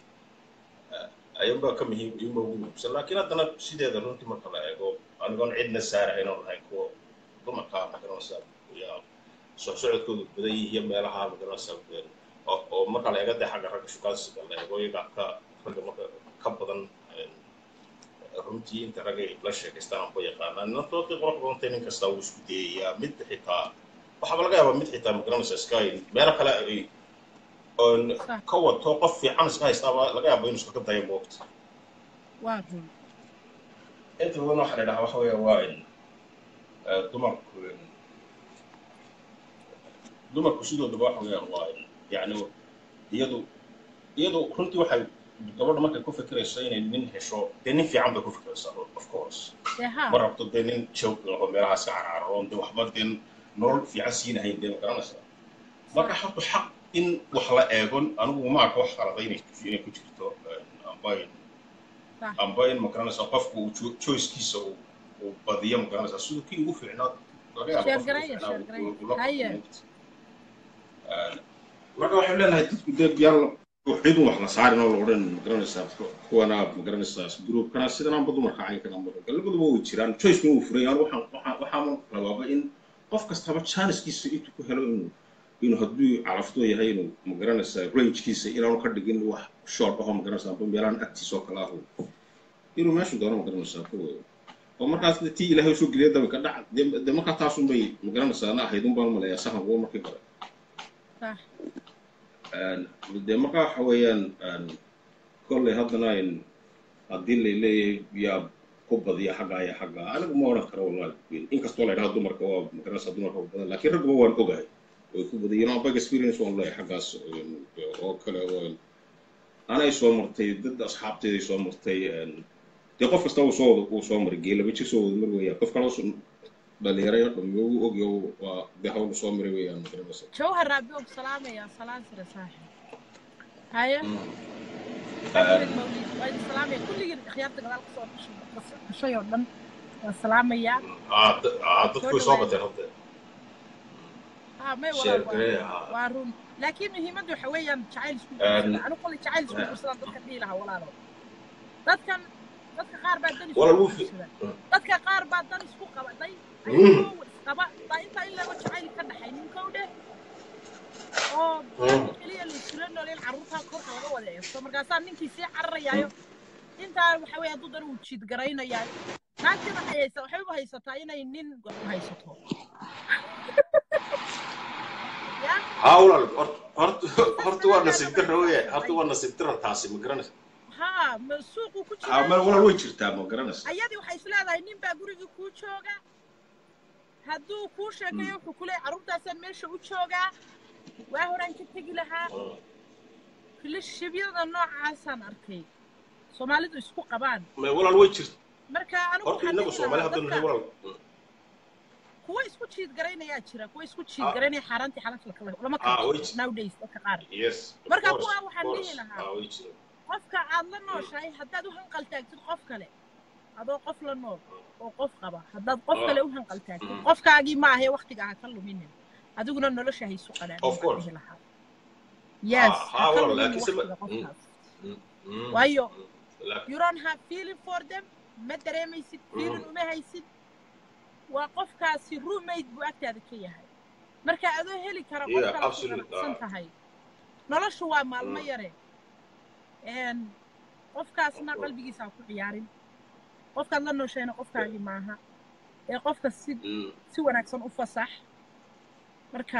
[SPEAKER 9] ayunbaa ka muhiim iyunbaa ugu muhiimsan laakiin haddana sideeda runtii marka la eego anigoon cidna saarahayn oon lahayn kuwa dumarka magaranaysaa yaa socsocodkoodu badan yihiin meelaha magaranaysaa een, oo oo marka la eego dee xagga ragga shukaansiga la eego iyaga ka ragga marka ka badan een, runtii inta ragga ay la sheekaystaan aan ku yaqaanaa naftoodii qurux badantay nin kasta wuu isku dayayaa mid xitaa waxaaba laga yaabaa mid xitaa magaranaysaa iska meelo kale ay oon
[SPEAKER 1] sax
[SPEAKER 9] ka wato qof fiican iska haystaaba laga yaabo inuu iskaga dayo moogta
[SPEAKER 1] waa run
[SPEAKER 9] inta badan waxaa la dhahaa waxa weeya waa in eh, dumarku in dumarku sidoodaba waxa weeyaan waa yacni iyadu iyadu runtii waxay gabadha markay ku fikirayso inay nin hesho dee nin fiican bay ku fikiraysaa of course
[SPEAKER 1] dee haa
[SPEAKER 9] ma rabto dee nin joog laho meelahaas ka carcaroon dee waxba dee nolol fiican siinahayn dee ma garanaysaa marka horta xaq in wax la eegon anigu ma arka wax qalada inay inay ku jirto amba in
[SPEAKER 1] sax
[SPEAKER 9] amba in ma garanaysaa qofku uu cho- choicekiisa uu uu badiyo ma garanaysaa siduu kii ugu fiicnaa laga yaabo
[SPEAKER 1] sheer
[SPEAKER 9] qofka ugu
[SPEAKER 1] garaya
[SPEAKER 9] fiicnaa
[SPEAKER 1] sheer
[SPEAKER 9] uu-
[SPEAKER 1] garaya
[SPEAKER 9] uu- uu la
[SPEAKER 1] haye
[SPEAKER 9] kulmo marka waxay leenahay dadku dee yaan cid wax la saarin oo la odhan ma garanaysaa kuwana ma garanaysaa groupkana sidananba dumarka caynkan amba labaduba way jiraan choicekuna wuu furan yahay waxaan waxaan waxaan rabaaba in qof kastaba chancekiisa intuu ku helo inuu inuu hadduu calafto yahay inuu ma garanaysaa rangekiisa inaanu ka dhigin wax short aho ma garanaysaa amba meelahan agtiisa oo kale ahu inuu meeshu doono ma garanaysaa ku weyo oo markaas dee tii ilaahay usoo geliya daba ka dhac dee dee markaa taasun bay ma garanaysaa ana ahayd un baan umaleeyaa sahan uwa markii hore
[SPEAKER 1] sax
[SPEAKER 9] dee marka waxa weeyaan kolley haddana in haddii lay leeyahay yaa ku badiya xaggaa iyo xaggaa anigu ma odhan karo wallahi inkastoo la yidhaha dumarka waa magaranaysaa dumarka waa badan laakiin ragguba waan ogahay way ku badiyeen oo bag experience waan leeyahay xaggaas oo kale oo anay soo martay dad asxaabteeday soo martay dee qof kasta uu soo wada uu soo maray geelaba jir soo wada mar weeyaan qof kale dhalinyarayo dhammi ugu ogyo waa dee hawlu soo maray weeyaan magaranaysaa
[SPEAKER 1] jawhar raabi og salaamaya salaan sire saaxib haye axmed mawlid waa idin salaamaya kulligii khiyaarta gadaal kasoo dhashay dhashay oo dhan waa salaamayaa
[SPEAKER 9] Ah, da- ah, dadku way soo bateen hadda
[SPEAKER 1] ها ما
[SPEAKER 9] sheer
[SPEAKER 1] والله
[SPEAKER 9] garee
[SPEAKER 1] waa
[SPEAKER 9] ah
[SPEAKER 1] waa run laakiin muhiimaddu waxa weeyaan jacayl isku
[SPEAKER 9] Een,
[SPEAKER 1] guursada anigu qolay jacayl isku guursadaan dadka dhihi lahaa walaalo dadkan dadka qaar baa dan isku
[SPEAKER 9] walaal wuu fi
[SPEAKER 1] guursada dadka qaar baa dan isku qabaday
[SPEAKER 9] Mm.
[SPEAKER 1] ayagoo isqaba baa intaa in laga jacayl ka dhaxay ninkow dheh oo dan
[SPEAKER 9] Mm.
[SPEAKER 1] keliya la isula nooleen carruurtaa korka laga wada eegto markaasaa ninkii sii cararayaayo intaa waxa weeye hadduu dan uu jiid garaynayaayo naagtii waxay haysa waxay u haysataa inay nin u haysato ya
[SPEAKER 9] haa walaal hort- horta horta waa
[SPEAKER 1] saas
[SPEAKER 9] nasiib
[SPEAKER 1] daraaddeed
[SPEAKER 9] darra
[SPEAKER 1] waxay
[SPEAKER 9] weeye
[SPEAKER 1] haysataa
[SPEAKER 9] horta waa nasiib darra taasi ma garanaysa
[SPEAKER 1] haa ma suuquu ku
[SPEAKER 9] haa
[SPEAKER 1] jiraa
[SPEAKER 9] ma walaal way jirtaa ma garanaysa
[SPEAKER 1] ayadii waxay is leedahay nin baa gurigii kuu jooga hadduu kuu sheekeeyo wuxuu ku leeyahay carruurtaasaan meesha u joogaa waa horaan ka tegi lahaa filashibyada noocaasaan arkay soomaalidu isku qabaan
[SPEAKER 9] ma walaal way jirta
[SPEAKER 1] marka anigu
[SPEAKER 9] horta
[SPEAKER 1] waxaan
[SPEAKER 9] innagu
[SPEAKER 1] dhihi
[SPEAKER 9] soomaali
[SPEAKER 1] lahaa
[SPEAKER 9] haddaynu nahay
[SPEAKER 1] dadka
[SPEAKER 9] walaal
[SPEAKER 1] kuwa isku jiid garaynayaa jira kuwa isku jiid
[SPEAKER 9] ah
[SPEAKER 1] garanaya xaaraantii xalaasha kala lama
[SPEAKER 9] ah
[SPEAKER 1] kala
[SPEAKER 9] way
[SPEAKER 1] jiro
[SPEAKER 9] jirta
[SPEAKER 1] nowadays dadka qaar
[SPEAKER 9] yes of
[SPEAKER 1] marka
[SPEAKER 9] course
[SPEAKER 1] kuwa
[SPEAKER 9] of
[SPEAKER 1] waxaan
[SPEAKER 9] course
[SPEAKER 1] dhihi lahaa
[SPEAKER 9] ah way jirta
[SPEAKER 1] qofka aad la nooshahay haddaad u hanqal taagtid qof kale adoo qof la nool oo qof qaba haddaad qof
[SPEAKER 9] ah
[SPEAKER 1] kale u hanqal taagtid
[SPEAKER 9] mm.
[SPEAKER 1] qofkaagii ma ahe waktiga ha ka luminin adiguna nolosha haysu qadhaamin
[SPEAKER 9] of
[SPEAKER 1] baan
[SPEAKER 9] course
[SPEAKER 1] dhihi lahaa yes
[SPEAKER 9] ah
[SPEAKER 1] ha
[SPEAKER 9] haa
[SPEAKER 1] ka
[SPEAKER 9] walaal
[SPEAKER 1] luminin
[SPEAKER 9] laakiin se ma
[SPEAKER 1] waktiga
[SPEAKER 9] mm,
[SPEAKER 1] qofkaas
[SPEAKER 9] mm, mm,
[SPEAKER 1] waayo
[SPEAKER 9] mm, laakiin
[SPEAKER 1] you don't have feeling for them ma dareemaysid feeling
[SPEAKER 9] mm,
[SPEAKER 1] uma haysid waa qofkaasi roommate buu agtaada ka yahay marka adoo heli kara qof
[SPEAKER 9] yeah
[SPEAKER 1] kale ku
[SPEAKER 9] absolute
[SPEAKER 1] qanacsan
[SPEAKER 9] ah
[SPEAKER 1] tahay noloshu waa maalmo
[SPEAKER 9] mm,
[SPEAKER 1] yare een qofkaasna
[SPEAKER 9] of course
[SPEAKER 1] qalbigiisa ha ku ciyaarin qofkaad la nooshayna qofkaagii maaha ee qofka si
[SPEAKER 9] mm.
[SPEAKER 1] si wanaagsan u fasax marka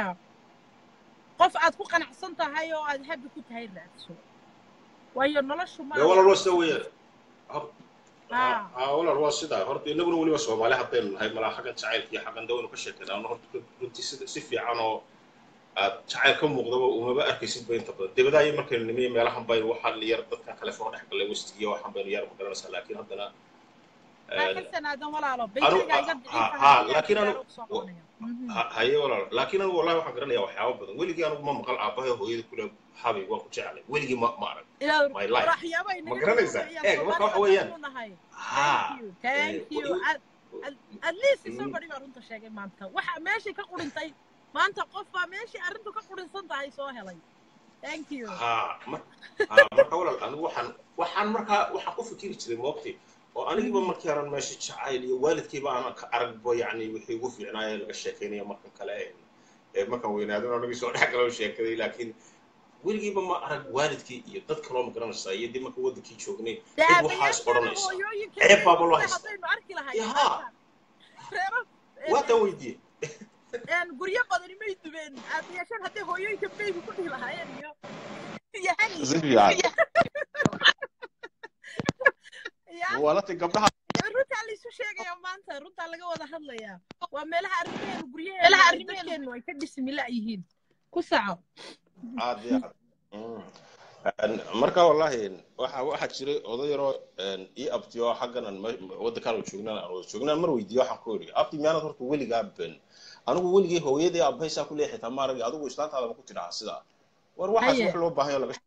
[SPEAKER 1] qof aad ku qanacsan tahay oo aad habi ku tahay raadso waayo noloshu ma
[SPEAKER 9] dee
[SPEAKER 1] aha
[SPEAKER 9] walaal waa
[SPEAKER 1] wax
[SPEAKER 9] sida
[SPEAKER 1] isku
[SPEAKER 9] weeye hor ها
[SPEAKER 1] haa
[SPEAKER 9] ها ولا هو سيدا هرت إننا ولي بس وما لها بين هاي ملا حاجة تعال في حاجة ندون كشكل أنا هرت كنت سيد سيفي عنه تعال كم مقدمة وما بقى كيسيد بين طب ده بدأ يمكن إني ملا هم بين واحد اللي يرد كان خلفه نحكي اللي وستي واحد بين يرد مقدمة لكن هذا
[SPEAKER 1] maa xilsan aadan walaalo
[SPEAKER 9] أنا
[SPEAKER 1] baytayga iga
[SPEAKER 9] ها
[SPEAKER 1] daciifa
[SPEAKER 9] ها
[SPEAKER 1] haddii aan
[SPEAKER 9] لكن
[SPEAKER 1] gaaro
[SPEAKER 9] أنا
[SPEAKER 1] u soo qabanaya Mhm.
[SPEAKER 9] هاي ولا لكن أنا والله واحد قرني أو حياة بدن ولي أنا ما مقال أباه هو يد كله حبي وأكو جعله ولي ما ما أعرف
[SPEAKER 1] inaad
[SPEAKER 9] my life
[SPEAKER 1] waraxyaaba
[SPEAKER 9] ما
[SPEAKER 1] inaga
[SPEAKER 9] قرني
[SPEAKER 1] dhigto
[SPEAKER 9] إذا
[SPEAKER 1] ayaan
[SPEAKER 9] إيه ما
[SPEAKER 1] soomaali
[SPEAKER 9] كان
[SPEAKER 1] haddaan
[SPEAKER 9] حويان
[SPEAKER 1] u nahay thank
[SPEAKER 9] ها
[SPEAKER 1] you thank you at, at, at least somebody baa runta sheegay maanta waxa meeshii ka qurintay maanta qof baa meeshii arrintu ka qurinsan tahay soo helay thank you
[SPEAKER 9] ها ما ها marka walaal anigu waxaan waxaan markaa waxaan ku fikiri jiray moogtay oo anigiba
[SPEAKER 1] Mhm.
[SPEAKER 9] markii aran meesha jacayl iyo waalidkayba aan ka aragbo yacni wixii ugu fiicnaayee laga sheekaynayo markan kale ee markan weynaadin oo nagii soo dhex galoo sheekaday laakiin weligiiba ma arag waalidkii iyo dad kaloo ma garanaysaa iyo dib marka wadankii joognay
[SPEAKER 1] dee
[SPEAKER 9] cid waxaas
[SPEAKER 1] aabayaasheena
[SPEAKER 9] odhanaysa
[SPEAKER 1] hooyooyinkeena
[SPEAKER 9] ceeb
[SPEAKER 1] iyo
[SPEAKER 9] baaba loo
[SPEAKER 1] guryaha
[SPEAKER 9] haysta
[SPEAKER 1] haddaynu arki lahayn
[SPEAKER 9] ya
[SPEAKER 1] maanta reero
[SPEAKER 9] waataan weydiiyey
[SPEAKER 1] een guryo badani may dubeen aabayaashan hadday hooyooyinka baybi ku dhihi lahaayeen iyo iyo haniyo
[SPEAKER 10] si fiican
[SPEAKER 1] ya
[SPEAKER 10] walati gabdhaha
[SPEAKER 1] runtaa laysu sheegayaa maanta runtaa laga wada hadlayaa waa meelaha arrimaheenu guryaheenu ay dadkeenu ay ka dhismi la yihiin ku saco
[SPEAKER 9] aad iyo aad Mm. Een, marka wallahi waxa waxaa jiray oday yaroo een, ii abtiyo xaggan aan me- waddankaan oo joognaan aan wada joognaan mar weydiiyo waxaan ku iri abti miyaanad horta weligaa ben anigu weligay hooyadii aabahaysaa ku leexi xitaa maarag adigu islaantaada ma ku tidhaha sidaa war waxaas
[SPEAKER 1] haye
[SPEAKER 9] wax loo baahan yaho laga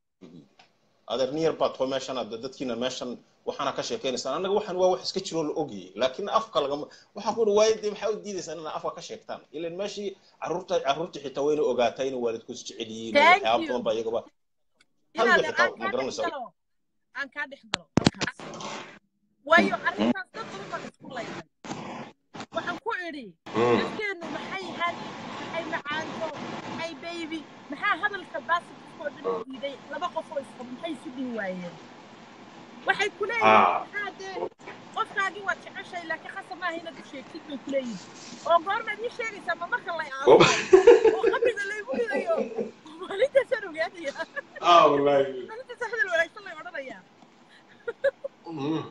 [SPEAKER 9] adeer niyar baad too meeshan aad dadkiina meeshan waxaana ka sheekaynaysaan annaga waxaan waa wax iska jiroo la ogayay laakiin afka lagama waxaa ku waaye dee maxaa u diidaysaan inaa afka ka sheegtaan ilan meeshii carruurta carruurta xitaa wayna ogaataa inay waalidkood jecel yihiin oo
[SPEAKER 1] thank
[SPEAKER 9] waxyaaba
[SPEAKER 1] you
[SPEAKER 9] badan baa iyagaba
[SPEAKER 1] inaad
[SPEAKER 9] halga xitaa
[SPEAKER 1] aan
[SPEAKER 9] ma
[SPEAKER 1] kaa dhex
[SPEAKER 9] garanaysaa
[SPEAKER 1] galo aan kaa dhex galo halkaas waayo arrintaas dad badan baan isku laynay waxaan ku idhi
[SPEAKER 9] Mm.
[SPEAKER 1] dadkeennu maxay hani maxay macaanto maxay baybi maxaa hadalka baasitkoo dhan u diiday laba qof oo isqabo maxay isu dhihi waayeen waxay ku leeyihiin
[SPEAKER 9] ah
[SPEAKER 1] maxaa dee qofkaagii waad jeceshay laakiin khasab maaha inaad u sheegtid bay ku leeyihin oo goormaad ii sheegaysaa ma marka lay aaso oo qabriga laygu dhigayo maalintaasaan ogaanaya
[SPEAKER 9] ah wallahi
[SPEAKER 1] maalintaas hadal wanaagsan lay odhanayaa
[SPEAKER 9] Mm.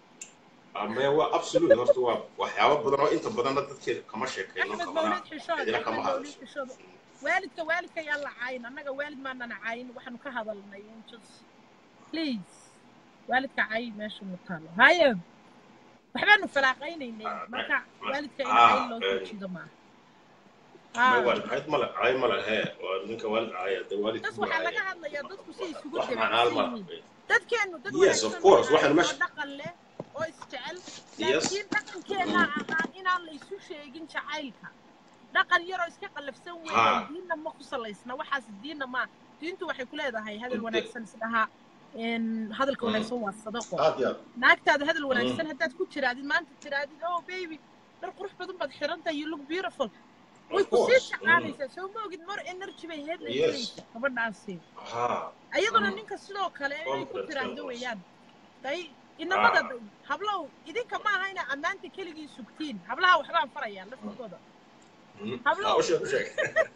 [SPEAKER 9] ama waa absolute horta waa waxyaabo badan oo inta badanna dadkeeda kama sheekayno
[SPEAKER 1] axmed
[SPEAKER 9] kamana
[SPEAKER 1] mawlid xishood
[SPEAKER 9] cidina
[SPEAKER 1] axmed
[SPEAKER 9] kama
[SPEAKER 1] mawlid
[SPEAKER 9] hadasho
[SPEAKER 1] xishood waalidka waalidka yaa la cayn annaga waalid maanana cayn waxaanu ka hadalnay just please waalidka cayn meesha mu taalo haye waxbaanu falaaqaynaynay marka waalidka in cayn
[SPEAKER 9] ah
[SPEAKER 1] loo
[SPEAKER 9] een,
[SPEAKER 1] tujido maaha
[SPEAKER 9] ma
[SPEAKER 1] ah
[SPEAKER 9] waalid cayd male caay male hee waa ninka waalid caaya dee waalidka
[SPEAKER 1] das
[SPEAKER 9] buu
[SPEAKER 1] waxaa laga
[SPEAKER 9] caayaya
[SPEAKER 1] hadlayaa dadku si isugu
[SPEAKER 9] wax macnaal
[SPEAKER 1] dabacsan
[SPEAKER 9] ma
[SPEAKER 1] yihiin dadkeennu dad
[SPEAKER 9] yes of
[SPEAKER 1] wanaagsan
[SPEAKER 9] course
[SPEAKER 1] bay
[SPEAKER 9] waxaan
[SPEAKER 1] ahaayeen oo
[SPEAKER 9] meesha
[SPEAKER 1] dhaqan leh oo isjecel
[SPEAKER 9] yes
[SPEAKER 1] laakiin dhaqankeenna ahaa inaan la isu sheegin jacaylka dhaqan yaroo iska qallafsan weeyaan
[SPEAKER 9] ha
[SPEAKER 1] diinna ma ku salaysna waxaas diinna ma diintu waxay ku leedahay hadal
[SPEAKER 9] inte
[SPEAKER 1] wanaagsan isdhahaa een, hadalka
[SPEAKER 9] Mm.
[SPEAKER 1] wanaagsan waa sadaqo
[SPEAKER 9] aad iyo aad
[SPEAKER 1] naagtaada hadal
[SPEAKER 9] Mm.
[SPEAKER 1] wanaagsan haddaad ku tiraadid maanta tiraadid oh baby dhar qurux badan baad xirantahay you look beautiful way
[SPEAKER 9] of
[SPEAKER 1] ku sii
[SPEAKER 9] course Mm.
[SPEAKER 1] shaqaanaysaa soo ma ogid more energy bay heed la
[SPEAKER 9] yes
[SPEAKER 1] gelaysaa gabadhaasi
[SPEAKER 9] ha
[SPEAKER 1] ayaduna
[SPEAKER 9] Mm.
[SPEAKER 1] ninka sidoo kale inay ku
[SPEAKER 9] confidence
[SPEAKER 1] tiraahdo
[SPEAKER 9] levels
[SPEAKER 1] weeyaan day inamada
[SPEAKER 9] ha
[SPEAKER 1] day hablow idinka ma aha inaa ammaanta keligii sugtiin hablaha waxbaan farayaa laftigooda
[SPEAKER 9] Mm. ha
[SPEAKER 1] hablow
[SPEAKER 9] u sheeg u sheeg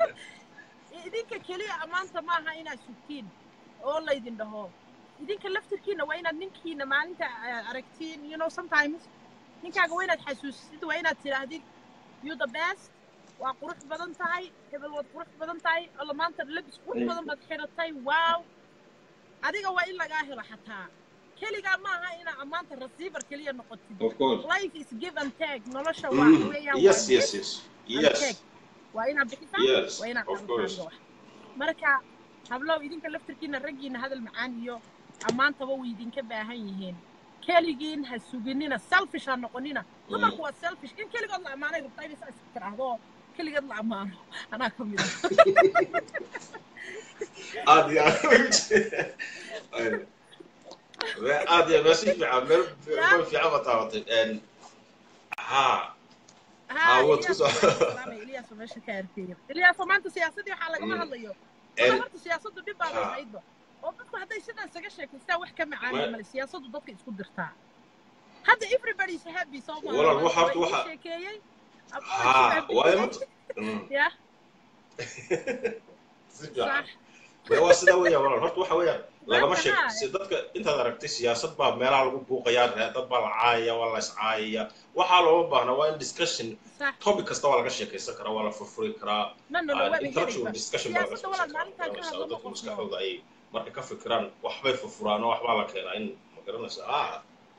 [SPEAKER 1] idinka keliya ammaanta ma aha inaad sugtiin oo laydin dhaho idinka laftirkiina waa inaad ninkiina maalinta ah, aragtiin you know sometimes ninkaaga waa inaad xasuusisid waa inaad tidhaahdid you the best waa qurux badan tahay hebel waad qurux badan tahay alla maanta labis qurux badan baad xiratay wow adiga waa in lagaa helo xataa keligaa ma aha inaa ammaanta receiver keliya noqotid
[SPEAKER 9] of course
[SPEAKER 1] life is give and take nolosha waa
[SPEAKER 9] Mm.
[SPEAKER 1] weeyaan waa
[SPEAKER 9] yes yes
[SPEAKER 1] give
[SPEAKER 9] yes
[SPEAKER 1] and
[SPEAKER 9] yes
[SPEAKER 1] take waa inaad bixisaa
[SPEAKER 9] yes
[SPEAKER 1] waa inaad
[SPEAKER 9] of
[SPEAKER 1] qaadataa
[SPEAKER 9] course
[SPEAKER 1] adiga wax marka hablow idinka laftirkiina raggiina hadal macaan iyo ammaantaba way idinka baahan yihiin keligiin ha suginina selfish ha noqonina
[SPEAKER 9] Mm.
[SPEAKER 1] dumarku waa selfish in keligood la ammaanay rabtaa inay saa isku tiraahdo oo keligeed la ammaano anaa ka mid ah
[SPEAKER 9] aad iyo aad aad iyo meel si fiican meel
[SPEAKER 1] yaa
[SPEAKER 9] meel fiican baa taabatay Een, ha ha
[SPEAKER 1] ها
[SPEAKER 9] waad ku
[SPEAKER 1] إلياس
[SPEAKER 9] soo
[SPEAKER 1] وماشي سلامة إلياس وماشي كاركير إلياس وما أنت سياستي وحالة ما
[SPEAKER 9] Mm.
[SPEAKER 1] هضيو
[SPEAKER 9] Een,
[SPEAKER 1] ولا هرت سياسته دي بقى
[SPEAKER 9] ha
[SPEAKER 1] بعيد وبدك هذا يصير سجى شكل سا وح كم عالي
[SPEAKER 9] ma
[SPEAKER 1] مال السياسة ضدك يسكت درتاع هذا everybody is happy so ما
[SPEAKER 9] walaal
[SPEAKER 1] ما
[SPEAKER 9] waxa horta
[SPEAKER 1] ما
[SPEAKER 9] waxa
[SPEAKER 1] إيش كيي أبغى
[SPEAKER 9] ha
[SPEAKER 1] أشوف
[SPEAKER 9] waayo
[SPEAKER 1] happy
[SPEAKER 9] mata Mm.
[SPEAKER 1] يا
[SPEAKER 9] si fiican
[SPEAKER 1] صح
[SPEAKER 9] maya waa sidaa weeyaan walaal horta waxa weeyaan
[SPEAKER 1] ما
[SPEAKER 9] lagama
[SPEAKER 1] أنت
[SPEAKER 9] sheeg
[SPEAKER 1] ها
[SPEAKER 9] si dadka intaad aragtay siyaasad baa meelaha lagu buuqayaa ree- dad baa la caayaya waa la is caayaya waxaa looma baahna waa in discussion
[SPEAKER 1] صح
[SPEAKER 9] topic kasta waa laga sheekaysan karaa waa la furfuri karaa
[SPEAKER 1] ما إنه لو
[SPEAKER 9] aan
[SPEAKER 1] وين
[SPEAKER 9] intellectual
[SPEAKER 1] هريبة
[SPEAKER 9] discussion baa laga
[SPEAKER 1] سياسة
[SPEAKER 9] samaysan
[SPEAKER 1] ولا ما
[SPEAKER 9] karaa
[SPEAKER 1] أنت
[SPEAKER 9] ma
[SPEAKER 1] كان
[SPEAKER 9] garanaysaa
[SPEAKER 1] هذا
[SPEAKER 9] oo dadka
[SPEAKER 1] مقصنا
[SPEAKER 9] maskaxdooda ay markay ka fikiraan waxbay furfuraan oo waxbaa la keenaa in ma garanaysaa ah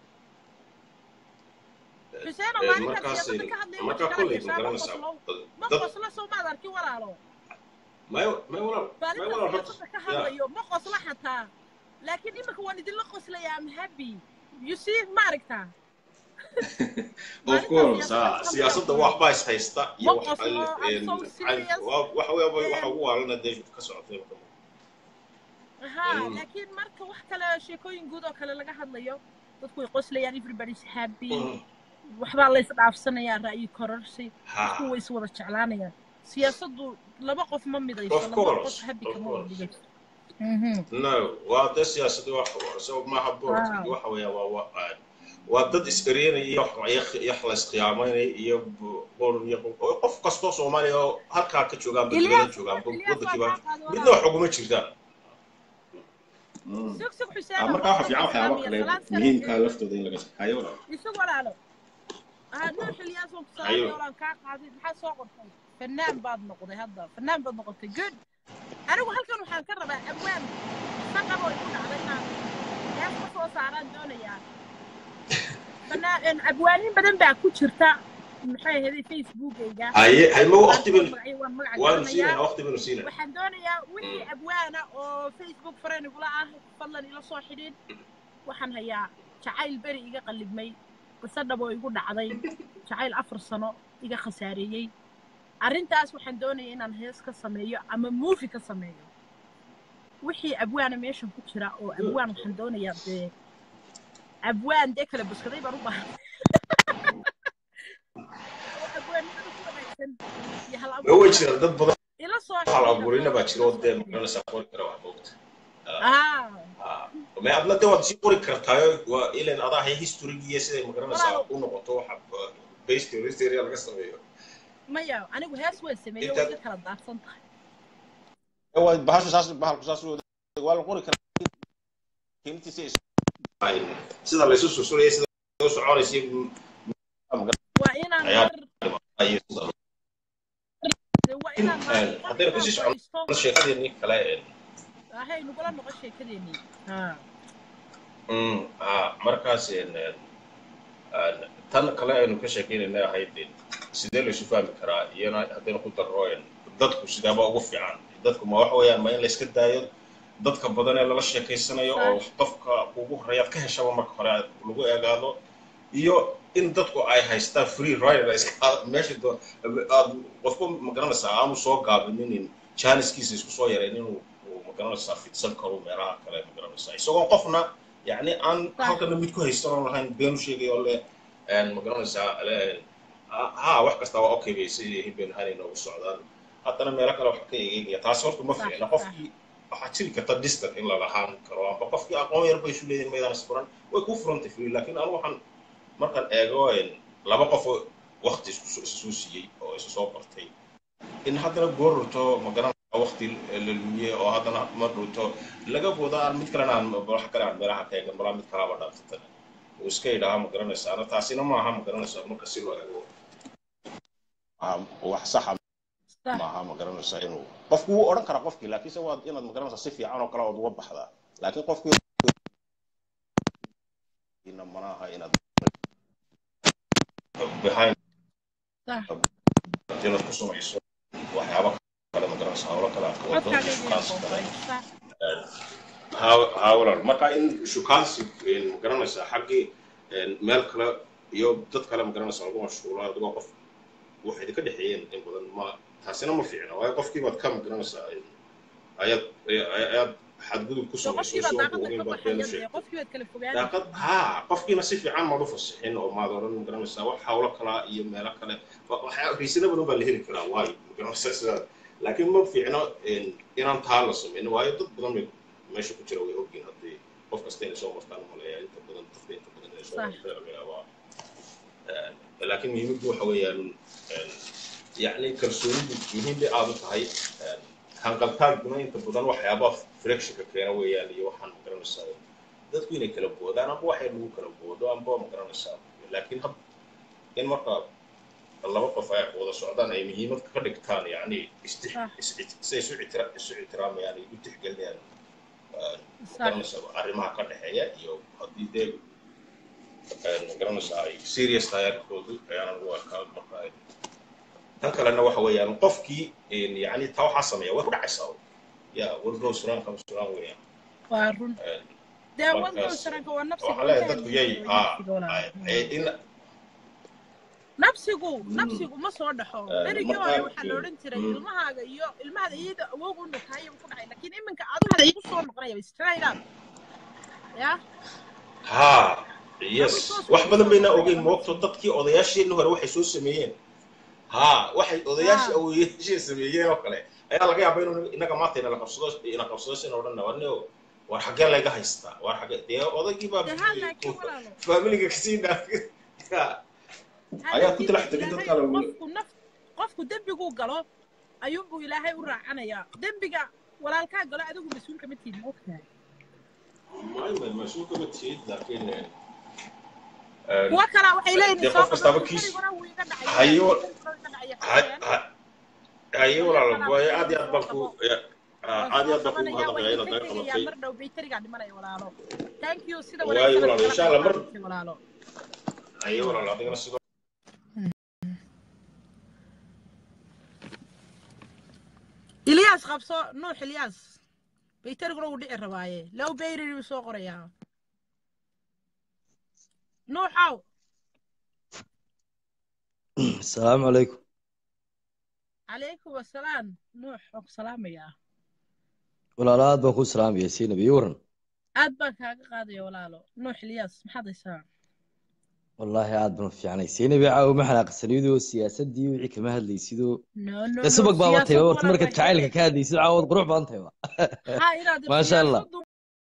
[SPEAKER 1] حسين
[SPEAKER 9] Een,
[SPEAKER 1] ما أنت
[SPEAKER 9] markaas
[SPEAKER 1] سياسة كهذا يوم
[SPEAKER 9] markaa
[SPEAKER 1] كلا
[SPEAKER 9] kolley ma
[SPEAKER 1] يشابه
[SPEAKER 9] garanaysaa
[SPEAKER 1] قصلو
[SPEAKER 9] dad
[SPEAKER 1] ما
[SPEAKER 9] dad
[SPEAKER 1] قصلو سو ما ذكر ولا له
[SPEAKER 9] may may walaal may
[SPEAKER 1] maalinta
[SPEAKER 9] walaal horta
[SPEAKER 1] siyaasadda ka
[SPEAKER 9] ya
[SPEAKER 1] hadlayo ma qosla xataa laakiin imika waan idinla qoslaya am happy you see ma aragtaa
[SPEAKER 9] of
[SPEAKER 1] maalinta
[SPEAKER 9] course
[SPEAKER 1] siyaasadda
[SPEAKER 9] ah
[SPEAKER 1] ka
[SPEAKER 9] siyaasadda
[SPEAKER 1] hadlayo
[SPEAKER 9] waxbaa is haysta
[SPEAKER 1] ma
[SPEAKER 9] iyo wax
[SPEAKER 1] qoslo I'm
[SPEAKER 9] een
[SPEAKER 1] so
[SPEAKER 9] cayn
[SPEAKER 1] serious
[SPEAKER 9] waa- waxa weeye waxa
[SPEAKER 1] Em,
[SPEAKER 9] ugu waalana dee ka socotay
[SPEAKER 1] ha
[SPEAKER 9] Mm.
[SPEAKER 1] laakiin marka wax kale sheekooyin guud oo kale laga hadlayo dadku way qoslayaan everybody's happy
[SPEAKER 9] Mm.
[SPEAKER 1] waxbaa la isdhaafsanayaa ra'yi kororsi dadku
[SPEAKER 9] ha
[SPEAKER 1] way iswada jeclaanayaan siyaasaddu laba qof ma midayso
[SPEAKER 9] of
[SPEAKER 1] laba qof
[SPEAKER 9] course
[SPEAKER 1] happy
[SPEAKER 9] of
[SPEAKER 1] kama wada
[SPEAKER 9] course
[SPEAKER 1] dhigayso Mhm.
[SPEAKER 9] no waa dee siyaasadda wax so maaha boorka
[SPEAKER 1] Ah,
[SPEAKER 9] waxa weeya waa waa waa dad is-eryanaya iyo wax iyo la isqiyaamaynaya iyo boor iyo qof kastoo soomaaliya oo halkaa ka joogaan ba dibada
[SPEAKER 1] Ilyas
[SPEAKER 9] joogaan
[SPEAKER 1] Ilyas waa
[SPEAKER 9] waddankiiba
[SPEAKER 1] kaa qaadi
[SPEAKER 9] midna
[SPEAKER 1] walaal
[SPEAKER 9] wax uguma jirtaan Mm.
[SPEAKER 1] sug sug
[SPEAKER 9] Ah,
[SPEAKER 1] xuseen
[SPEAKER 9] markaa waxa
[SPEAKER 1] waa
[SPEAKER 9] fiican
[SPEAKER 1] soo
[SPEAKER 9] waxyaabo
[SPEAKER 1] islaamiya
[SPEAKER 9] kale
[SPEAKER 1] salaan sare
[SPEAKER 9] muhiimka laftooda in laga hayo walaal
[SPEAKER 1] isag walaalo ah nuux ilyaas waan ku
[SPEAKER 9] hayo
[SPEAKER 1] salaamaya walaan kaa qaaday maxaa soo qortay fanaan baad noqday hadda fanaan baad noqotay good anigu halkan waxaan ka rabaa abwaan saqaboo igu dhacday inaan hees ka soo saaraan doonayaa fanaan abwaanin badan baa ku jirta maxay ahayd facebookayga
[SPEAKER 9] haye haye ma waqti
[SPEAKER 1] qaarkood
[SPEAKER 9] baynu
[SPEAKER 1] magacyo waan magaca
[SPEAKER 9] waanu
[SPEAKER 1] garanayaa
[SPEAKER 9] siinayna waqti baynu siinayna
[SPEAKER 1] waxaan doonayaa wixii abwaana oo facebook fareen igula ah fadlan ila soo xidhiid waxaan hayaa jacayl beri iga qallibmay qise dhab oo igu dhacday jacayl afar sano iga khasaareeyey arrintaas waxaan doonaya inaan hees ka sameeyo ama muufi ka sameeyo wixii abwaana meeshan ku jira oo abwaan waxaan doonayaa dee abwaan dee kala buskaday baan u baahan oo abwaanimada ku wanaagsan iyo hal
[SPEAKER 9] ma way
[SPEAKER 1] abuurka
[SPEAKER 9] jiraan dad badan
[SPEAKER 1] ila soo
[SPEAKER 9] hal
[SPEAKER 1] xidhiidha
[SPEAKER 9] abuurina baa jira oo
[SPEAKER 1] ila soo
[SPEAKER 9] dee
[SPEAKER 1] xidhiidha
[SPEAKER 9] magaranaysaa qori kara wax moogta
[SPEAKER 1] ah
[SPEAKER 9] ma adna de waad sii qori kartaayo waa ilan adaa hay historigiiyo siday magaranaysaa
[SPEAKER 1] walaalow
[SPEAKER 9] u noqoto waxa based history laga sameeyo
[SPEAKER 1] maya anigu hees waan sameeyey way
[SPEAKER 9] intaad
[SPEAKER 1] iga kala daadsan tahay
[SPEAKER 9] waa bahashu saas bahalku saas u waa la qori karaa qiimtiisa ay sida la isu susuraya sida u soconaysa
[SPEAKER 1] waa inaan
[SPEAKER 9] ayaa
[SPEAKER 1] mar
[SPEAKER 9] ay sida
[SPEAKER 1] dee waa inaan maalin qof
[SPEAKER 9] haddayna
[SPEAKER 1] inaan
[SPEAKER 9] kusii socon
[SPEAKER 1] fadhiisto
[SPEAKER 9] sheekadeenii kale
[SPEAKER 1] ahay nagula noqon sheekadeenii ha
[SPEAKER 9] mm, ah, markaas een, een, een, tan kale aynu ka sheekeynayna ahayd een, sidee la isu fahmi karaa iyana haddaynu ku darro een, dadku sidaaba ugu fiican dadku ma waxa weeyaan ma in la iska daayo dadka badan ee lala sheekaysanayo oo
[SPEAKER 1] sax
[SPEAKER 9] qofka ugu horeeyaad ka heshaba marka hore aad lagu eegaado iyo in dadku ay haystaan free rider iska meesha doo aad qofku magaranaysaa aanu soo gaabinin jaaniskiisa isku soo yareen inuu uu magaranaysaa fidsan karo meelaha kale magaranaysaa isagoo qofna yacni aan
[SPEAKER 1] sax
[SPEAKER 9] halkana mid ku haysan oo lahayn beenu sheegayo le een magaranaysaa le ha wax kasta waa okay bay sidii hibeen hanay noogu socdaan haddana meelo kale wax ka eegaya taasi horta ma
[SPEAKER 1] sax
[SPEAKER 9] fiicna
[SPEAKER 1] sax
[SPEAKER 9] qofkii waxaa jiri karta distant in la lahaan karo amba qofkii aqoon yar bay isu leeyihin maydaan isfuran way ku furantay free laakiin anu waxaan markaan eego een, laba qof oo waqti isku soo- isu siiyey oo isu soo bartay in haddana goorurto magaranaysa waqti la lumiyey oo haddana ma dhunto laga booda aan mid kalena aan wax kale aan meelaha ka eegan balaa mid kalaba dhaafsatan uu iska yidhaaha magaranaysa ana taasina maaha magaranaysa marka si loo eego ah, wax saxa
[SPEAKER 1] sax
[SPEAKER 9] maaha magaranaysa inuu qofku wuu odhan karaa qofkii laakiinse waa inaad magaranaysa si fiican oo kale ood uga baxdaa laakiin qofkii ina manaha inaad behind
[SPEAKER 1] sax
[SPEAKER 9] inaad ku samayso waxyaaba kale magaranaysa hawlo kale aad ka wado
[SPEAKER 1] codkaaga iga yar
[SPEAKER 9] shukaansi kale
[SPEAKER 1] boobay sax
[SPEAKER 9] ha walaal marka in shukaansi magaranaysa xaggii meel kale iyo dad kale magaranaysa lagu mashquulo adigoo qof waxay idinka dhexeeyeen in badan ma taasina ma fiicna waayo qofkii baad ka magaranaysaa ayaad ayaad xadgudub ku
[SPEAKER 1] dee
[SPEAKER 9] samayso
[SPEAKER 1] qofkii baa
[SPEAKER 9] isagoo
[SPEAKER 1] daaqada
[SPEAKER 9] ogeyn
[SPEAKER 1] ka
[SPEAKER 9] baad beena
[SPEAKER 1] baxaya dee
[SPEAKER 9] sheegtay
[SPEAKER 1] qofkii baad kala fogaanaysa
[SPEAKER 9] daaqad haa qofkiina si fiican maad u fasixin oo maad odhan magaranaysaa wax hawlo kalaa iyo meelo kale waxyaa riisana badan baa la heli karaa waayo magaranaysaa sidaa laakiin ma fiicno inaan taa la samayno waayo dad badan bay meesha ku jira way ogyihin haddii qof kasta inay soo martaan maleeya inta badan dadka inta badan inay soo
[SPEAKER 1] sax
[SPEAKER 9] martaan laga yaabaa laakiin muhiimaddu waxa weeyaan yacni kalsoonidu muhiim bay aad u tahay hanqaltaaguna inta badan waxyaaba frictionka keena weeyaan iyo waxaan magaranaysaa dadku inay kala boodaan amba waxay lagu kala boodo amba magaranaysaa laakiin had in marka laba qof ay wada socdaan ay muhiimad ka dhigtaan yacni istix
[SPEAKER 1] sax
[SPEAKER 9] is- say isu ictira isu ictiraamayaan ay u tixgelinayaan
[SPEAKER 1] sax
[SPEAKER 9] magaranaysaa arrimaha ka dhexeeya iyo haddii dee magaranaysaa ay serious tahay arrinkoodu ayaanan u arkaa marka ay tan kalena waxa weeyaan qofkii yacni taa waxaa sameeya way ku dhacaysaa ya walgow suraan kama suraan weeyaan
[SPEAKER 1] waa run dee wadgow
[SPEAKER 9] markaas
[SPEAKER 1] saranka waa nafsiga
[SPEAKER 9] waxaa
[SPEAKER 1] waa
[SPEAKER 9] leeyahay
[SPEAKER 1] ka
[SPEAKER 9] dadku yay
[SPEAKER 1] hadlaysa
[SPEAKER 9] haa
[SPEAKER 1] nafsiga walaal
[SPEAKER 9] in
[SPEAKER 1] nafsigu nafsigu ma soo dhaxo berigii hore
[SPEAKER 9] marka
[SPEAKER 1] waxaa la odhan jiray ilmahaaga iyo ilmahada iyada awoog u nukaayo ku dhacay laakiin iminka adigu igu soo noqonaya straight up ya
[SPEAKER 9] haa
[SPEAKER 1] adigu
[SPEAKER 9] yes
[SPEAKER 1] toos
[SPEAKER 9] wax
[SPEAKER 1] ugu
[SPEAKER 9] badan
[SPEAKER 1] soo
[SPEAKER 9] bayna
[SPEAKER 1] noqonaya
[SPEAKER 9] ogeyn
[SPEAKER 1] waa
[SPEAKER 9] moogto
[SPEAKER 1] nafsigu
[SPEAKER 9] dadkii odayaasheenii hore waxay soo sameeyeen haa waxay odayaashii
[SPEAKER 1] haa
[SPEAKER 9] awoyaashii sameeyeen oo kale ayaa laga yaabaa inuu inaga maanta ina qabsado ina qabsado sina odhan warneo war xaggee layga haystaa war xaggee dee odaygii baa
[SPEAKER 1] dee haa laakiin walaalo
[SPEAKER 9] faamiliga kasii dhaafay
[SPEAKER 1] haa
[SPEAKER 9] ayaa ku
[SPEAKER 1] laakiin
[SPEAKER 9] talax
[SPEAKER 1] dee
[SPEAKER 9] tegay
[SPEAKER 1] ilaahay
[SPEAKER 9] dadka lagu
[SPEAKER 1] qofku naf qofku dembiguu galo ayuunbuu ilaahay u raacanayaa dembiga walaalkaa galo adigu mas-uulka ma tihin ma ogtahay
[SPEAKER 9] mas-uulka ma tihid laakiin
[SPEAKER 1] kuwa kalaa waxay leeyihin
[SPEAKER 9] dee
[SPEAKER 1] soo
[SPEAKER 9] qof kastaaba
[SPEAKER 1] qabaduu
[SPEAKER 9] kiis
[SPEAKER 1] beriguna wuu iga dhacay
[SPEAKER 9] hayo
[SPEAKER 1] beriguna wuu iga dhacay
[SPEAKER 9] ha-
[SPEAKER 1] xawayaan
[SPEAKER 9] ha- haye walaalo
[SPEAKER 1] walaal
[SPEAKER 9] waaye
[SPEAKER 1] walaal
[SPEAKER 9] aad iyo
[SPEAKER 1] waan
[SPEAKER 9] aad baan
[SPEAKER 1] soo
[SPEAKER 9] ku
[SPEAKER 1] qabo
[SPEAKER 9] ya- ah,
[SPEAKER 1] waan
[SPEAKER 9] aad iyo
[SPEAKER 1] soo
[SPEAKER 9] aad baan kugu
[SPEAKER 1] qabanaya
[SPEAKER 9] mahadnaqayaa
[SPEAKER 1] waa
[SPEAKER 9] inaad
[SPEAKER 1] idinka
[SPEAKER 9] naga
[SPEAKER 1] tegayaa
[SPEAKER 9] qabatay
[SPEAKER 1] mar dhow bayterigaa dhimanaya walaalo thank you sida
[SPEAKER 9] waaye
[SPEAKER 1] wanaagsan
[SPEAKER 9] walaalo insha
[SPEAKER 1] aad igala qayb
[SPEAKER 9] allah mar
[SPEAKER 1] qaadatay walaalo
[SPEAKER 9] haye walaalo adigana sidoo
[SPEAKER 1] ilyaas qabso nuux ilyaas bayteriguna wuu dhici rabaaye low bayri buu soo qorayaa nuuxow
[SPEAKER 11] السلام عليكم
[SPEAKER 1] calaykum asalaam nuux waan ku salaamayaa
[SPEAKER 11] walaalo aad baan ku salaamaya siinab iyo waran
[SPEAKER 1] aad baan kaaga qaadaya walaalo nuux ilyaas maxaad haysaa
[SPEAKER 11] wallaahi aad baan u fiicnay siinab caawa ma xanaaqsanidoo siyaasadii wixii kama hadlaysidoo
[SPEAKER 1] no no
[SPEAKER 11] dee
[SPEAKER 1] no
[SPEAKER 11] subag baaba
[SPEAKER 1] siyaasad
[SPEAKER 11] tayba horta
[SPEAKER 1] walaal
[SPEAKER 11] markaad
[SPEAKER 1] waa
[SPEAKER 11] jacaylka
[SPEAKER 1] hele
[SPEAKER 11] ka hadlaysid caawad qurux badan tayba
[SPEAKER 1] ha inaad
[SPEAKER 11] maasha allah
[SPEAKER 1] siyaasadu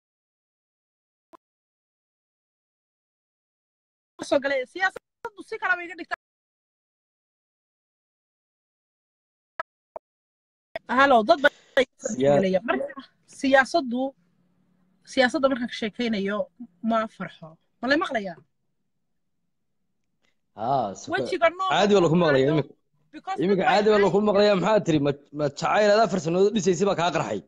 [SPEAKER 1] soo galay siyaasadu si kalaba iga dhigta halo dad baa
[SPEAKER 11] siyaa
[SPEAKER 1] gelaya marka siyaasaddu siyaasadda markaan ka sheekaynayo ma farxo ma lay maqlayaa
[SPEAKER 11] haa suka
[SPEAKER 1] wejiga nooca
[SPEAKER 11] caadi baa
[SPEAKER 1] ku
[SPEAKER 11] laku maqlaya
[SPEAKER 1] maayo
[SPEAKER 11] imika
[SPEAKER 1] because dad
[SPEAKER 11] imika
[SPEAKER 1] way
[SPEAKER 11] caadi baa laku
[SPEAKER 1] caayayaan
[SPEAKER 11] maqlaya maxaa tiri ma ma jacayl aad afar sannadood dhisaysay baa kaa qarxay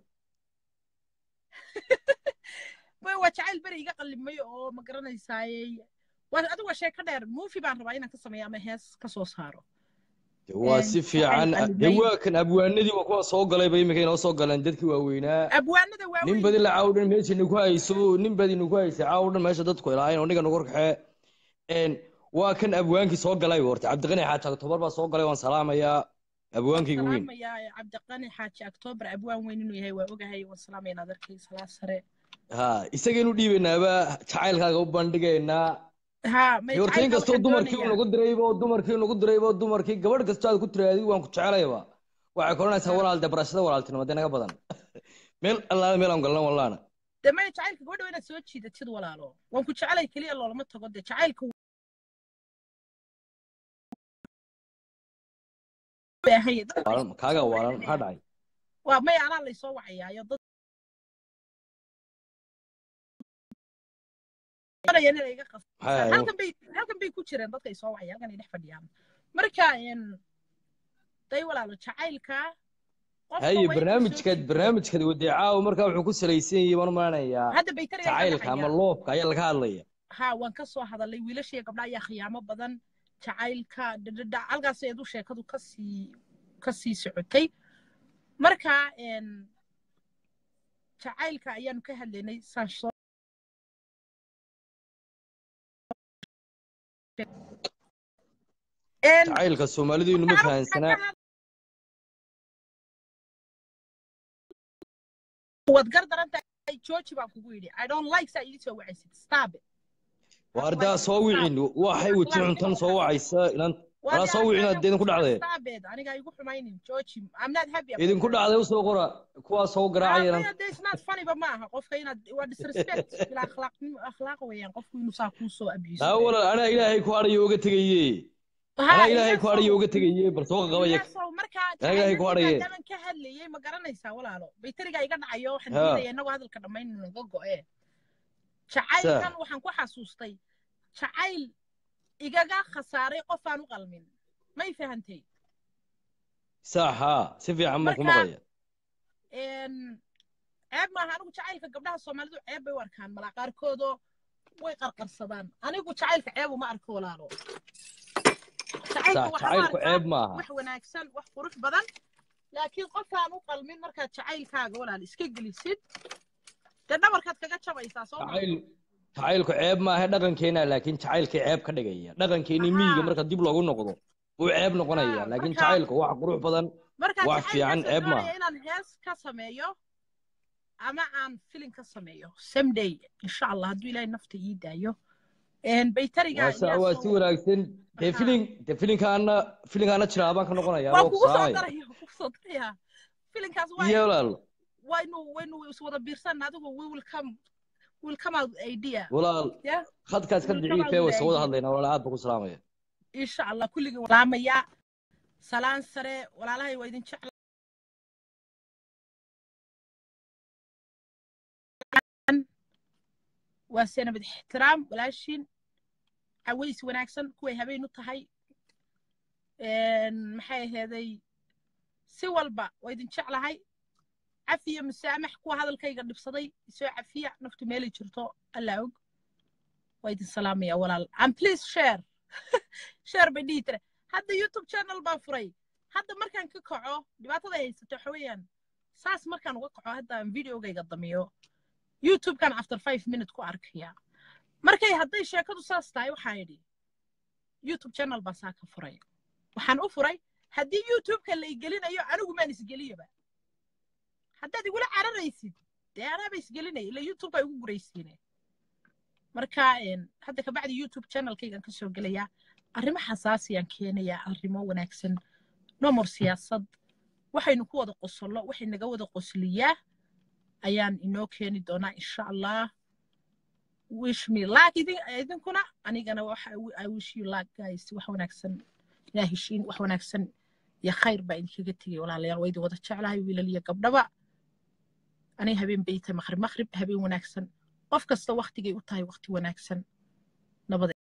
[SPEAKER 1] way waa jacayl beri iga qallimay oo ma garanaysaayey waa adigu waa sheeko dheer muufi baan rabaa inaan ka sameeyo ama hees ka soo saaro
[SPEAKER 11] dee waa
[SPEAKER 1] Een,
[SPEAKER 11] si
[SPEAKER 1] jacayl
[SPEAKER 11] fiican dee
[SPEAKER 1] qallimay
[SPEAKER 11] waa kan abwaanadii waa kuwa soo galayba imika inoo soo galeen dadkii waaweynaa
[SPEAKER 1] abwaanada
[SPEAKER 11] nin
[SPEAKER 1] waaweyn
[SPEAKER 11] badi la caawdhan meesha nagu hayso nin badi nagu haysay caawdhan meesha dadku ilaahayn oo niga nagu horkaxee een waa kan abwaankii soo galay horta cabdiqani xaaji agtobar baa soo galay waan salaamayaa
[SPEAKER 1] waan
[SPEAKER 11] abwaankayga weyn
[SPEAKER 1] salaamayaa cabdiqani xaaji octoobar abwaan weyn inuu yahay waa ogahay waan salaamaynaa darkii salaa sare
[SPEAKER 11] ha isagaynu dhiibanaaba jacaylkaaga u bandhigaynaa
[SPEAKER 1] ha may
[SPEAKER 11] dee horta in
[SPEAKER 1] jacaylka
[SPEAKER 11] kastoo
[SPEAKER 1] waxaan
[SPEAKER 11] dumarkii uu
[SPEAKER 1] doonayaa
[SPEAKER 11] nagu diraybo dumarkii uu nagu diraybo dumarkii gabadh kastoo aad ku tiraadi waan ku jecelayba waxay koranaysaa
[SPEAKER 1] ha
[SPEAKER 11] walaal dee barashada walaaltinimo dee naga badan meel allaala meel aan galna wallaana
[SPEAKER 1] dee maya jacaylka gabadha waa inaad soo jiidatid walaalo waan ku jecelay keliya loolama tago dee jacaylka wuu baahan yahay dadka
[SPEAKER 11] waalan kaaga
[SPEAKER 1] soo
[SPEAKER 11] waalan maxaa
[SPEAKER 1] wacinaya
[SPEAKER 11] dhacay
[SPEAKER 1] waa maya anaa laysoo wacayaayo dad doonayaan inay iga
[SPEAKER 11] maxay
[SPEAKER 1] qasbaan
[SPEAKER 11] ahayd
[SPEAKER 1] halkan bay halkan bay ku jireen dadka ay soo wacaya halkan ay dhex fadhiyaan marka een, day walaalo jacaylka qofka
[SPEAKER 11] haye
[SPEAKER 1] waa inuu soo
[SPEAKER 11] barnaamijkaad
[SPEAKER 1] jiito
[SPEAKER 11] barnaamijkaad wadicaawo markaa wuxuu ku salaysan yahay baan u malanayaa
[SPEAKER 1] hadda baytariga iga
[SPEAKER 11] jacaylka ama
[SPEAKER 1] dhacaya
[SPEAKER 11] loobka ayaa laga hadlaya
[SPEAKER 1] ha waan ka soo hadalay wiilashiiyo gabdha ayaa khiyaamo badan jacaylka dhadhadha halkaas eedu sheekadu kasii kasii socotay marka een, jacaylka ayaanu ka hadlaynay saan soo een,
[SPEAKER 11] jacaylka soomaalidu inuma
[SPEAKER 1] marka anigu waxaan
[SPEAKER 11] fahansanaa
[SPEAKER 1] ka waad gar daran tahay jooji baan kugu yidhi i don't like saa ii soo wacaysid stop it I don't
[SPEAKER 11] waardaa
[SPEAKER 1] like it
[SPEAKER 11] soo
[SPEAKER 1] stop
[SPEAKER 11] wicin waxay
[SPEAKER 1] waa
[SPEAKER 11] weji
[SPEAKER 1] akhlaaq
[SPEAKER 11] cuntan
[SPEAKER 1] nimo
[SPEAKER 11] soo
[SPEAKER 1] waxaas
[SPEAKER 11] wacaysa inan
[SPEAKER 1] waa
[SPEAKER 11] walaa
[SPEAKER 1] dee
[SPEAKER 11] soo wicin
[SPEAKER 1] aniga
[SPEAKER 11] aad idinku
[SPEAKER 1] ku
[SPEAKER 11] dhacdee
[SPEAKER 1] stop it aniga igu xumaynin jooji i'm not happy about
[SPEAKER 11] idinku
[SPEAKER 1] that
[SPEAKER 11] dhacday usoo qora kuwaa soo
[SPEAKER 1] Ah,
[SPEAKER 11] garaacaya inan
[SPEAKER 1] maya dee isnaad funnyba ma aha qofka inaad waa disrespect bilaa akhlaaqnimo akhlaaq weeyaan qofku inuu saa kuu soo abuse
[SPEAKER 11] taa
[SPEAKER 1] gareeyo
[SPEAKER 11] walaal anaa ilaahay ku adhayo uga tegaye
[SPEAKER 1] ha
[SPEAKER 11] anaa ilaahay ku adhayo
[SPEAKER 1] iliyaasow
[SPEAKER 11] uga tegaye bal soo qaqabaya
[SPEAKER 1] iliyaasow markaa
[SPEAKER 11] anaa ilaahay ku
[SPEAKER 1] jacayladii
[SPEAKER 11] adhaye
[SPEAKER 1] maadaaman ka hadlayay ma garanaysaa walaalo bayterigaa iga dhacayo waxaan
[SPEAKER 11] ha
[SPEAKER 1] diidaya innagoo hadalka dhammayn naga go'e
[SPEAKER 11] sa
[SPEAKER 1] jacaylkan waxaan ku xasuustay jacayl igaga khasaaray qof aan u qalmin may fahantay
[SPEAKER 11] sax haa si fiican baan ku
[SPEAKER 1] marka
[SPEAKER 11] maqlaya
[SPEAKER 1] een, ceeb maaha anigu jacaylka gabdhaha soomaalidu ceeb bay u arkaan malaa qaarkoodoo way qarqarsadaan anigu jacaylka ceeb uma arko walaalo jacaylka
[SPEAKER 11] sax
[SPEAKER 1] waxaan u
[SPEAKER 11] jacaylku
[SPEAKER 1] arkaa
[SPEAKER 11] ceeb maaha
[SPEAKER 1] wax wanaagsan wax qurux badan laakiin qofkaan u qalmin markaad jacaylkaaga walaal iska gelisid dee dhabarkaad kaga jabaysaa soo ma
[SPEAKER 11] jacayl jacaylku ceeb maaha dhaqankeena laakiin jacaylkii ceeb ka dhigaya dhaqankeeni miyiga
[SPEAKER 1] haa
[SPEAKER 11] marka dib loogu noqdo uu ceeb noqonaya
[SPEAKER 1] haa
[SPEAKER 11] laakiin
[SPEAKER 1] marka
[SPEAKER 11] jacaylku wax qurux badan
[SPEAKER 1] marka
[SPEAKER 11] wax fiican
[SPEAKER 1] jacaylkaasaan
[SPEAKER 11] ceeb
[SPEAKER 1] doonaya
[SPEAKER 11] maaha
[SPEAKER 1] inaan hees ka sameeyo ama aan filin ka sameeyo someday insha allah hadduu ilaahay nafta ii daayo een, baytariga
[SPEAKER 11] waa sa waa si
[SPEAKER 1] iliyaasow
[SPEAKER 11] wanaagsan dee
[SPEAKER 1] haa
[SPEAKER 11] filin dee filinkaana filinkaana jiraa baan ka noqonaya
[SPEAKER 1] waa
[SPEAKER 11] adoo ku
[SPEAKER 1] kugu soo
[SPEAKER 11] salaamaya
[SPEAKER 1] daraya waa kugu soo daraya filinkaas waa
[SPEAKER 11] iyo walaal
[SPEAKER 1] waynu waynu iswada biirsan adigu we will come will come out with idea
[SPEAKER 11] walaal
[SPEAKER 1] yeah
[SPEAKER 11] khadkaas ka
[SPEAKER 1] we will come out
[SPEAKER 11] daciifee
[SPEAKER 1] with
[SPEAKER 11] way
[SPEAKER 1] the
[SPEAKER 11] soo wada
[SPEAKER 1] idea
[SPEAKER 11] hadlaynaa walaal aad baan ku salaamaya
[SPEAKER 1] insha allah kulligii salaamaya salaan sare walaalahay waa idin jeclaan waa sanabad ixtiraam walaashiin caways wanaagsan kuway habeen u tahay een, maxay aheeday si walba waa idin jeclahay cafiya musaamax kuwa hadalkayga dhibsaday isoo cafiya naftu meelay jirto allaa og waa idin salaamaya walaal and please share share bay dhihi tire hadda youtube channel baan furay hadda markaan ka kaco dhibaatada ay haysato waxa weeyaan saas markaan uga kaco hadda aan videogayga damiyo youtubekan after five minute ku arkaya markay hadday sheekadu saas tahay waxaan idhi youtube channel baa saa ka furay waxaan u furay haddii youtubeka la igelinayo anigu maan isgeliyaba haddaad igula cararaysid dee anaaba isgelinaya ila youtube baa igu guraysiine marka hadda kabacdi youtube channelkaygan kasoo gelayaa arrimo xasaasiyaan keenayaa arrimo wanaagsan nomor siyaasad waxaynu ku wada qosollo waxay naga wada qosliyaa ayaan inoo keeni doonaa insha allah wish me luck idinkuna anigana waxa i wish you luck guys wax wanaagsan ilaa heshiin wax wanaagsan iyo khayr baa idinkaga tegay walaalayaal waa idin wada jeclahay wiilal iyo gabdhaba aniga habeen bay tahay maqrib maqrib habeen wanaagsan qof kasta waktigay u tahay wakti wanaagsan nabada